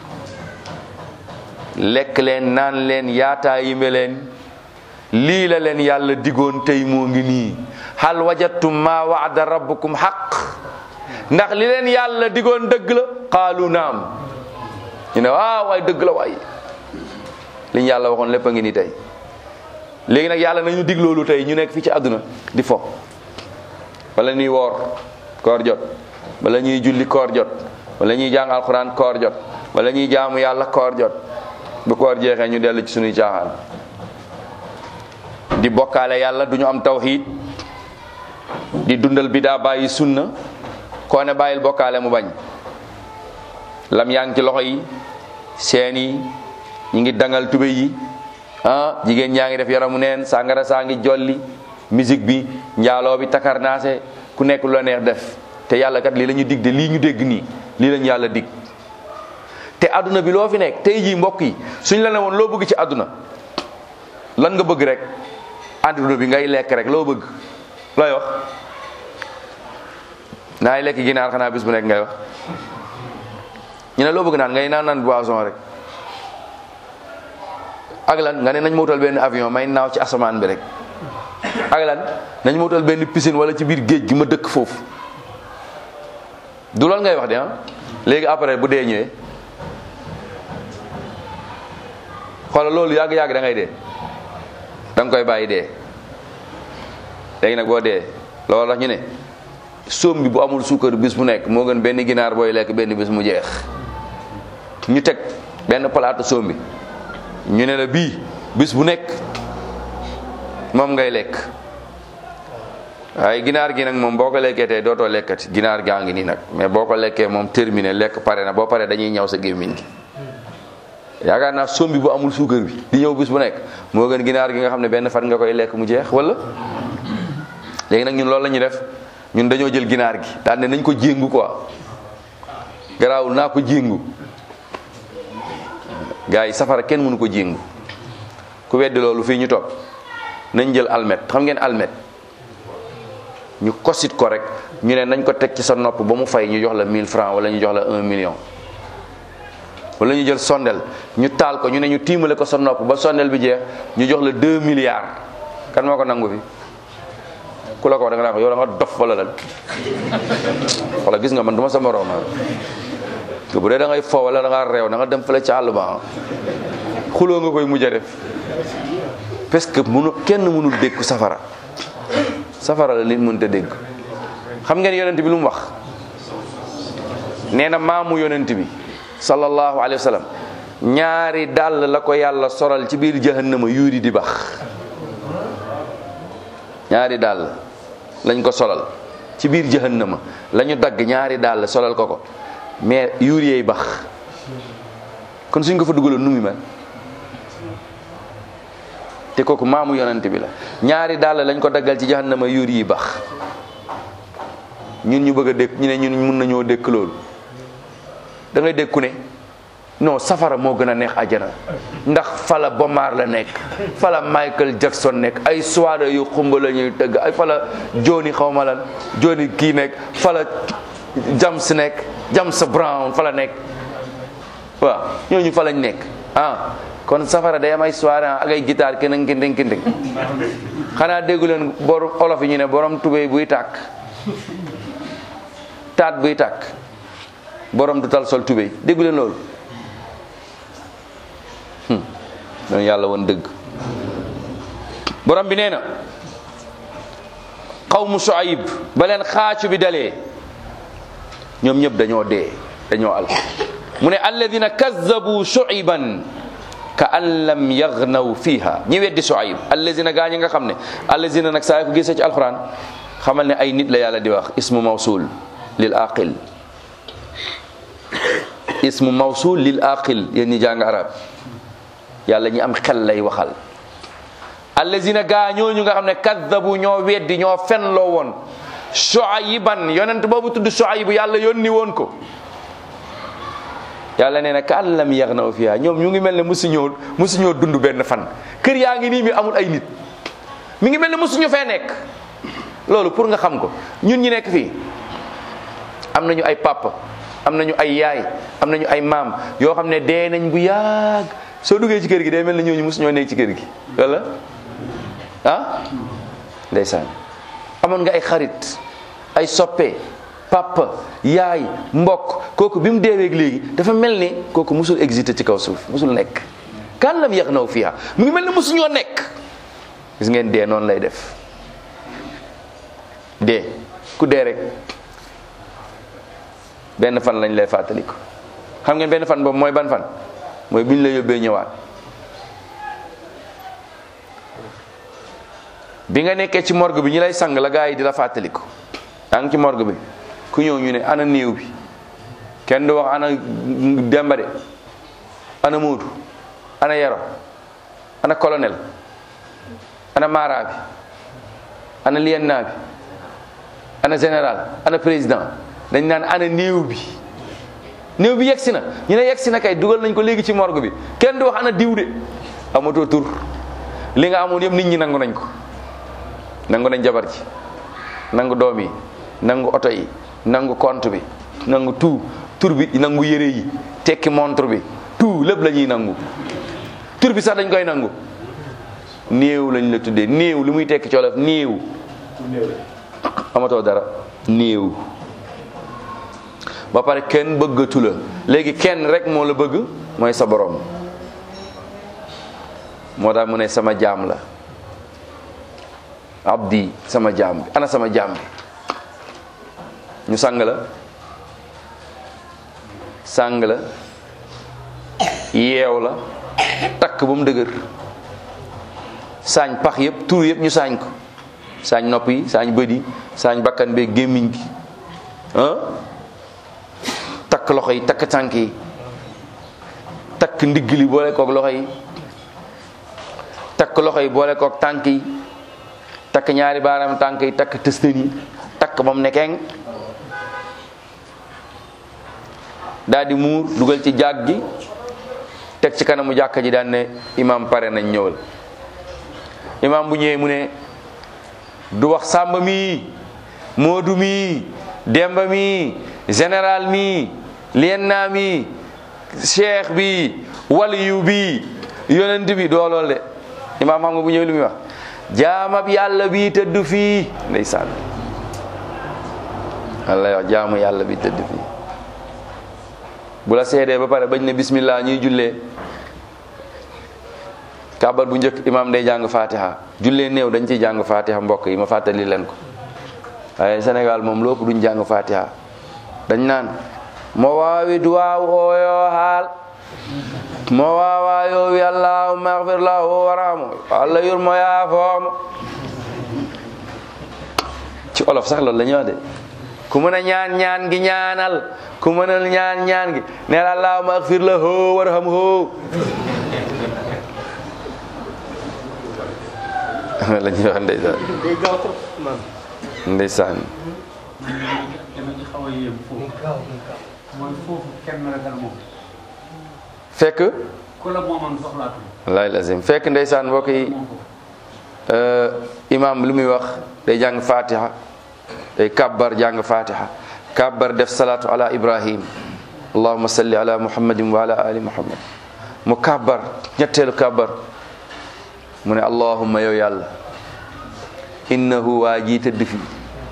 lekk leen naan leen yaataa yime leen lii la leen yàlla digoon tey moo ngi nii hal wajadtum ma waada rabbukum xaq ndax li leen yàlla digoon dëgg la qaalu naam ñu ne waaw waay dëgg la waay li ñu yàlla waxoon lépp a ngi nii tey léegi nag yàlla nañu dig loolu tey ñu nekk fii ci àdduna di fo wala ñuy woor koor jot wala ñuy julli koor jot wala ñuy jàng alxuraan koor jot wala ñuy jaamu yàlla koor jot bu koor jeexee ñu dellu ci suñuy caaxaan di bokkaale yàlla du ñu am tawxiid di dundal bidaa bàyyi sunna koo ne bàyyil bokkaale mu bañ lam yaa ngi ci loxo yi seen yi ñu ngi dangal tube yi ah jigéen ñaa ngi def yaramu neen sàngara saa ngi jolli musique bi njaaloo bi takarnaase ku nekk lu la neex def te yàlla kat lii la ñu dig de lii ñu dégg nii lii lañu yàlla dig te àdduna bi loo fi nekk tey jii mbokk yi suñ la ne woon loo bëgg ci àdduna lan nga bëgg rek àdduna bi ngay lekk rek loo bëgg looy wax naay lekk ginaar xanaa bis bu nekk ngay wax ñu ne loo bëgg naan ngay naan naan boisson rek ak lan nga ne nañ ma wutal benn avion may naaw ci asamaan bi rek ak lan nañ ma wutal benn piscine wala ci biir géej gi ma dëkk foofu du loolu ngay wax de ah léegi après bu dee ñëwee xoolal loolu yàgg-yàgg da ngay dee da nga koy bàyyi dee léegi nag boo dee loolu tax ñu ne soom bi bu amul suukar bis bu nekk moo gën benn ginaar booy lekk benn bis mu jeex ñu teg benn palaatu soom bi ñu ne la bii bis bu nekk moom ngay lekk waaye ginaar gi nag moom boo ko lekkee tey dootoo lekkati ginaar gaa ngi nii nag mais boo ko lekkee moom terminé lekk pare na boo paree dañuy ñaw sa gémmiñ gi yaakaar naa soom bi bu amul suukar bi di ñëw bis bu nekk moo gën ginaar gi nga xam ne benn fan nga koy lekk mu jeex wala léegi nag ñun loolu la ñuy def ñun dañoo jël ginaar gi daan ne nañ ko jéngu quoi garaawul naa ko jéngu gars yi safara kenn mënu ko jéngu ku weddi loolu fii ñu toog nañ jël almet xam ngeen almet ñu kosit ko rek ñu ne nañ ko teg ci sa nopp ba mu fay ñu jox la 1000 francs wala ñu jox la 1 million wala ñu jël sondel ñu taal ko ñu ne ñu tiimale ko sa nopp ba sondel bi jeex ñu jox la 2 milliards kan moo ko nangu fi ku la ko wax da nga naa ko yow da nga dof wala lan wala gis nga man du ma sa morom te bu dee da ngay fo wala da nga réew da nga dem fële ci àll ba xuloo nga koy mujj a def parce que mënu kenn mënul dégg safara safara la nit mënut a dégg xam ngeen yonent bi lu mu wax nee na maamu yonent bi sallallahu alayhi wa sallam ñaari dàll la ko yàlla soral ci biir jahannama yuuri di bax ñaari dàll lañ ko solal ci biir jahannama la ñu dagg ñaari dàll solal ko ko mais yuuri yeey bax kon suñ ko fa dugaloon nu muy mel te kooku maamu yonent bi la ñaari dàll lañ ko daggal ci jahannama yuuri yi bax ñun ñu bëgg a dékk ñu ne ñun mun nañoo dékk loolu da ngay dékku ne non safara moo gën a neex àjjana ndax fala Bomar la nekk fala Michael Jackson nekk ay soirée yu xumba la ñuy tëgg ay fala Johnny xawma lan Johnny kii nekk fala James nekk James Brown fala nekk waaw ñooñu fa lañ nekk ah kon safara day am ay soirée ak ay guitare kenn kinding kinding xanaa déggu leen borom olof yi ñu ne borom tubéy buy tàkk taat buy tàkk borom du tal sol tubéy déggu leen loolu doon yàlla woon dëgg borom bi nee na xawmu Shuayb ba leen xaacu bi dalee ñoom ñëpp dañoo dee dañoo al mu ne alladina kazzabu Shuayban ka an lam yagnaw fiha ñi weddi Shuayb allazina gaa ñi nga xam ne allazina nag saa ko gisee ci alquran xamal ne ay nit la yàlla di wax ismu mawsul lil aqil ismu mawsul lil aqil yéen ñi jàng arab yàlla ñi am xel lay waxal allazina gaa ñooñu nga xam ne kaddabu ñoo weddi ñoo fenloo woon Shuayban yonent boobu tudd Shuayb yàlla yónni woon ko yàlla nee na ka an lam yagnaw fiha ñoom ñu ngi mel ne musuñoo musuñoo dund benn fan kër yaa ngi nii mi amul ay nit mi ngi mel ne musuñu fee nekk loolu pour nga xam ko ñun ñi nekk fii am nañu ay papa am nañu ay yaay am nañu ay maam yoo xam ne dee nañ bu yàgg soo duggee ci kër gi day mel ne ñooñu musuñoo nekk ci kër gi wala ah ndeysaan amoon nga ay xarit ay soppe papa yaay mbokk kooku bi mu deeweeg léegi dafa mel ni kooku musul existé ci kaw suuf musul nekk kan lam yax naw fiha mu ngi mel ni musuñoo nekk gis ngeen dee noonu lay def dee ku dee rek benn fan lañ lay fàttaliku xam ngeen benn fan boobu mooy ban fan mooy bi ñu la yóbbee ñëwaat bi nga nekkee ci morgue bi ñi lay sang la gaa yi di la fàttaliku yaa ngi ci morgue bi ku ñëw ñu ne ana néew bi kenn du wax ana Demba de ana Moodu ana Yero ana colonel ana Mara bi ana lieutenant bi ana général ana président dañ naan ana néew bi néew bi yegsi na ñu ne yegsi na kay dugal nañ ko léegi ci morgue bi kenn du wax ana diw de amatoo tur li nga amoon yëpp nit ñi nangu nañ ko nangu nañ jabar ji nangu doom yi nangu oto yi nangu compte bi nangu tout tur bi nangu yére yi tekki montre bi tout lépp la ñuy nangu tur bi sax dañ koy nangu néew lañ la tuddee néew li muy tekki coolof néew amatoo dara néew ba pare kenn bëggatu la léegi kenn rek moo la bëgg mooy sa borom moo tax mu ne sama jaam la abdi sama jaam bi ana sama jaam bi ñu sàng la sàng la yeew la takk ba mu dëgër saañ pax yëpp tur yëpp ñu saañ ko saañ nopp yi saañ bët yi saañ bakkan bee gémmiñ gi ah takk loxo yi takk tànk yi takk ndigg li boole kook loxo yi takk loxo yi boole kook tànk yi takk ñaari baaraam tànk yi takk tëstën yi takk ba mu nekkeng daal di muur dugal ci jàg gi teg ci kanamu jàkka ji daan ne imam pare nañ ñëwal imam bu ñëwee mu ne du wax sàmba mi moodu mi demba mi général mi lienna mi cheikh bi waliyu bi yonent bi doo lool de imam xam nga bu ñëwee lu muy wax jaamab yàlla bi tëdd fii ndeysaan Allah wax jaamu yàlla bi tëdd fii bu la seedee ba pare bañ ne bismillah ñuy jullee kàbbar bu njëkk imam day jàng fatiha jullee néew dañ ciy jàng fatiha mbokk yi ma fàttali leen ko waaye Sénégal moom lépp duñ jàng fatiha dañ naan mo waawi duwaaw ooyo haal mo waawa yowi allahumma agfir lahu waramo allah yurmo yaafoomo ci olof sax loolu la ñuy wax de ku mën a ñaan ñaan gi ñaanal ku mënal ñaan ñaan gi neel allahumma agfir lahu warhamhu la ñuy wax ndeysaan ndeysaan dama ci xaw a yéem foofu mooy foofu kenn ragal moom fekk ku la moomoon soxlaatu wallahi lazim fekk ndeysaan mbokk yi moom foofu imam lu muy wax day jàng fatiha day kabbar jàng fatiha kabbar def salatu ala ibrahim allahumma salli ala muhammadin wa ala ali muhammad mu kabbar ñetteelu kabbar mu ne allahumma yow yàlla innahu waa ji tëdd fi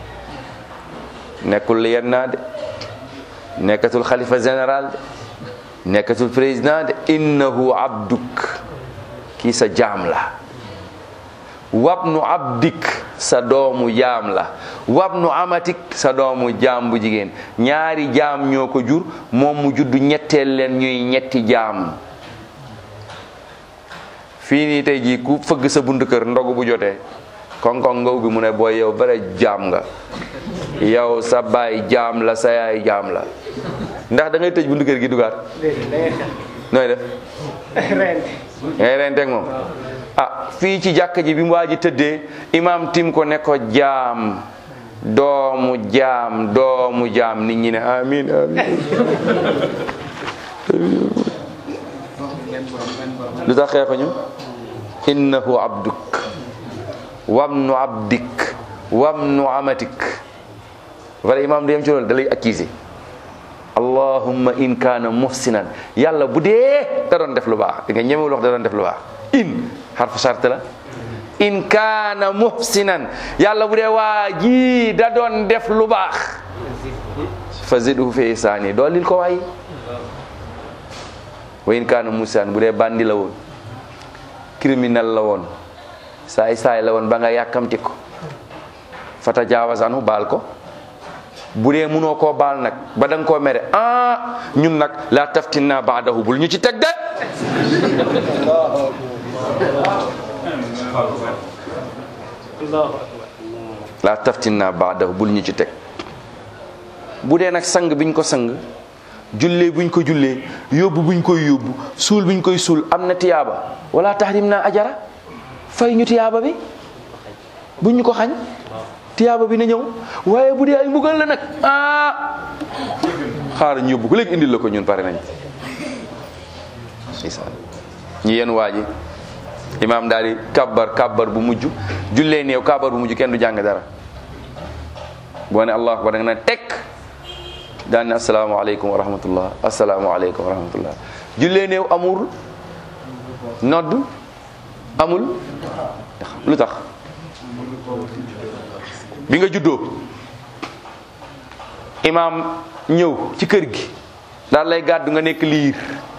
nekkul yenn naa de nekkatul xalifa général de nekkatul président de innahu abduk kii sa jaam la wabnu abdik sa doomu jaam la wabnu amatik sa doomu jaam bu jigéen ñaari jaam ñoo ko jur moom mu juddu ñetteel leen ñuy ñetti jaam fii nii tey jii ku fëgg sa buntu kër ndogu bu jotee koŋ-koŋ ngaw bi mu ne booy yow bare jaam nga yow sa baay jaam la sa yaay jaam la ndax da ngay tëj buntu kër gi dugaat nooy def ngay renteeg moom ah fii ci jàkka ji bi mu waa ji tëddee imaam tim ko ne ko jaam doomu jaam doomu jaam nit ñi ne amin amin lu tax xeexuñu innahu abduk wamnu abdik wamnu amatik wala imaam du yem ci loolu da lay accuser allahumma in kaana muhsinan yàlla bu dee da doon def lu baax di nga ñemewul wax da doon def lu baax in xarfu sart la in kaana muhsinan yàlla bu dee waa ji da doon def lu baax fa zidhu fi ihsaani doolil ko waay wa in kaana muhsinan bu dee bandi la woon criminel la woon saay saay la woon ba nga yàkkamti ko fa tajaawaz anhu baal ko bu dee munoo koo baal nag ba da nga koo mere ah ñun nag laa taftinna baadahu bul ñu ci teg de laa taftinna baadahu bul ñu ci teg bu dee nag sang biñ ko sang jullee buñ ko jullee yóbbu buñ koy yóbbu suul buñ koy suul am na tiyaaba wala tahrim naa ajara fay ñu tiyaaba bi buñ ñu ko xañ tiyaaba bi na ñëw waaye bu dee ay mbugal la nag ah xaar ñu yóbbu ko léegi indil la ko ñun pare nañ ndeysaan ñi yenn waa ji imaam daal di kabbar kabbar bu mujj jullee néew kabbar bu mujj kenn du jàng dara boo ne allah akbar da nga ne tekk daan ne asalaamaaleykum wa rahmatullah asalaamaaleykum wa rahmatullah jullee néew amul nodd amul lu tax bi nga juddoo imaam ñëw ci kër gi daal lay gàddu nga nekk liir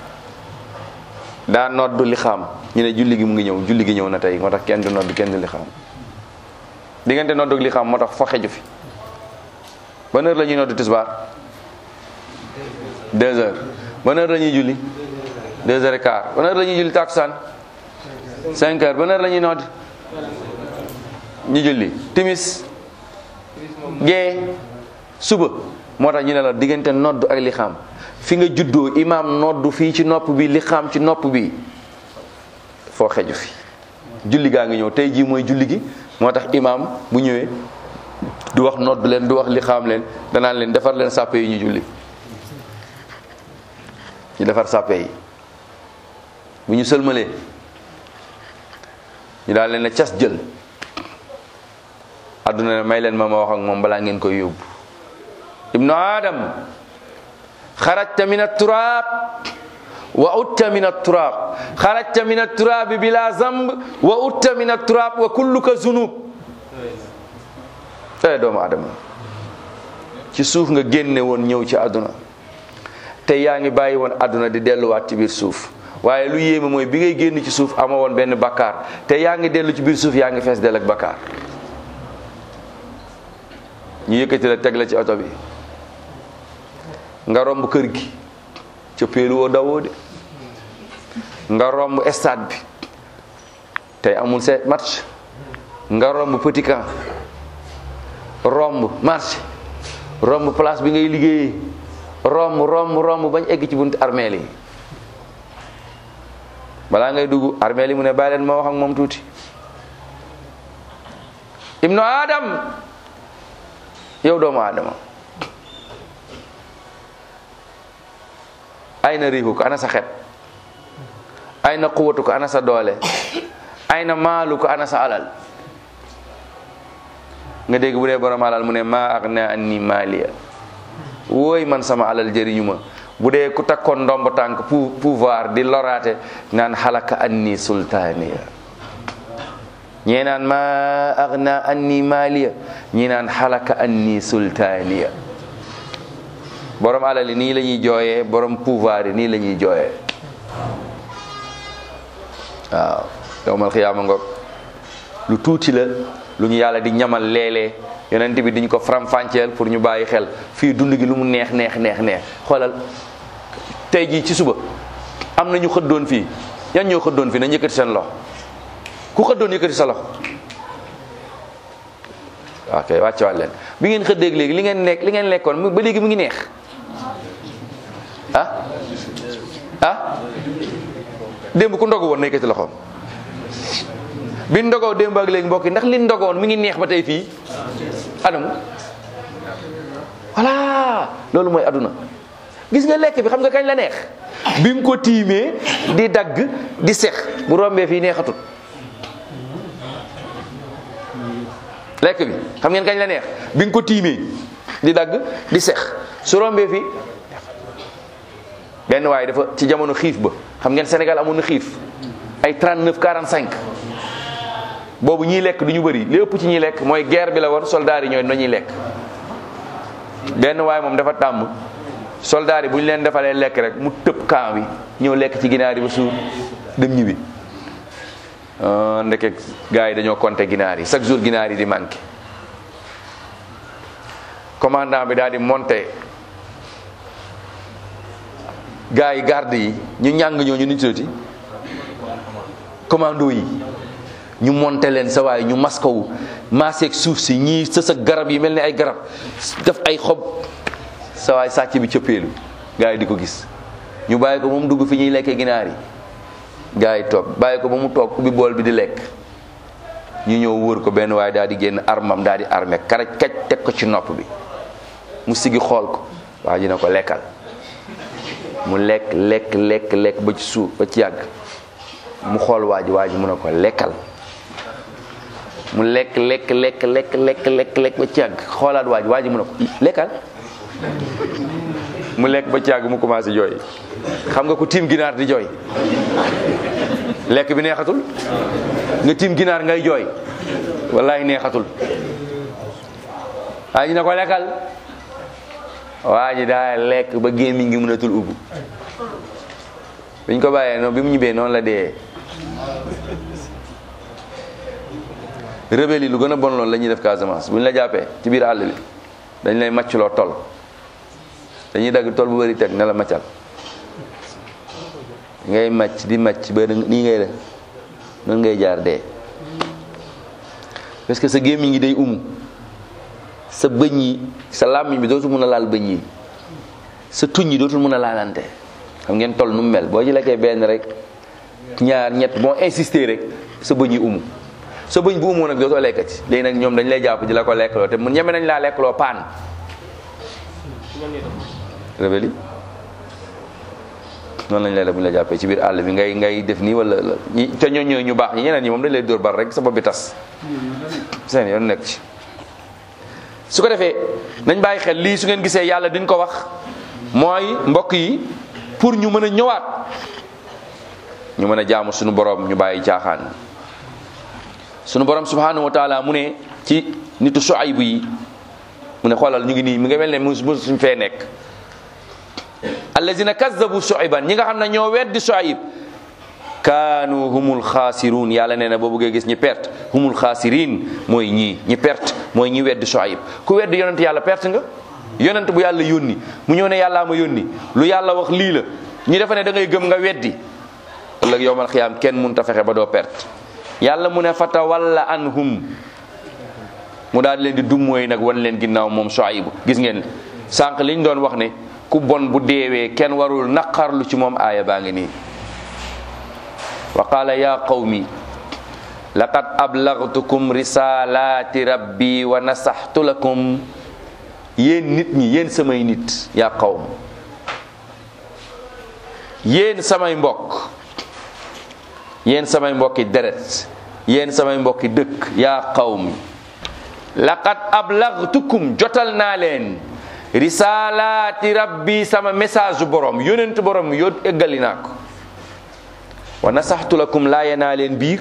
daa nodd li xam ñu ne julli gi mu ngi ñëw julli gi ñëw na tey moo tax kenn du nodd kenn du li xam diggante nodd ak li xam moo tax fo xeju fi ban heure la ñuy nodd tisbaar deux heures ban heure la ñuy julli deux heures et quart ban heure la ñuy julli takusaan cinq heures ban heure la ñuy nodd ñu julli timis gee suba moo tax ñu ne la diggante nodd ak li xam fi nga juddoo imaam nodd fii ci nopp bi li xam ci nopp bi foo xeju fi julli gaa ngi ñëw tey jii mooy julli gi moo tax imaam bu ñëwee du wax nodd leen du wax li xam leen danaan leen defar leen sàppe yi ñu julli ñu defar sàppe yi bu ñu sëlmalee ñu daal leen ne cas jël adduna ne may leen ma ma wax ak moom balaa ngeen koy yóbbu ibnu adam xarajta min aturaab wa utta min aturaab xarajta min aturaabi bila zamb wa utta min aturaab wa kulluka zunub ee doomu adama ci suuf nga génne woon ñëw ci àdduna te yaa ngi bàyyi woon àdduna di delluwaat ci biir suuf waaye lu yéeme mooy bi ngay génn ci suuf ama woon benn bakkaar te yaa ngi dellu ci biir suuf yaa ngi fees del ak bakkaar ñu yëkkati la teg la ci oto bi nga romb kër gi ca péelu woo dawoo de nga romb stade bi tey amul seet match nga romb petit camp romb marché romb place bi ngay liggéeyee romb romb romb bañ egg ci buntu armeel yi balaa ngay dugg armeel yi mu ne bàyyi leen ma wax ak moom tuuti ibnu adam yow doomu adama ay na riixu ko ana sa xet ay na quwatu ko ana sa doole ay na maalu ko ana sa alal nga dégg bu dee borom alal mu ne maa agna anni maaliya wooy man sama alal jëriñu ma bu dee ku takkoon ndomb tànk pou pouvoir di loraate naan xalaka anni sultaaniya ñee naan maa agna anni maaliya ñi naan xalaka anni sultaaniya borom alal yi nii la ñuy jooyee borom pouvoir yi nii la ñuy jooyee waaw yowmal xiyaama ngoog lu tuuti la lu ñu yàlla di ñamal léeg-léeg yonent bi diñ ko faram-fàcceel pour ñu bàyyi xel fii dund gi lu mu neex neex neex neex xoolal tey jii ci suba am na ñu xëddoon fii yan ñoo xëddoon fi na yëkkati seen loxo ku xëddoon yëkkati sa loxo ok wàcce waat leen bi ngeen xëddeeg léegi li ngeen nekk li ngeen lekkoon mu- ba léegi mu ngi neex ah ah démb ku ndogu woon na yëkkati loxoom bi ndogoo démb ak léegi mbokk yi ndax li ndogoon mi ngi neex ba tey fii anamu voilà loolu mooy aduna gis nga lekk bi xam nga kañ la neex bi nga ko tiimee di dagg di sex bu rombee fii neexatut lekk bi xam ngeen kañ la neex bi nga ko tiimee di dagg di sex su rombee fii benn waaye dafa ci jamono xiif ba xam ngeen Sénégal amoon na xiif ay 39 45 boobu ñiy lekk du ñu bëri li ëpp ci ñiy lekk mooy guerre bi la woon soldats yi ñooy nañuy lekk benn waaye moom dafa tàmm soldats yi bu ñu leen defalee lekk rek mu tëb camp bi ñëw lekk ci ginaar yi ba suur dem ñibbi ah, ndeke gars yi dañoo compter ginaar yi chaque jour ginaar yi di manqué commandant bi daal di monter gars yi garde yi ñu ñàng ñoo ñu nitati commando yi ñu monter leen sa waay ñu maskawu maaseeg suuf si ñii sës ak garab yi mel ni ay garab def ay xob sa waay sàcc bi cëppeelu gars yi di ko gis ñu bàyyi ko moom dugg fi ñuy lekkee ginaar yi gars yi toog bàyyi ko ba mu toog ubbi bool bi di lekk ñu ñëw wër ko benn waaye daal di génn armam daal di armé karaj kaj teg ko ci nopp bi mu sigi xool ko waa ji ne ko lekkal mu lekk lekk lekk lekk ba ci suuf ba ci yàgg mu xool waa ji waa ji mu ne ko lekkal mu lekk lekk lekk lekk lekk lekk lekk ba ci yàgg xoolaat waa ji waa ji mu ne ko lekkal mu lekk ba ci yàgg mu commencé jooy xam nga ku tiim ginaar di jooy lekk bi neexatul nga tiim ginaar ngay jooy wallahi neexatul waa ji ne ko lekkal waa ji daa lekk ba gémmiñ ngi mënatul ubbu biñ ko bàyyee noonu bi mu ñibbee noonu la dee rebelle yi lu gën a bon loolu la ñuy def Casamance bu ñu la jàppee ci biir àll bi dañ lay màccloo tol dañuy dagg tol bu bëri teg ne la màccal ngay màcc di màcc ba nii ngay def noonu ngay jaar dee parce que sa gémmiñ gi day umu sa bëñ yi sa làmmiñ bi dootul mën a laal bëñ yi sa tuñ yi dootul mën a laalante xam ngeen toll nu mu mel boo ci lekkee benn rek ñaar ñett boo insister rek sa bëñ yi umu sa bëñ bu umoo nag dootoo lekkati léegi nag ñoom dañ lay jàpp di la ko lekkloo te mu ñeme nañ laa lekkloo paan rebelle yi noonu lañ lay def bu ñu la jàppee ci biir àll bi ngay ngay def nii wala ñi te ñoo ñooy ñu baax ñi ñeneen ñi moom dañ lay dóor bar rek sa bopp bi tas seen yoon nekk ci su ko defee nañ bàyyi xel lii su ngeen gisee yàlla duñ ko wax mooy mbokk yi pour ñu mën a ñëwaat ñu mën a jaamu suñu borom ñu bàyyi caaxaan suñu borom subhanahu wa taala mu ne ci nitu Shuayb yi mu ne xoolal ñu ngi nii mi nga mel ne mu suñ fee nekk allazina kazzabu Shuayban ñi nga xam ne ñoo weddi Shuayb kaanu humul xaasiruun yàlla nee na boo bëggee gis ñi perte humul xaasiriin mooy ñii ñi perte mooy ñi weddi Shuayb ku weddi yonent yàlla perte nga yonent bu yàlla yónni mu ñëw ne yàllaa ma yónni lu yàlla wax lii la ñu defe ne da ngay gëm nga weddi ëllëg yowmal xiyaam kenn mun ta fexe ba doo perte yàlla mu ne fatawalla anhum mu daal leen di dummooy nag wan leen ginnaaw moom Shuayb gis ngeen sànq liñ doon wax ne ku bon bu deewee kenn warul naqarlu ci moom aaya baa ngi nii wa qaala ya qawmi laqad ablagtukum risalati rabbi wa nasaxtu lakum yéen nit ñi yéen samay nit yaa qawm yéen samay mbokk yéen samay mbokki deret yéen samay mbokki dëkk yaa qawmi laqad ablagtukum jotal naa leen risalati rabbi sama message borom yonent borom yo eggali naa ko wa nasaxtu lakum laaye naa leen biir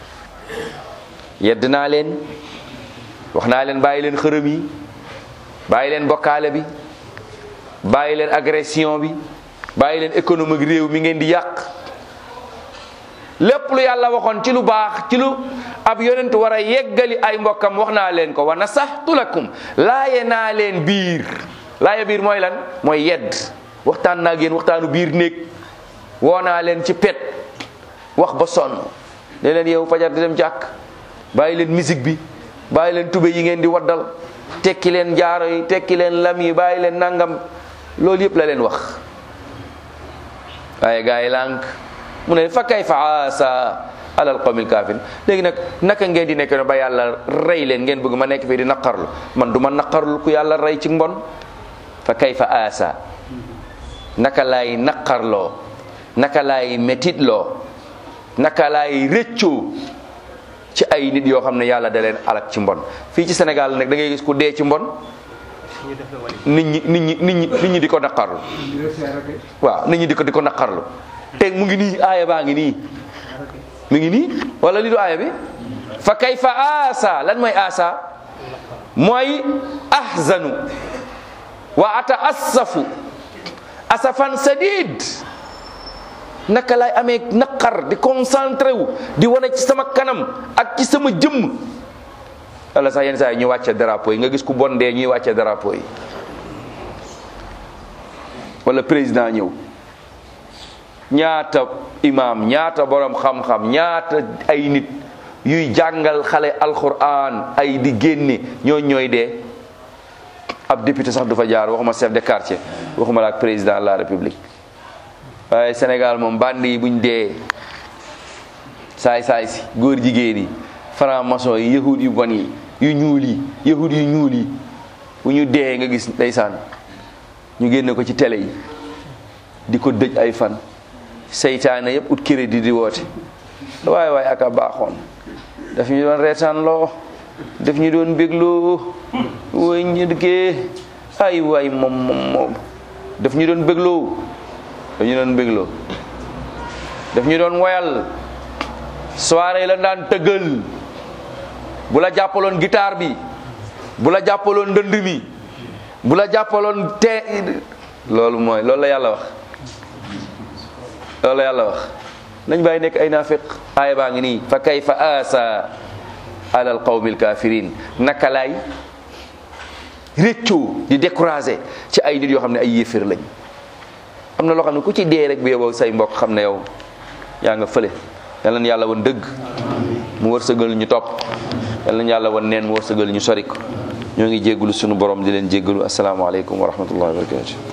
yedd naa leen wax naa leen bàyyi leen xërëm yi bàyyi leen bokkaale bi bàyyi leen agression bi bàyyi leen économique réew mi ngeen di yàq lépp lu yàlla waxoon ci lu baax ci lu ab yonent war a yeggali ay mbokkam wax naa leen ko wa nasaxtu lakum laaye naa leen biir laaye biir mooy lan mooy yedd waxtaan naa ngeen waxtaanu biir néeg woo naa leen ci pet wax ba sonn ne leen yow fajar di dem jàkk bàyyi leen musique bi bàyyi leen tube yi ngeen di waddal tekki leen jaaro yi tekki leen lam yi bàyyi leen nangam loolu yëpp la leen wax waaye gaa yi lànk mu ne fa kay fa asa alal qawmil kaafir léegi nag naka ngeen di nekk ne ba yàlla rey leen ngeen bëgg ma nekk fii di naqarlu man du ma naqarlu ku yàlla rey ci mbon fa kay fa asa naka laay naqarloo naka laay metitloo naka laay rëccoo ci ay nit yoo xam ne yàlla da leen alak ci mbon fii ci Sénégal nag da ngay gis ku dee ci mbon nit ñi nit ñi nit ñi nit ñi di ko naqarlu waaw nit ñi di ko di ko naqarlu te mu ngi nii aaya baa ngi nii mi ngi nii wala li du aaya bi fa kayfa asa lan mooy asa mooy ahzanu wa ata assafu asafan sadid naka lay amee naqar di concentré wu di wane ci sama kanam ak ci sama jëmm wala sax yenn saa yi ñu wàcce drapeau yi nga gis ku bon dee ñuy wàcce drapeau yi wala président ñëw ñaata imam ñaata borom xam-xam ñaata ay nit yuy jàngal xale alquran ay di génne ñooñ ñooy dee ab député sax du fa jaar waxuma chef de quartier waxuma la ak président de la république waaye Sénégal moom bandi yi buñ dee saay saay si góor jigéen yi franc maçon yi yahud yu bon yi yu ñuul yi yahud yu ñuul yi bu ñu dee nga gis ndeysaan ñu génne ko ci télé yi di ko dëj ay fan seytaane yëpp ut crédit di woote waaye waaye aka baaxoon daf ñu doon reetaan loo daf ñu doon bégloo way ñëdkee ay waay moom moom moom daf ñu doon bégloo daf ñu doon bégloo daf ñu doon woyal soirée la daan tëggal bu la jàppaloon guitare bi bu la jàppaloon ndënd mi bu la jàppaloon te loolu mooy loolu la yàlla wax loolu la yàlla wax nañ bàyyi nekk ay naafiq aaya baa ngi nii fa kayfa asa ala al qawmi al kafirin naka laay réccoo di découragé ci ay nit yoo xam ne ay yéefér lañ am na loo xam ne ku ci dee rek bi yow say mbokk xam ne yow yaa nga fële yal na yàlla wan dëgg mu wërsëgal ñu topp yal na yàlla wan neen mu wërsëgal ñu sori ko ñoo ngi jéggulu sunu borom di leen jéggalu asalaamaaleykum wa rahmatullahi wa barakatu